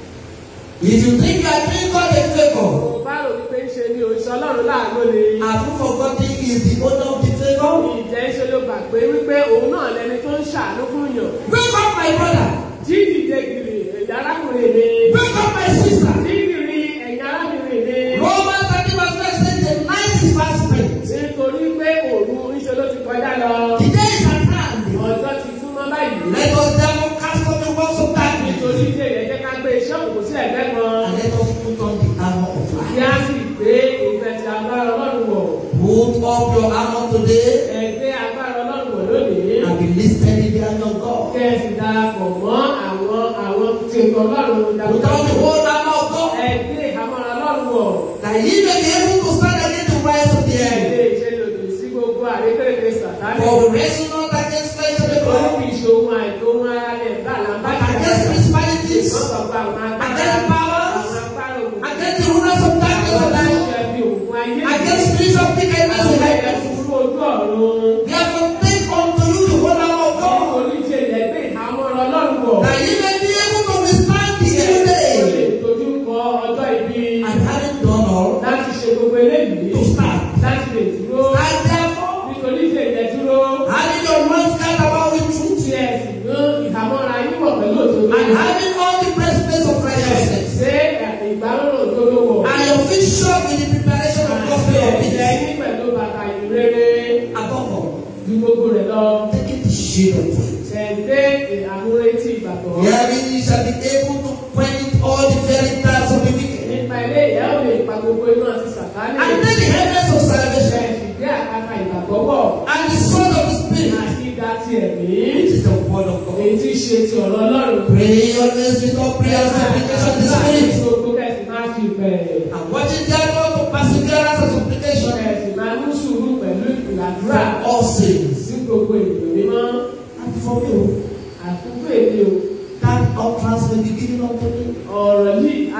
If you think you are doing God a favor, Mo bá rò wípé ń ṣe ni òṣìṣẹ́ Ọlọ́run láàánú ni. have you forgotten he is the owner of the favor? Ìjẹ́ ṣe ló gbà pé wípé òun náà lẹni tó ń ṣàánú fún yàn. Wake up, my brother. Jídìde gìrì ẹ̀yà arákùnrin mi. Wake up, my sister. Jídìrí ẹ̀yà arábìnrin mi. Romans 30 verse 5 says the night is fast spent. Nítorí pé òru ńṣe ló ti kọjá lọ. The day is at hand. Ọjọ́ ti súnmọ́ báyìí. Let us therefore cast off the works of darkness Nítorí tí èyẹ jẹ́ ká gbé iṣẹ́ òkú sí ẹ̀gbẹ́ kan. and let us put on the armor of Kí light. á sì gbé ìfẹ́ ti agbára Ọlọ́run wọ̀. Put up your armor today Ẹgbẹ́ agbára Ọlọ́run wọ̀ lónìí. and be listed in the army of God. Kẹ́ ẹ sì darapọ̀ mọ́ àwọn àwọn tí ètò Ọlọ́run Put on the dáadáa. whole armor of God Ẹgbẹ́ ìhámọ́ra Ọlọ́run wọ̀. that ye may be able to stand against the wiles of the Kí ẹ enemy. lè ṣe lòdì sí gbogbo àrékèrèké sàtánì. For we wrestle not against flesh and Nítorí blood, kì í ṣe ohun àìtó ohun ara rẹ̀ bá làǹbá but against principalities, Wọ́n sọ pé àwọn agbára against powers, àwọn agbára òkùnkùn. against the rulers of darkness of Ọlá the world, ṣe bí òkun ayé. against spiritual wickedness Àwọn in ẹ̀yẹ heaven. kúkúrú ojú ọ̀run. Therefore, take unto you the whole armor of God, Nítorí tí ilẹ̀ gbé ìhámọ́ Ọlọ́run wọ̀. that ye may be able to withstand the evil Ó lè day. dojú kọ ọjọ́ ibi And having done all, láti ṣe gbogbo eléyìí. to stand. Láti lè dúró. And therefore, Nítorí tí ilẹ̀ dúró. having your loins girt about with truth, Tí ẹ sì ní ìhámọ́ra yín wọ̀ pẹ̀lú òdodo. and having all the breastplate of righteousness, Ṣé ìgbárùn òdodo wọ̀? and your feet shod with the preparation of gospel of Àti peace. ẹ̀jẹ̀ yín pẹ̀lú bàtà ìrere. Above all, Ju gbogbo rẹ̀ lọ. taking the shield of faith. Ṣẹ̀ǹdé àmúretí ìgbàgbọ́. Wherein ye shall be able to quench all the very darts of the wicked. Nípa ilé ìyá ò lè pa gbogbo inú àti sàtánì. And take the helmet of salvation Ṣẹ̀ǹdì gbé àkàkà ìgbàgbọ́ wọ̀. and the sword of the Spirit, Àti ìdá ti ẹ̀mí. which is the word of God. Èyí tí í ṣe ti ọ̀rọ̀ Ọlọ́run. Pray always with all prayer and supplication in the Spirit. Gbogbo kẹ̀sì máa fi bẹ̀rẹ̀. And watching therefore to perseverance and supplication Kẹ̀sì máa mú sùúrù pẹ̀lú ìlàdúrà. for all saints. Sí gbogbo ènìyàn mímọ́. And for you, Àkókò èdè o. that utterance may be given unto me. Ọ̀rọ̀ yìí a lè fi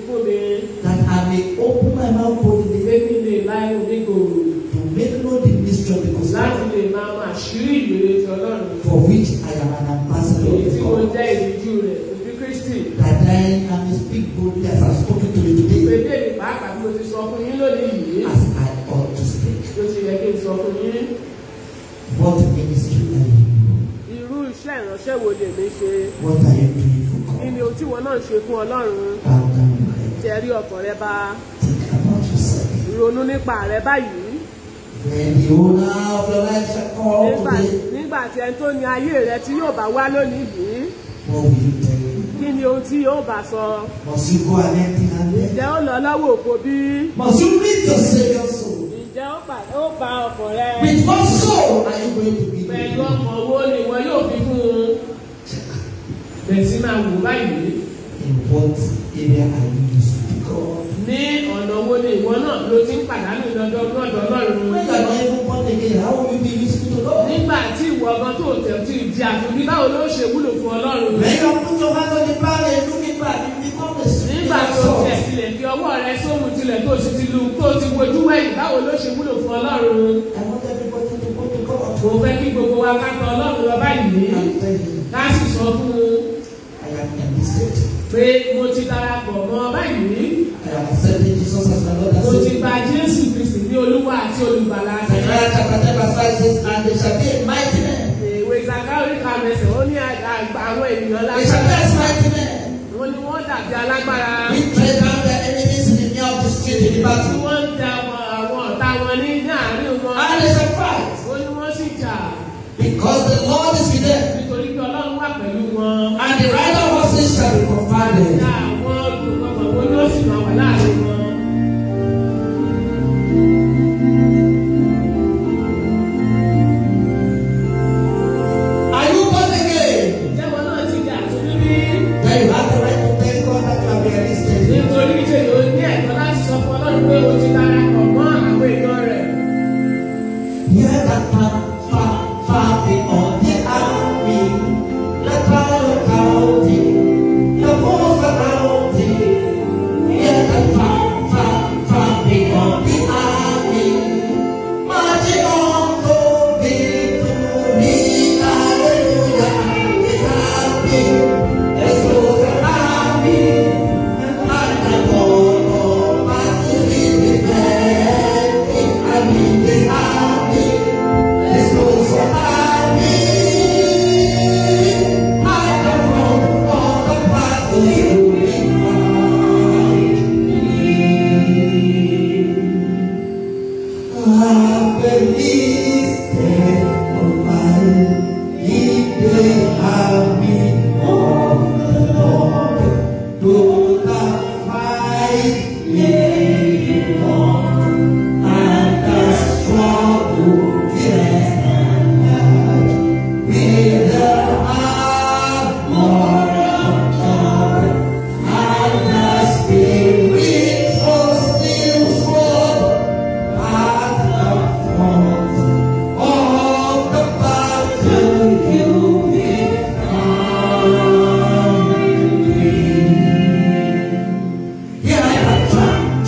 fún mi that I may open my mouth boldly pé kí n lè la inú mi gbòòrò to make known the mystery of the láti gospel lè máa mọ àṣírí ìrere ti ọlọ́run for which I am an ambassador èyí of tí mo God. jẹ́ ìrìjú rẹ̀ òbí kristi That I I may speak boldly as I have spoken to you pé today, bẹ́ẹ̀ni pàápàá bí mo ti sọ fún yín lónìí yìí as I ought to speak. ló ti yẹ kí n sọ fún yín What ministry are you? irú iṣẹ́ ìránṣẹ́ wo lèmi ṣe What are you doing for kí ni God? ohun tí wọn náà ń ṣe fún ọlọ́run How can you help? tẹ rí ọkàn rẹ bá Think about yourself. ronú nípa rẹ báyìí When the owner of your life shall call nígbà today, nígbà tí ẹni tó ní ayé rẹ tí yóò bá wá lónìí yìí what will you tell him? kí ni ohun tí yóò bá sọ Must you go and empty handed? ǹjẹ́ ó lọ lọ́wọ́ òfo bí Must you read to save your soul? ǹjẹ́ ó pa ó pa ọkàn rẹ With what soul are you going to be? pẹ̀lú ọkàn wo ni wọn yóò fi fún un bẹ̀rẹ̀ sí máa wò báyìí In what area are you used to God? ní ọ̀nà wo ni ìwọ náà ló ti ń pàdánù lọ́dọ̀ lọ́dọ̀ ọlọ́run When you are not even born again, how will you be useful to God? nígbà tí ìwọ ọgbọ́n tó tẹ̀ tí ì di àtúndí báwo ló ṣe wúlò fún ọlọ́run When you put your hand on the plow and looking back, you become a nígbà tó tẹ̀ tilẹ̀ fi ọwọ́ rẹ sóhun tilẹ̀ tó sì ti lu tó ti wojú wẹ̀yìn báwo ló ṣe wúlò fún ọlọ́run I want everybody to go to God. mo fẹ́ kí gbogbo wa ká tọ̀ ọlọ́run lọ báyìí And tell him, ká sì sọ fún un I am in this state. pé mo ti darapọ̀ mọ́ ọ báyìí I am accepting Jesus as my Lord and mo ti Savior. gba Jésù Kristi ní olúwa àti olùgbàlà mi. Zechariah chapter 10 verse 5 says, And they shall be a mighty man. ìwé ìsàkáwé kàmẹsẹ̀ ó ní àgbà àwọn ènìyàn They shall be lágbára as mighty men. wọ́n ní wọ́n dàbí alágbára We tread down their enemies in the near of the street in the tí battle. wọ́n ń da àwọn ọ̀tá wọn ní ní àárín wọn And they shall fight. ó ní wọ́n sì jà Because the Lord is with them. nítorí pé ọlọ́run wà pẹ̀lú wọn. And the rider horses shall be confounded. Ní àwọn olùkọ́kọ̀ wọn yóò sì máa wà láàrin wọn. Are you born again? Ìjẹ́wọ́ náà ti jà tó níbí. Then you have the right to thank God that you have been enlisted. nítorí ṣe ló ní ẹ̀tọ́ láti sọ fún ọlọ́run pé o ti darapọ̀ mọ́ àwọn èèyàn rẹ̀. Hear that far, far, far beyond the army. Let power count it. Your voice around it. Hear that far, far, far beyond the army. Marching on to victory. Hallelujah. It has been. Let's go to army. And I know what to be defending. I'm in the army. Let's go to army. I come from all the battles you will I believe that on my if they have me on the Lord, do not fight me on, and the struggle is not with the armor of God, and the spirit of still sword. At the front of the battle, you will find me. Here I am,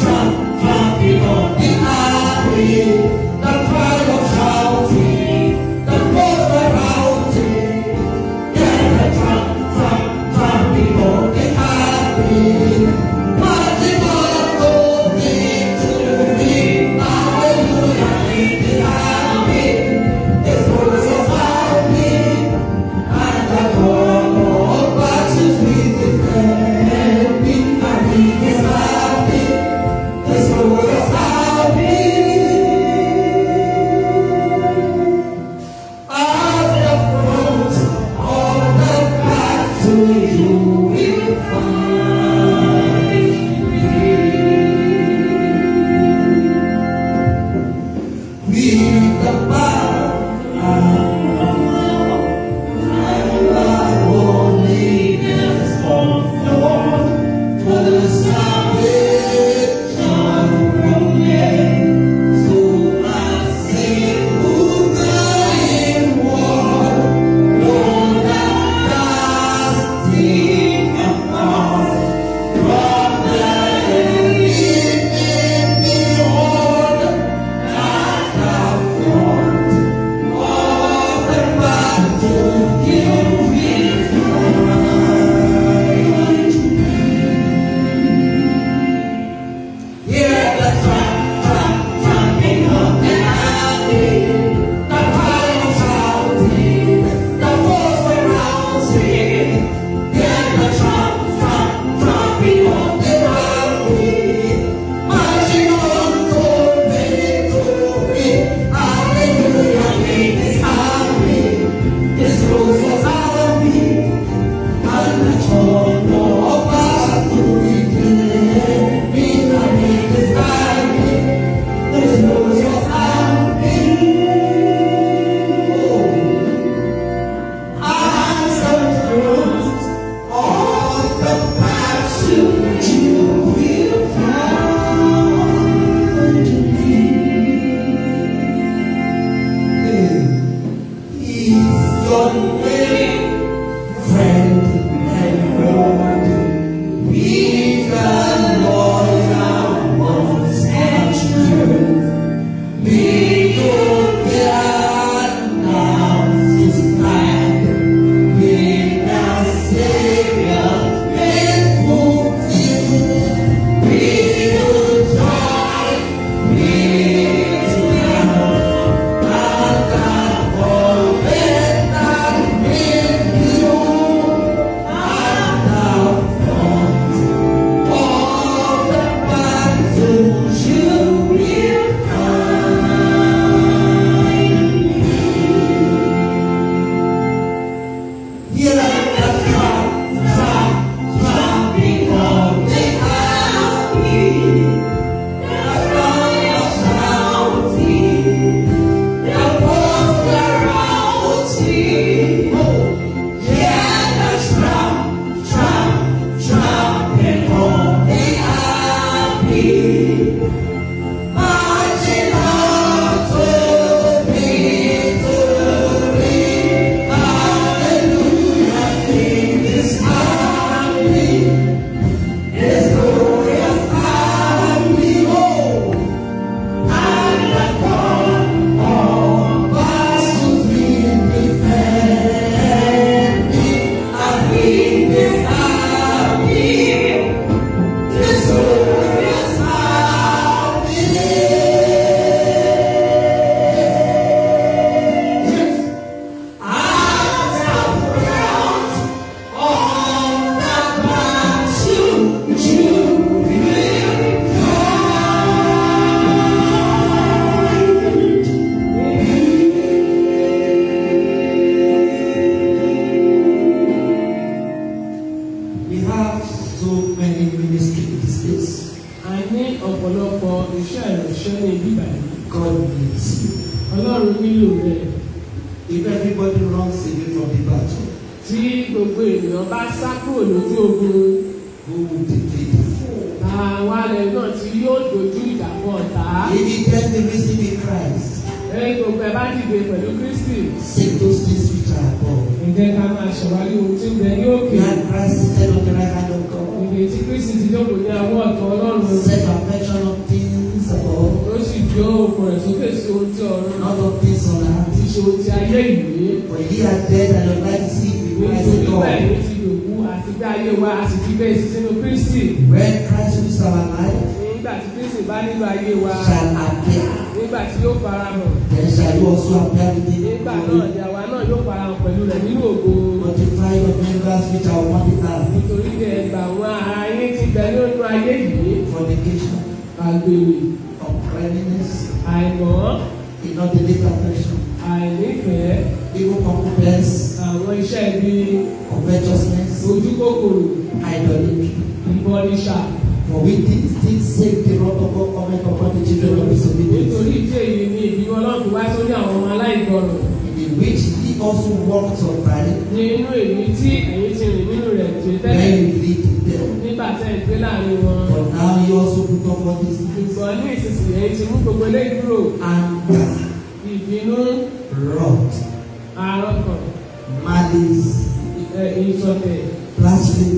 We have so many ministries these days. a ní ọ̀pọ̀lọpọ̀ iṣẹ́ ìránṣẹ́ ní ibi báyìí God needs you. ọlọ́run nílò rẹ̀ If everybody runs away from the battle, tí gbogbo ènìyàn bá sá kúrò lójú ogun who will defeat the foe? àwa rẹ̀ náà tí yóò dojú ìjà kọ ọ̀tá If you get the reason in Christ, ẹ̀yìn gbogbo ẹ̀ bá dìde pẹ̀lú kristi seek those things which are above. ẹ jẹ́ ká máa ṣèwádìí ohun tí ń bẹ ní òkè Where Christ seated on the right hand of God. ìdè tí kristi ti jókòó ní àwọn ọ̀tọ̀ ọlọ́run Set affection on things above, ó sì jó okùn rẹ̀ sókè sí ohun tí ọ̀run not on things on earth. ti ṣe ohun tí ayé ìwé For ye are dead and your life is hid with Christ in nítorí bẹ́ẹ̀ God. ní ti dòkú àti bí ayé wa a sì ti bẹ́ẹ̀ sí sínú kristi When Christ who is our life nígbà tí kristi bá nílò ayé wa shall appear, nígbà tí yóò fara hàn then shall you also appear with him in nígbà náà glory. ni àwa náà yóò fara hàn pẹ̀lú rẹ̀ nínú ògo Multiply your members which are upon the earth. nítorí ní ẹgbà àwọn ara yín ti bẹ nínú ayé yìí Fornication, àgbèrè uncleanness, àìmọ́ inordinate affection, àìnífẹ̀ẹ́ evil concubines, àwọn iṣẹ́ ibi covetousness, ojú kòkòrò idolatry. ìbọnìṣà For we did still save the wrath of God coming upon the children of disobedience, nítorí ìdí èyí ni ìbínú ọlọ́run wá sórí àwọn ọmọ aláìgbọràn in which he also walked on by nínú èyí tí ẹ̀yin ti rìn nínú rẹ̀ tó when tẹ́lẹ̀ he lived in them. nígbà tẹ́ ẹ̀ gbé láàrin wọn But now he also put off all these things ṣùgbọ́n ní ìsinsìnyí ẹ̀yin ti mú gbogbo eléyìí kúrò anger, ìbínú wrath, àrọ́kàn malice, ẹ̀, ìṣọ̀tẹ̀ blasphemy,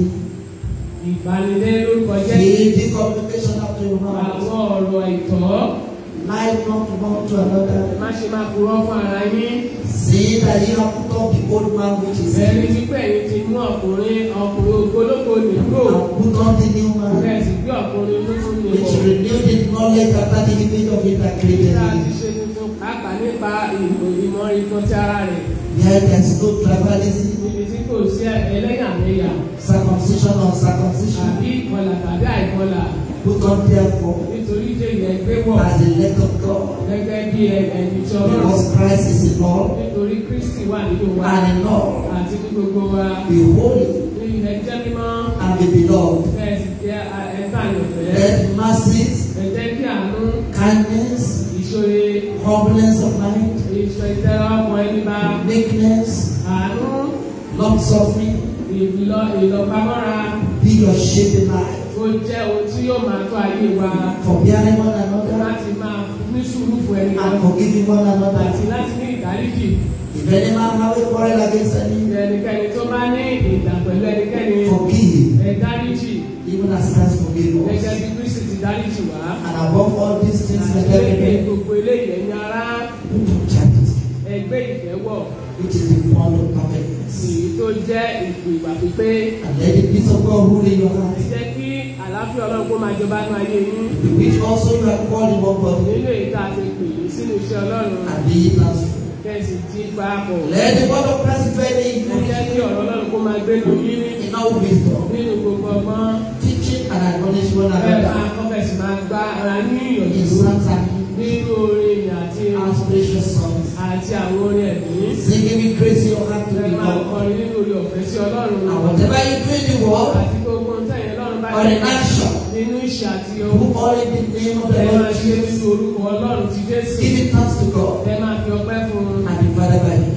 ìbanilẹ́ lórúkọ jẹ́ filthy communication after your mouth, àwọn ọ̀rọ̀ ìtọ́ lie not one to another, má ṣe máa purọ́ fún ara yín saying that ye have put off the old man which is ẹni in tí pé ẹ̀yin ti mú ọkùnrin ọkùnrin ogológo nìkúrò and put on the new man, bẹ́ẹ̀ sì gbé ọkùnrin tuntun which nìbọ̀ renewed in knowledge after the image of him that created nígbà tí him. ṣe tuntun pàápàá nípa ìmọ̀ ìmọ̀ ìtọ́ ti ara rẹ̀ Where there is no tribalism, níbi tí kò sí ẹlẹ́yàmẹ̀yà circumcision or circumcision, àbí ìkọlà tàbí àìkọlà put on therefore nítorí jẹ́ ìyẹn gbé wọ̀ as the elect of God, gẹ́gẹ́ bí ẹni tí ọlọ́run because Christ is in all nítorí kristi wà nínú wa and in all. àti ní gbogbo wa Be holy ní ilẹ̀ jẹ́ mímọ́ and be beloved. bẹ́ẹ̀ sì jẹ́ ẹ̀ka àyànfẹ́ Let mercies, ẹ jẹ́ kí àánú kindness, ìṣòye humbleness of mind, ìṣọ ìtẹ́lá ọmọ ẹni bá meekness, àánú long suffering ìlọ ìlọpamọ́ra be your shape in life. ó jẹ́ ohun tí yóò máa tó ayé wa Forbearing one another láti máa ní sùúrù fún ẹni and kan forgiving one àti another. láti ní ìdáríjì If any man have a quarrel against any, ẹnikẹ́ni tó bá ní ìdà pẹ̀lú ẹnikẹ́ni forgive, ẹ dáríjì even as Christ forgave gẹ́gẹ́ us. bí kristi ti dáríjì wá And above all these things, let àti lẹ́yìn every gbogbo eléyìí ẹ̀yin ará put on charity, ẹgbẹ́ ìfẹ́ wọ̀ which is the bond of perfectness. èyí tó jẹ́ ìpò ìwà pípé And let the peace of God rule in your ẹ heart, jẹ́ kí àlàáfíà ọlọ́run kó máa jọba nínú ayé yín with which also you are called in one body, nínú èyí tá a ti pè é sínú iṣẹ́ ọlọ́run and be ye transformed. kẹ́sì tí papọ̀ Let the word of Christ dwell in ẹ jẹ́ you kí ọ̀rọ̀ ọlọ́run kó máa gbé lu yín in all wisdom, nínú gbogbo ọgbọ́n teaching and admonish one bẹ́ẹ̀ máa another kọ́fẹ̀sì máa gba ara ní in ìyànjú psalms and hymns nínú orin ìyìn àti and spiritual songs, àti àwọn orin ẹ̀mí singing with grace in your heart to ẹ the máa Lord. kọrin nínú orí ọ̀fẹ́ sí ọlọ́run And whatever you do in the world àti gbogbo ohun tẹ̀yìn ọlọ́run bá or in action, nínú ìṣe àti do ohun all in the name of the ẹ máa Lord ṣe Jesus. nínú orúkọ ọlọ́run ti Jésù Give it thanks to God ẹ máa fi ọpẹ́ fún un and the Father by Him. àti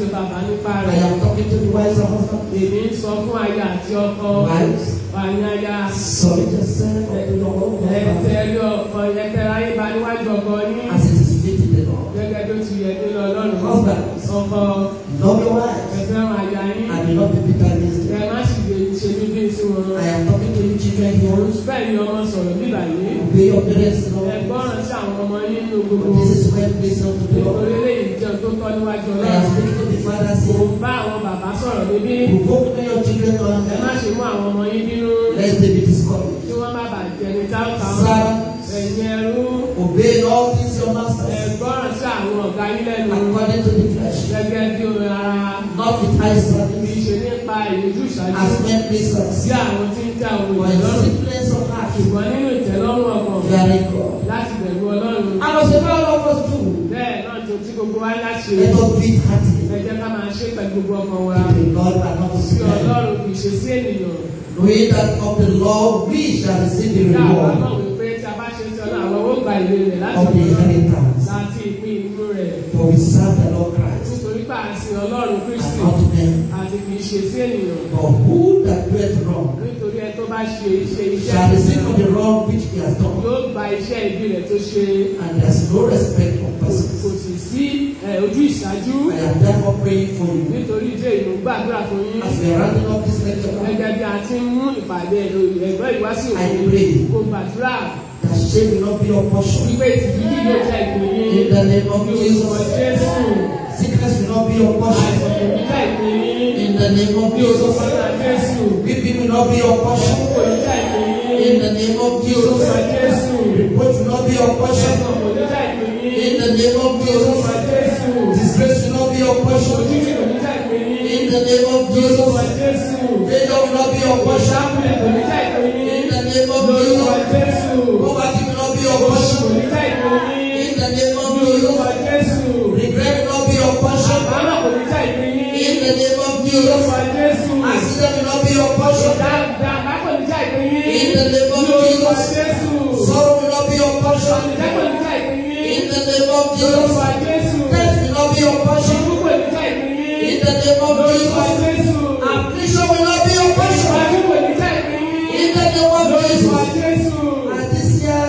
ṣe bàbá nípa I rẹ̀. am talking to the wives and husbands. Èmi ń sọ fún aya àti ọkọ. Wives, Wàyí aya. submit yourself unto your own Ẹ husband tẹ̀lé ọkọ yẹn tẹ̀lé ayé ba níwájú ọkọ yín. as it is fitting the Lord. Gẹ́gẹ́ tó ti yẹ nínú ọlọ́run. Husbands. Ọkọ Love your ẹ wives fẹ́ràn aya yín. and do not be bitter against Ẹ them. má sì lè ṣe bíbí sí wọn. I am talking to you children Òun here. bẹ́ẹ̀ ni ọmọ sọ̀rọ̀ bíbà yìí. Obey your parents, Ẹ Lord. gbọ́ràn sí àwọn ọmọ yín nínú For gbogbo. this is well pleasing unto the Lord. Nítorí eléyìí jẹun tó tọ́ níwájú I am ọlọ́run. speaking to the fathers Mo here. ń bá àwọn bàbá sọ̀rọ̀ níbí. Provoke not your children to Ẹ má anger, ṣe mú àwọn ọmọ yín bínú. lest they be discouraged. Kí wọ́n má bàa jẹni táwùtà wọn. Servants, Ẹ̀yin ẹrú. obey in all things your Ẹ masters gbọ́ràn sí àwọn ọ̀gá yín lẹ́nu. according to the flesh, Gẹ́gẹ́ bí omi ara. not with eye Kì í service, ṣe nípa ìrújú ìṣáájú. as men pleasers, Sí àwọn tí ń tẹ àwọn but in ìlọ́rùn. singleness of heart, Ṣùgbọ́n nínú ìtẹ́lọ́rùn ọkàn fearing God. láti bẹ̀rù ọlọ́run. And as a man of us do, Bẹ́ẹ̀ náà tó tí gbogbo wa láti ṣe. let us do it heartily. Ẹ jẹ́ ká máa ṣe pẹ̀lú gbogbo ọkàn wa. To God and not to Sí man. ọlọ́run kì í ṣe sí ènìyàn. Knowing that of the Lord we shall receive the Ìyá àwa reward náà wí pé tí a bá ṣe ti ọlọ́run àwọn ó gba ìwé rẹ̀ láti of the ọ̀dọ̀ inheritance. láti ìpín inú rẹ̀. For we serve the Lord Christ Nítorí pé àti ọlọ́run and Kristi not men. àti kì í ṣe sí ènìyàn. For who that doeth wrong Nítorí ẹ tó bá ṣe iṣẹ́ shall receive iṣẹ́ of the wrong which he has done. yóò gba iṣẹ́ ibi rẹ̀ tó ṣe. And there is no respect for Kò persons. sì sí ẹ, ojú ìṣáájú. I am therefore praying for you Nítorí ìdí èyí mo gbàdúrà fún yín. as we are rounding up this lecture Gẹ́gẹ́ bí a ti ń mú ìpàdé ẹ̀gbọ́n ìwásí I òkú. pray. Kò gbàdúrà that shame will not be your portion. wípé ìtìjú yìí yóò jẹ́ ìpín yín. In the name of Ní orúkọ Jesus, Jésù. sickness will not be your portion. Àìsàn kò ní jẹ́ ìpín yín. In the name of Ní orúkọ Jesus, Jésù. weeping will not be your portion. Kò ní jẹ́ ìpín yín. In the name of Ní orúkọ Jesus, Jésù. reproach will not be your portion. Ẹ̀sán kò ní jẹ́ ìpín yín. In the name of Ní orúkọ Jesus, Jésù. disgrace will not be your portion. Òjijì kò ní jẹ́ ìpín yín. In the name of Ní orúkọ Jesus, Jésù. failure will not be your portion. Ìṣàkùnrin kò ní jẹ́ ìpín yín. In the name of Ní orúkọ Jesus, Jésù. poverty will not be your Oṣù kò portion. ní jẹ́ ìpín yín. In the name of Ní orúkọ Jesus, Jésù. regret will not be your portion. Àbámọ̀ kò ní jẹ́ ìpín yín. In the name of Ní Jesus, orúkọ Jésù. accident will not be your portion. Dáadáa kò ní jẹ́ ìpín yín. In the name of Ní orúkọ Jesus. Jésù. Sorrow will not be your portion. Ìjẹ́ kò ní jẹ́ ìpín yín. In the name of Ní orúkọ Jesus. Jésù. Death will not be your portion. Ikú kò ní jẹ́ ìpín yín. In the name of Lórúkọ Jesus. Jésù. Affliction will not be your portion. Ìpàdé kò ní jẹ́ ìpín yín. In the name of Lórúkọ Jesus. Jésù. And this year,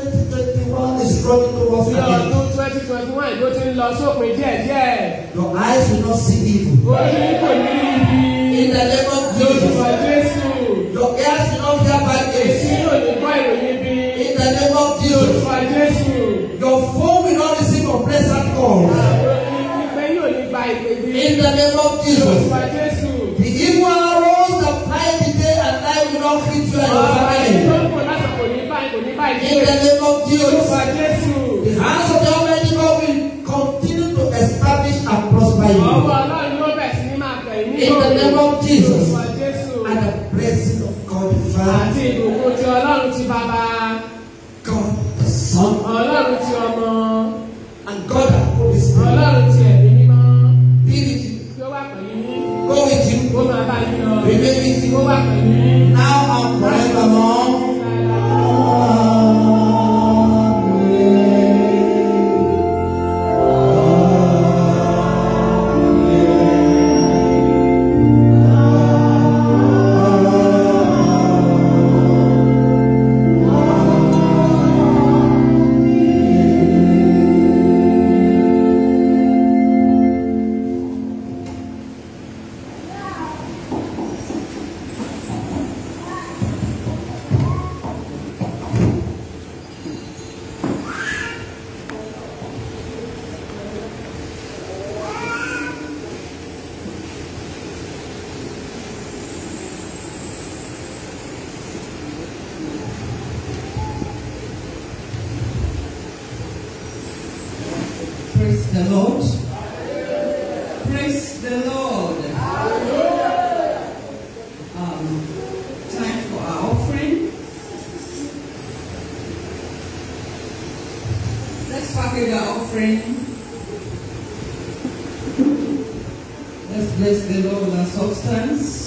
2021, is running towards Ní an end. ọdún twenty twenty one ló ti ń lọ sópin díẹ̀díẹ̀. Your eyes will not see evil. Ojú yín kò ní rí In ibi. the name of Lórúkọ Jesus. Jésù. Your ears will not hear bad Èsì news. yóò ní gbọ́ ìròyìn bí. In the name of Jesus. Lórúkọ Jésù. Your phone will not receive unpleasant calls. Àwọn ìpè yóò ní gba ìpè bí. In the name of Jesus. Lórúkọ Jésù. The evil arrows that fly the day and night will not hit you and your Ọ̀rọ̀ ẹni tó family. ń bọ̀ láti kò ní báyìí kò ní báyìí. In the name of Jesus. Lórúkọ Jésù. The hands of the Almighty God will continue to establish and prosper Ọwọ́ you. Ọlọ́run yóò bẹ̀ sí ní máa fẹ̀ yín ní In the name of Jesus. Lórúkọ Jésù. And the blessing of God the Father, Àti ìbùkún ti Ọlọ́run ti bàbá. God the Son, Ọlọ́run ti ọmọ. and God the Holy Spirit Ọlọ́run ti ẹ̀mí mímọ́. be with you, Tí ó wà pẹ̀lú yín. go with you, Ó máa bá yín lọ. remain with Tí ó you wà pẹ̀lú yín. now and forevermore. Praise the Lord. Praise the Lord. Um, time for our offering. Let's package our offering. Let's bless the Lord with our substance.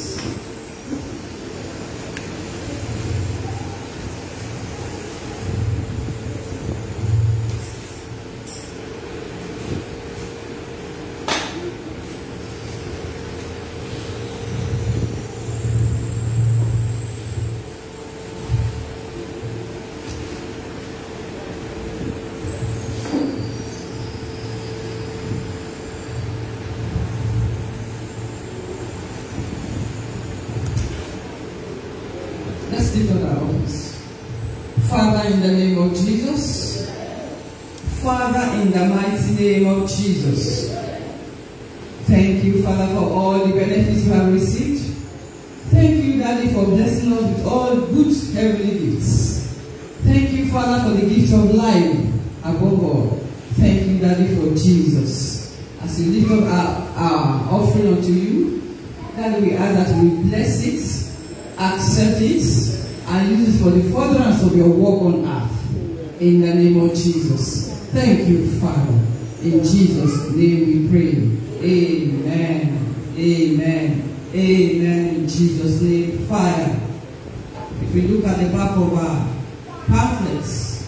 Father, in the name of Jesus. Father, in the mighty name of Jesus. Thank you, Father, for all the benefits you have received. Thank you, Daddy, for blessing us with all good heavenly gifts. Thank you, Father, for the gift of life above all. Thank you, Daddy, for Jesus. As we lift up our, our offering unto you, Daddy, we ask that we bless it, accept it, and use it for the furtherance of your work on earth. In the name of Jesus. Thank you, Father. In Jesus' name we pray. Amen. Amen. Amen. In Jesus' name. Fire. If we look at the back of our pamphlets,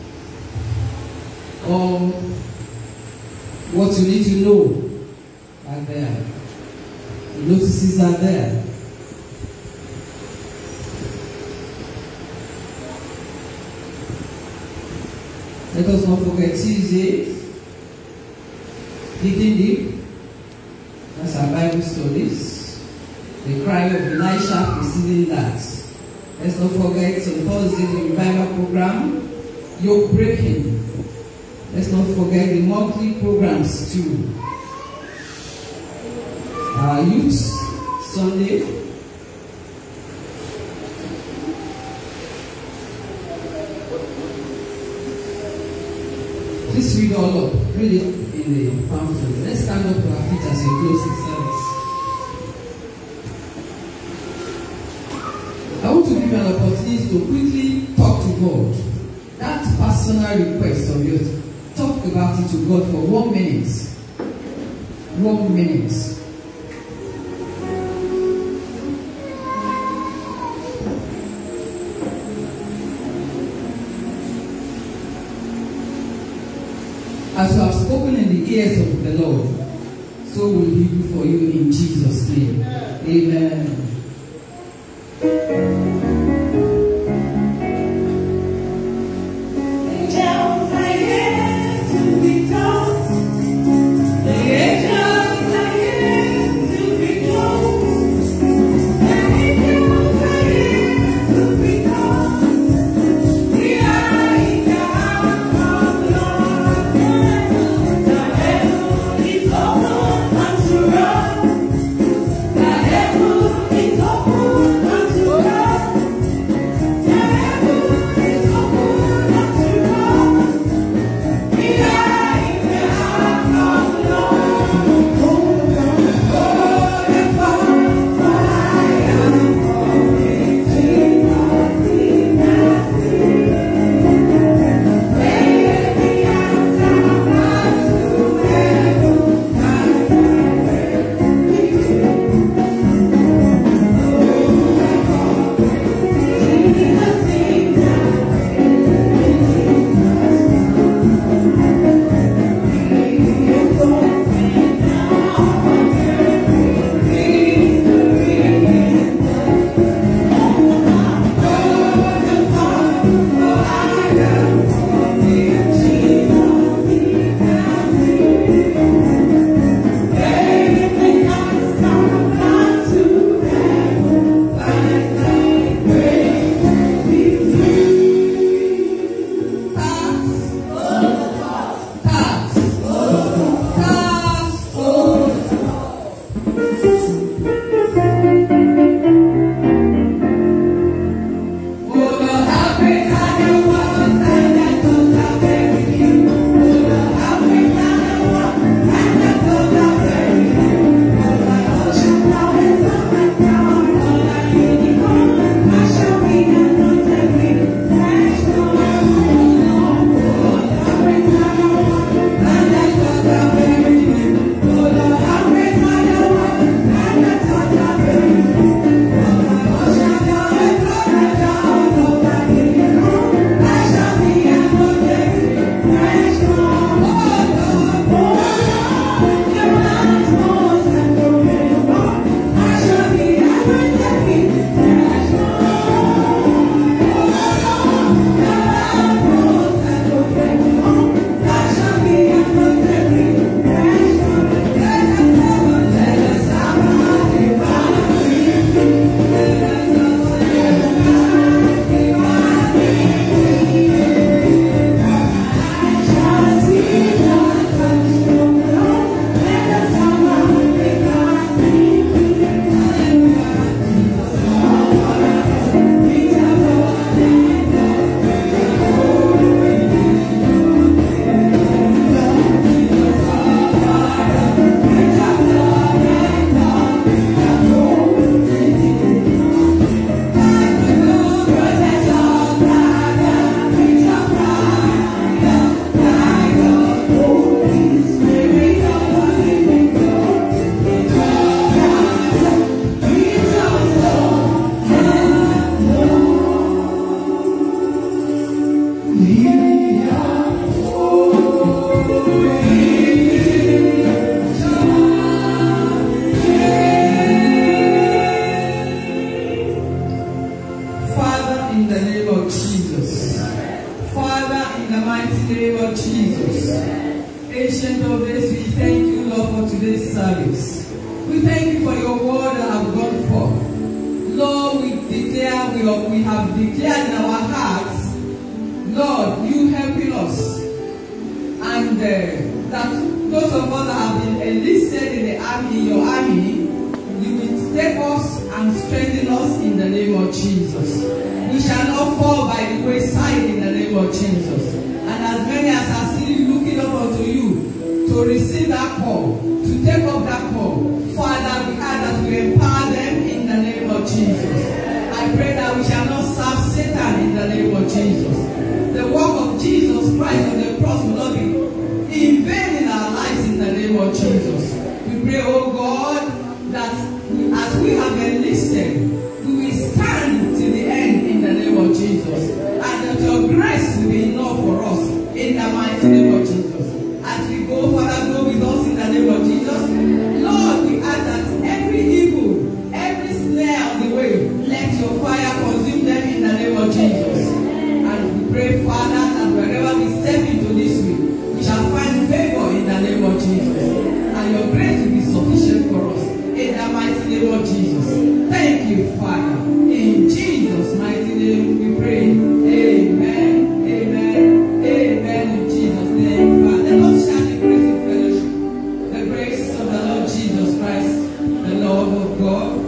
or what you need to know are there. The notices are there. Let us not forget Tuesday, digging deep. That's our Bible studies. The cry of Elisha preceding that. Let's not forget on Thursday the revival program, yoke breaking. Let's not forget the monthly programs too. Our youth Sunday. Please read all up. Read it in the pamphlet. Let's stand up to our feet as we close the service. I want to give you an opportunity to quickly talk to God. That personal request of yours, talk about it to God for one minute. One minute. As you have spoken in the ears of the Lord, so will He do for you in Jesus' name. Amen. Angels are here to be told. The angels are here to be told. The angels are here to be told. We are in the house of the Lord. The heaven is open unto us. The heaven is open unto us. Father, in the name of Jesus. Father, in the mighty name of Jesus. Ancient of days, we thank you, Lord, for today's service. We thank you for your word that have gone forth. Lord, we declare, we, are- we have declared in our hearts, Lord, you helping us. And uh, that those of us that have been enlisted in the army, in your army, you will take us and strengthen us in the name of Jesus. We shall not fall by the wayside in the name of Jesus. And as many as are still looking up unto you to receive that call, to take up that call, Father, we ask that you empower them in the name of Jesus. I pray that we shall not serve Satan in the name of Jesus. The work of Jesus Christ on the cross will not be in vain in our lives in the name of Jesus. We pray, oh God, that we, as we have enlisted, we will stand till the end in the name of Jesus. And that your grace will be enough for us in the mighty name of Jesus. As we go, Father, go with us in the name of Jesus. Lord, we ask that every evil, every snare on the way, let your fire consume them in the name of Jesus. And we pray, Father, that wherever we step into this week, we shall find favor in the name of Jesus. And your grace will be sufficient for us in the mighty name of Jesus. Thank you, Father. In Jesus' mighty name we pray. Amen. Amen. Amen. In Jesus' name, Father. Let us share the grace of fellowship. The grace of the Lord Jesus Christ, the love of God,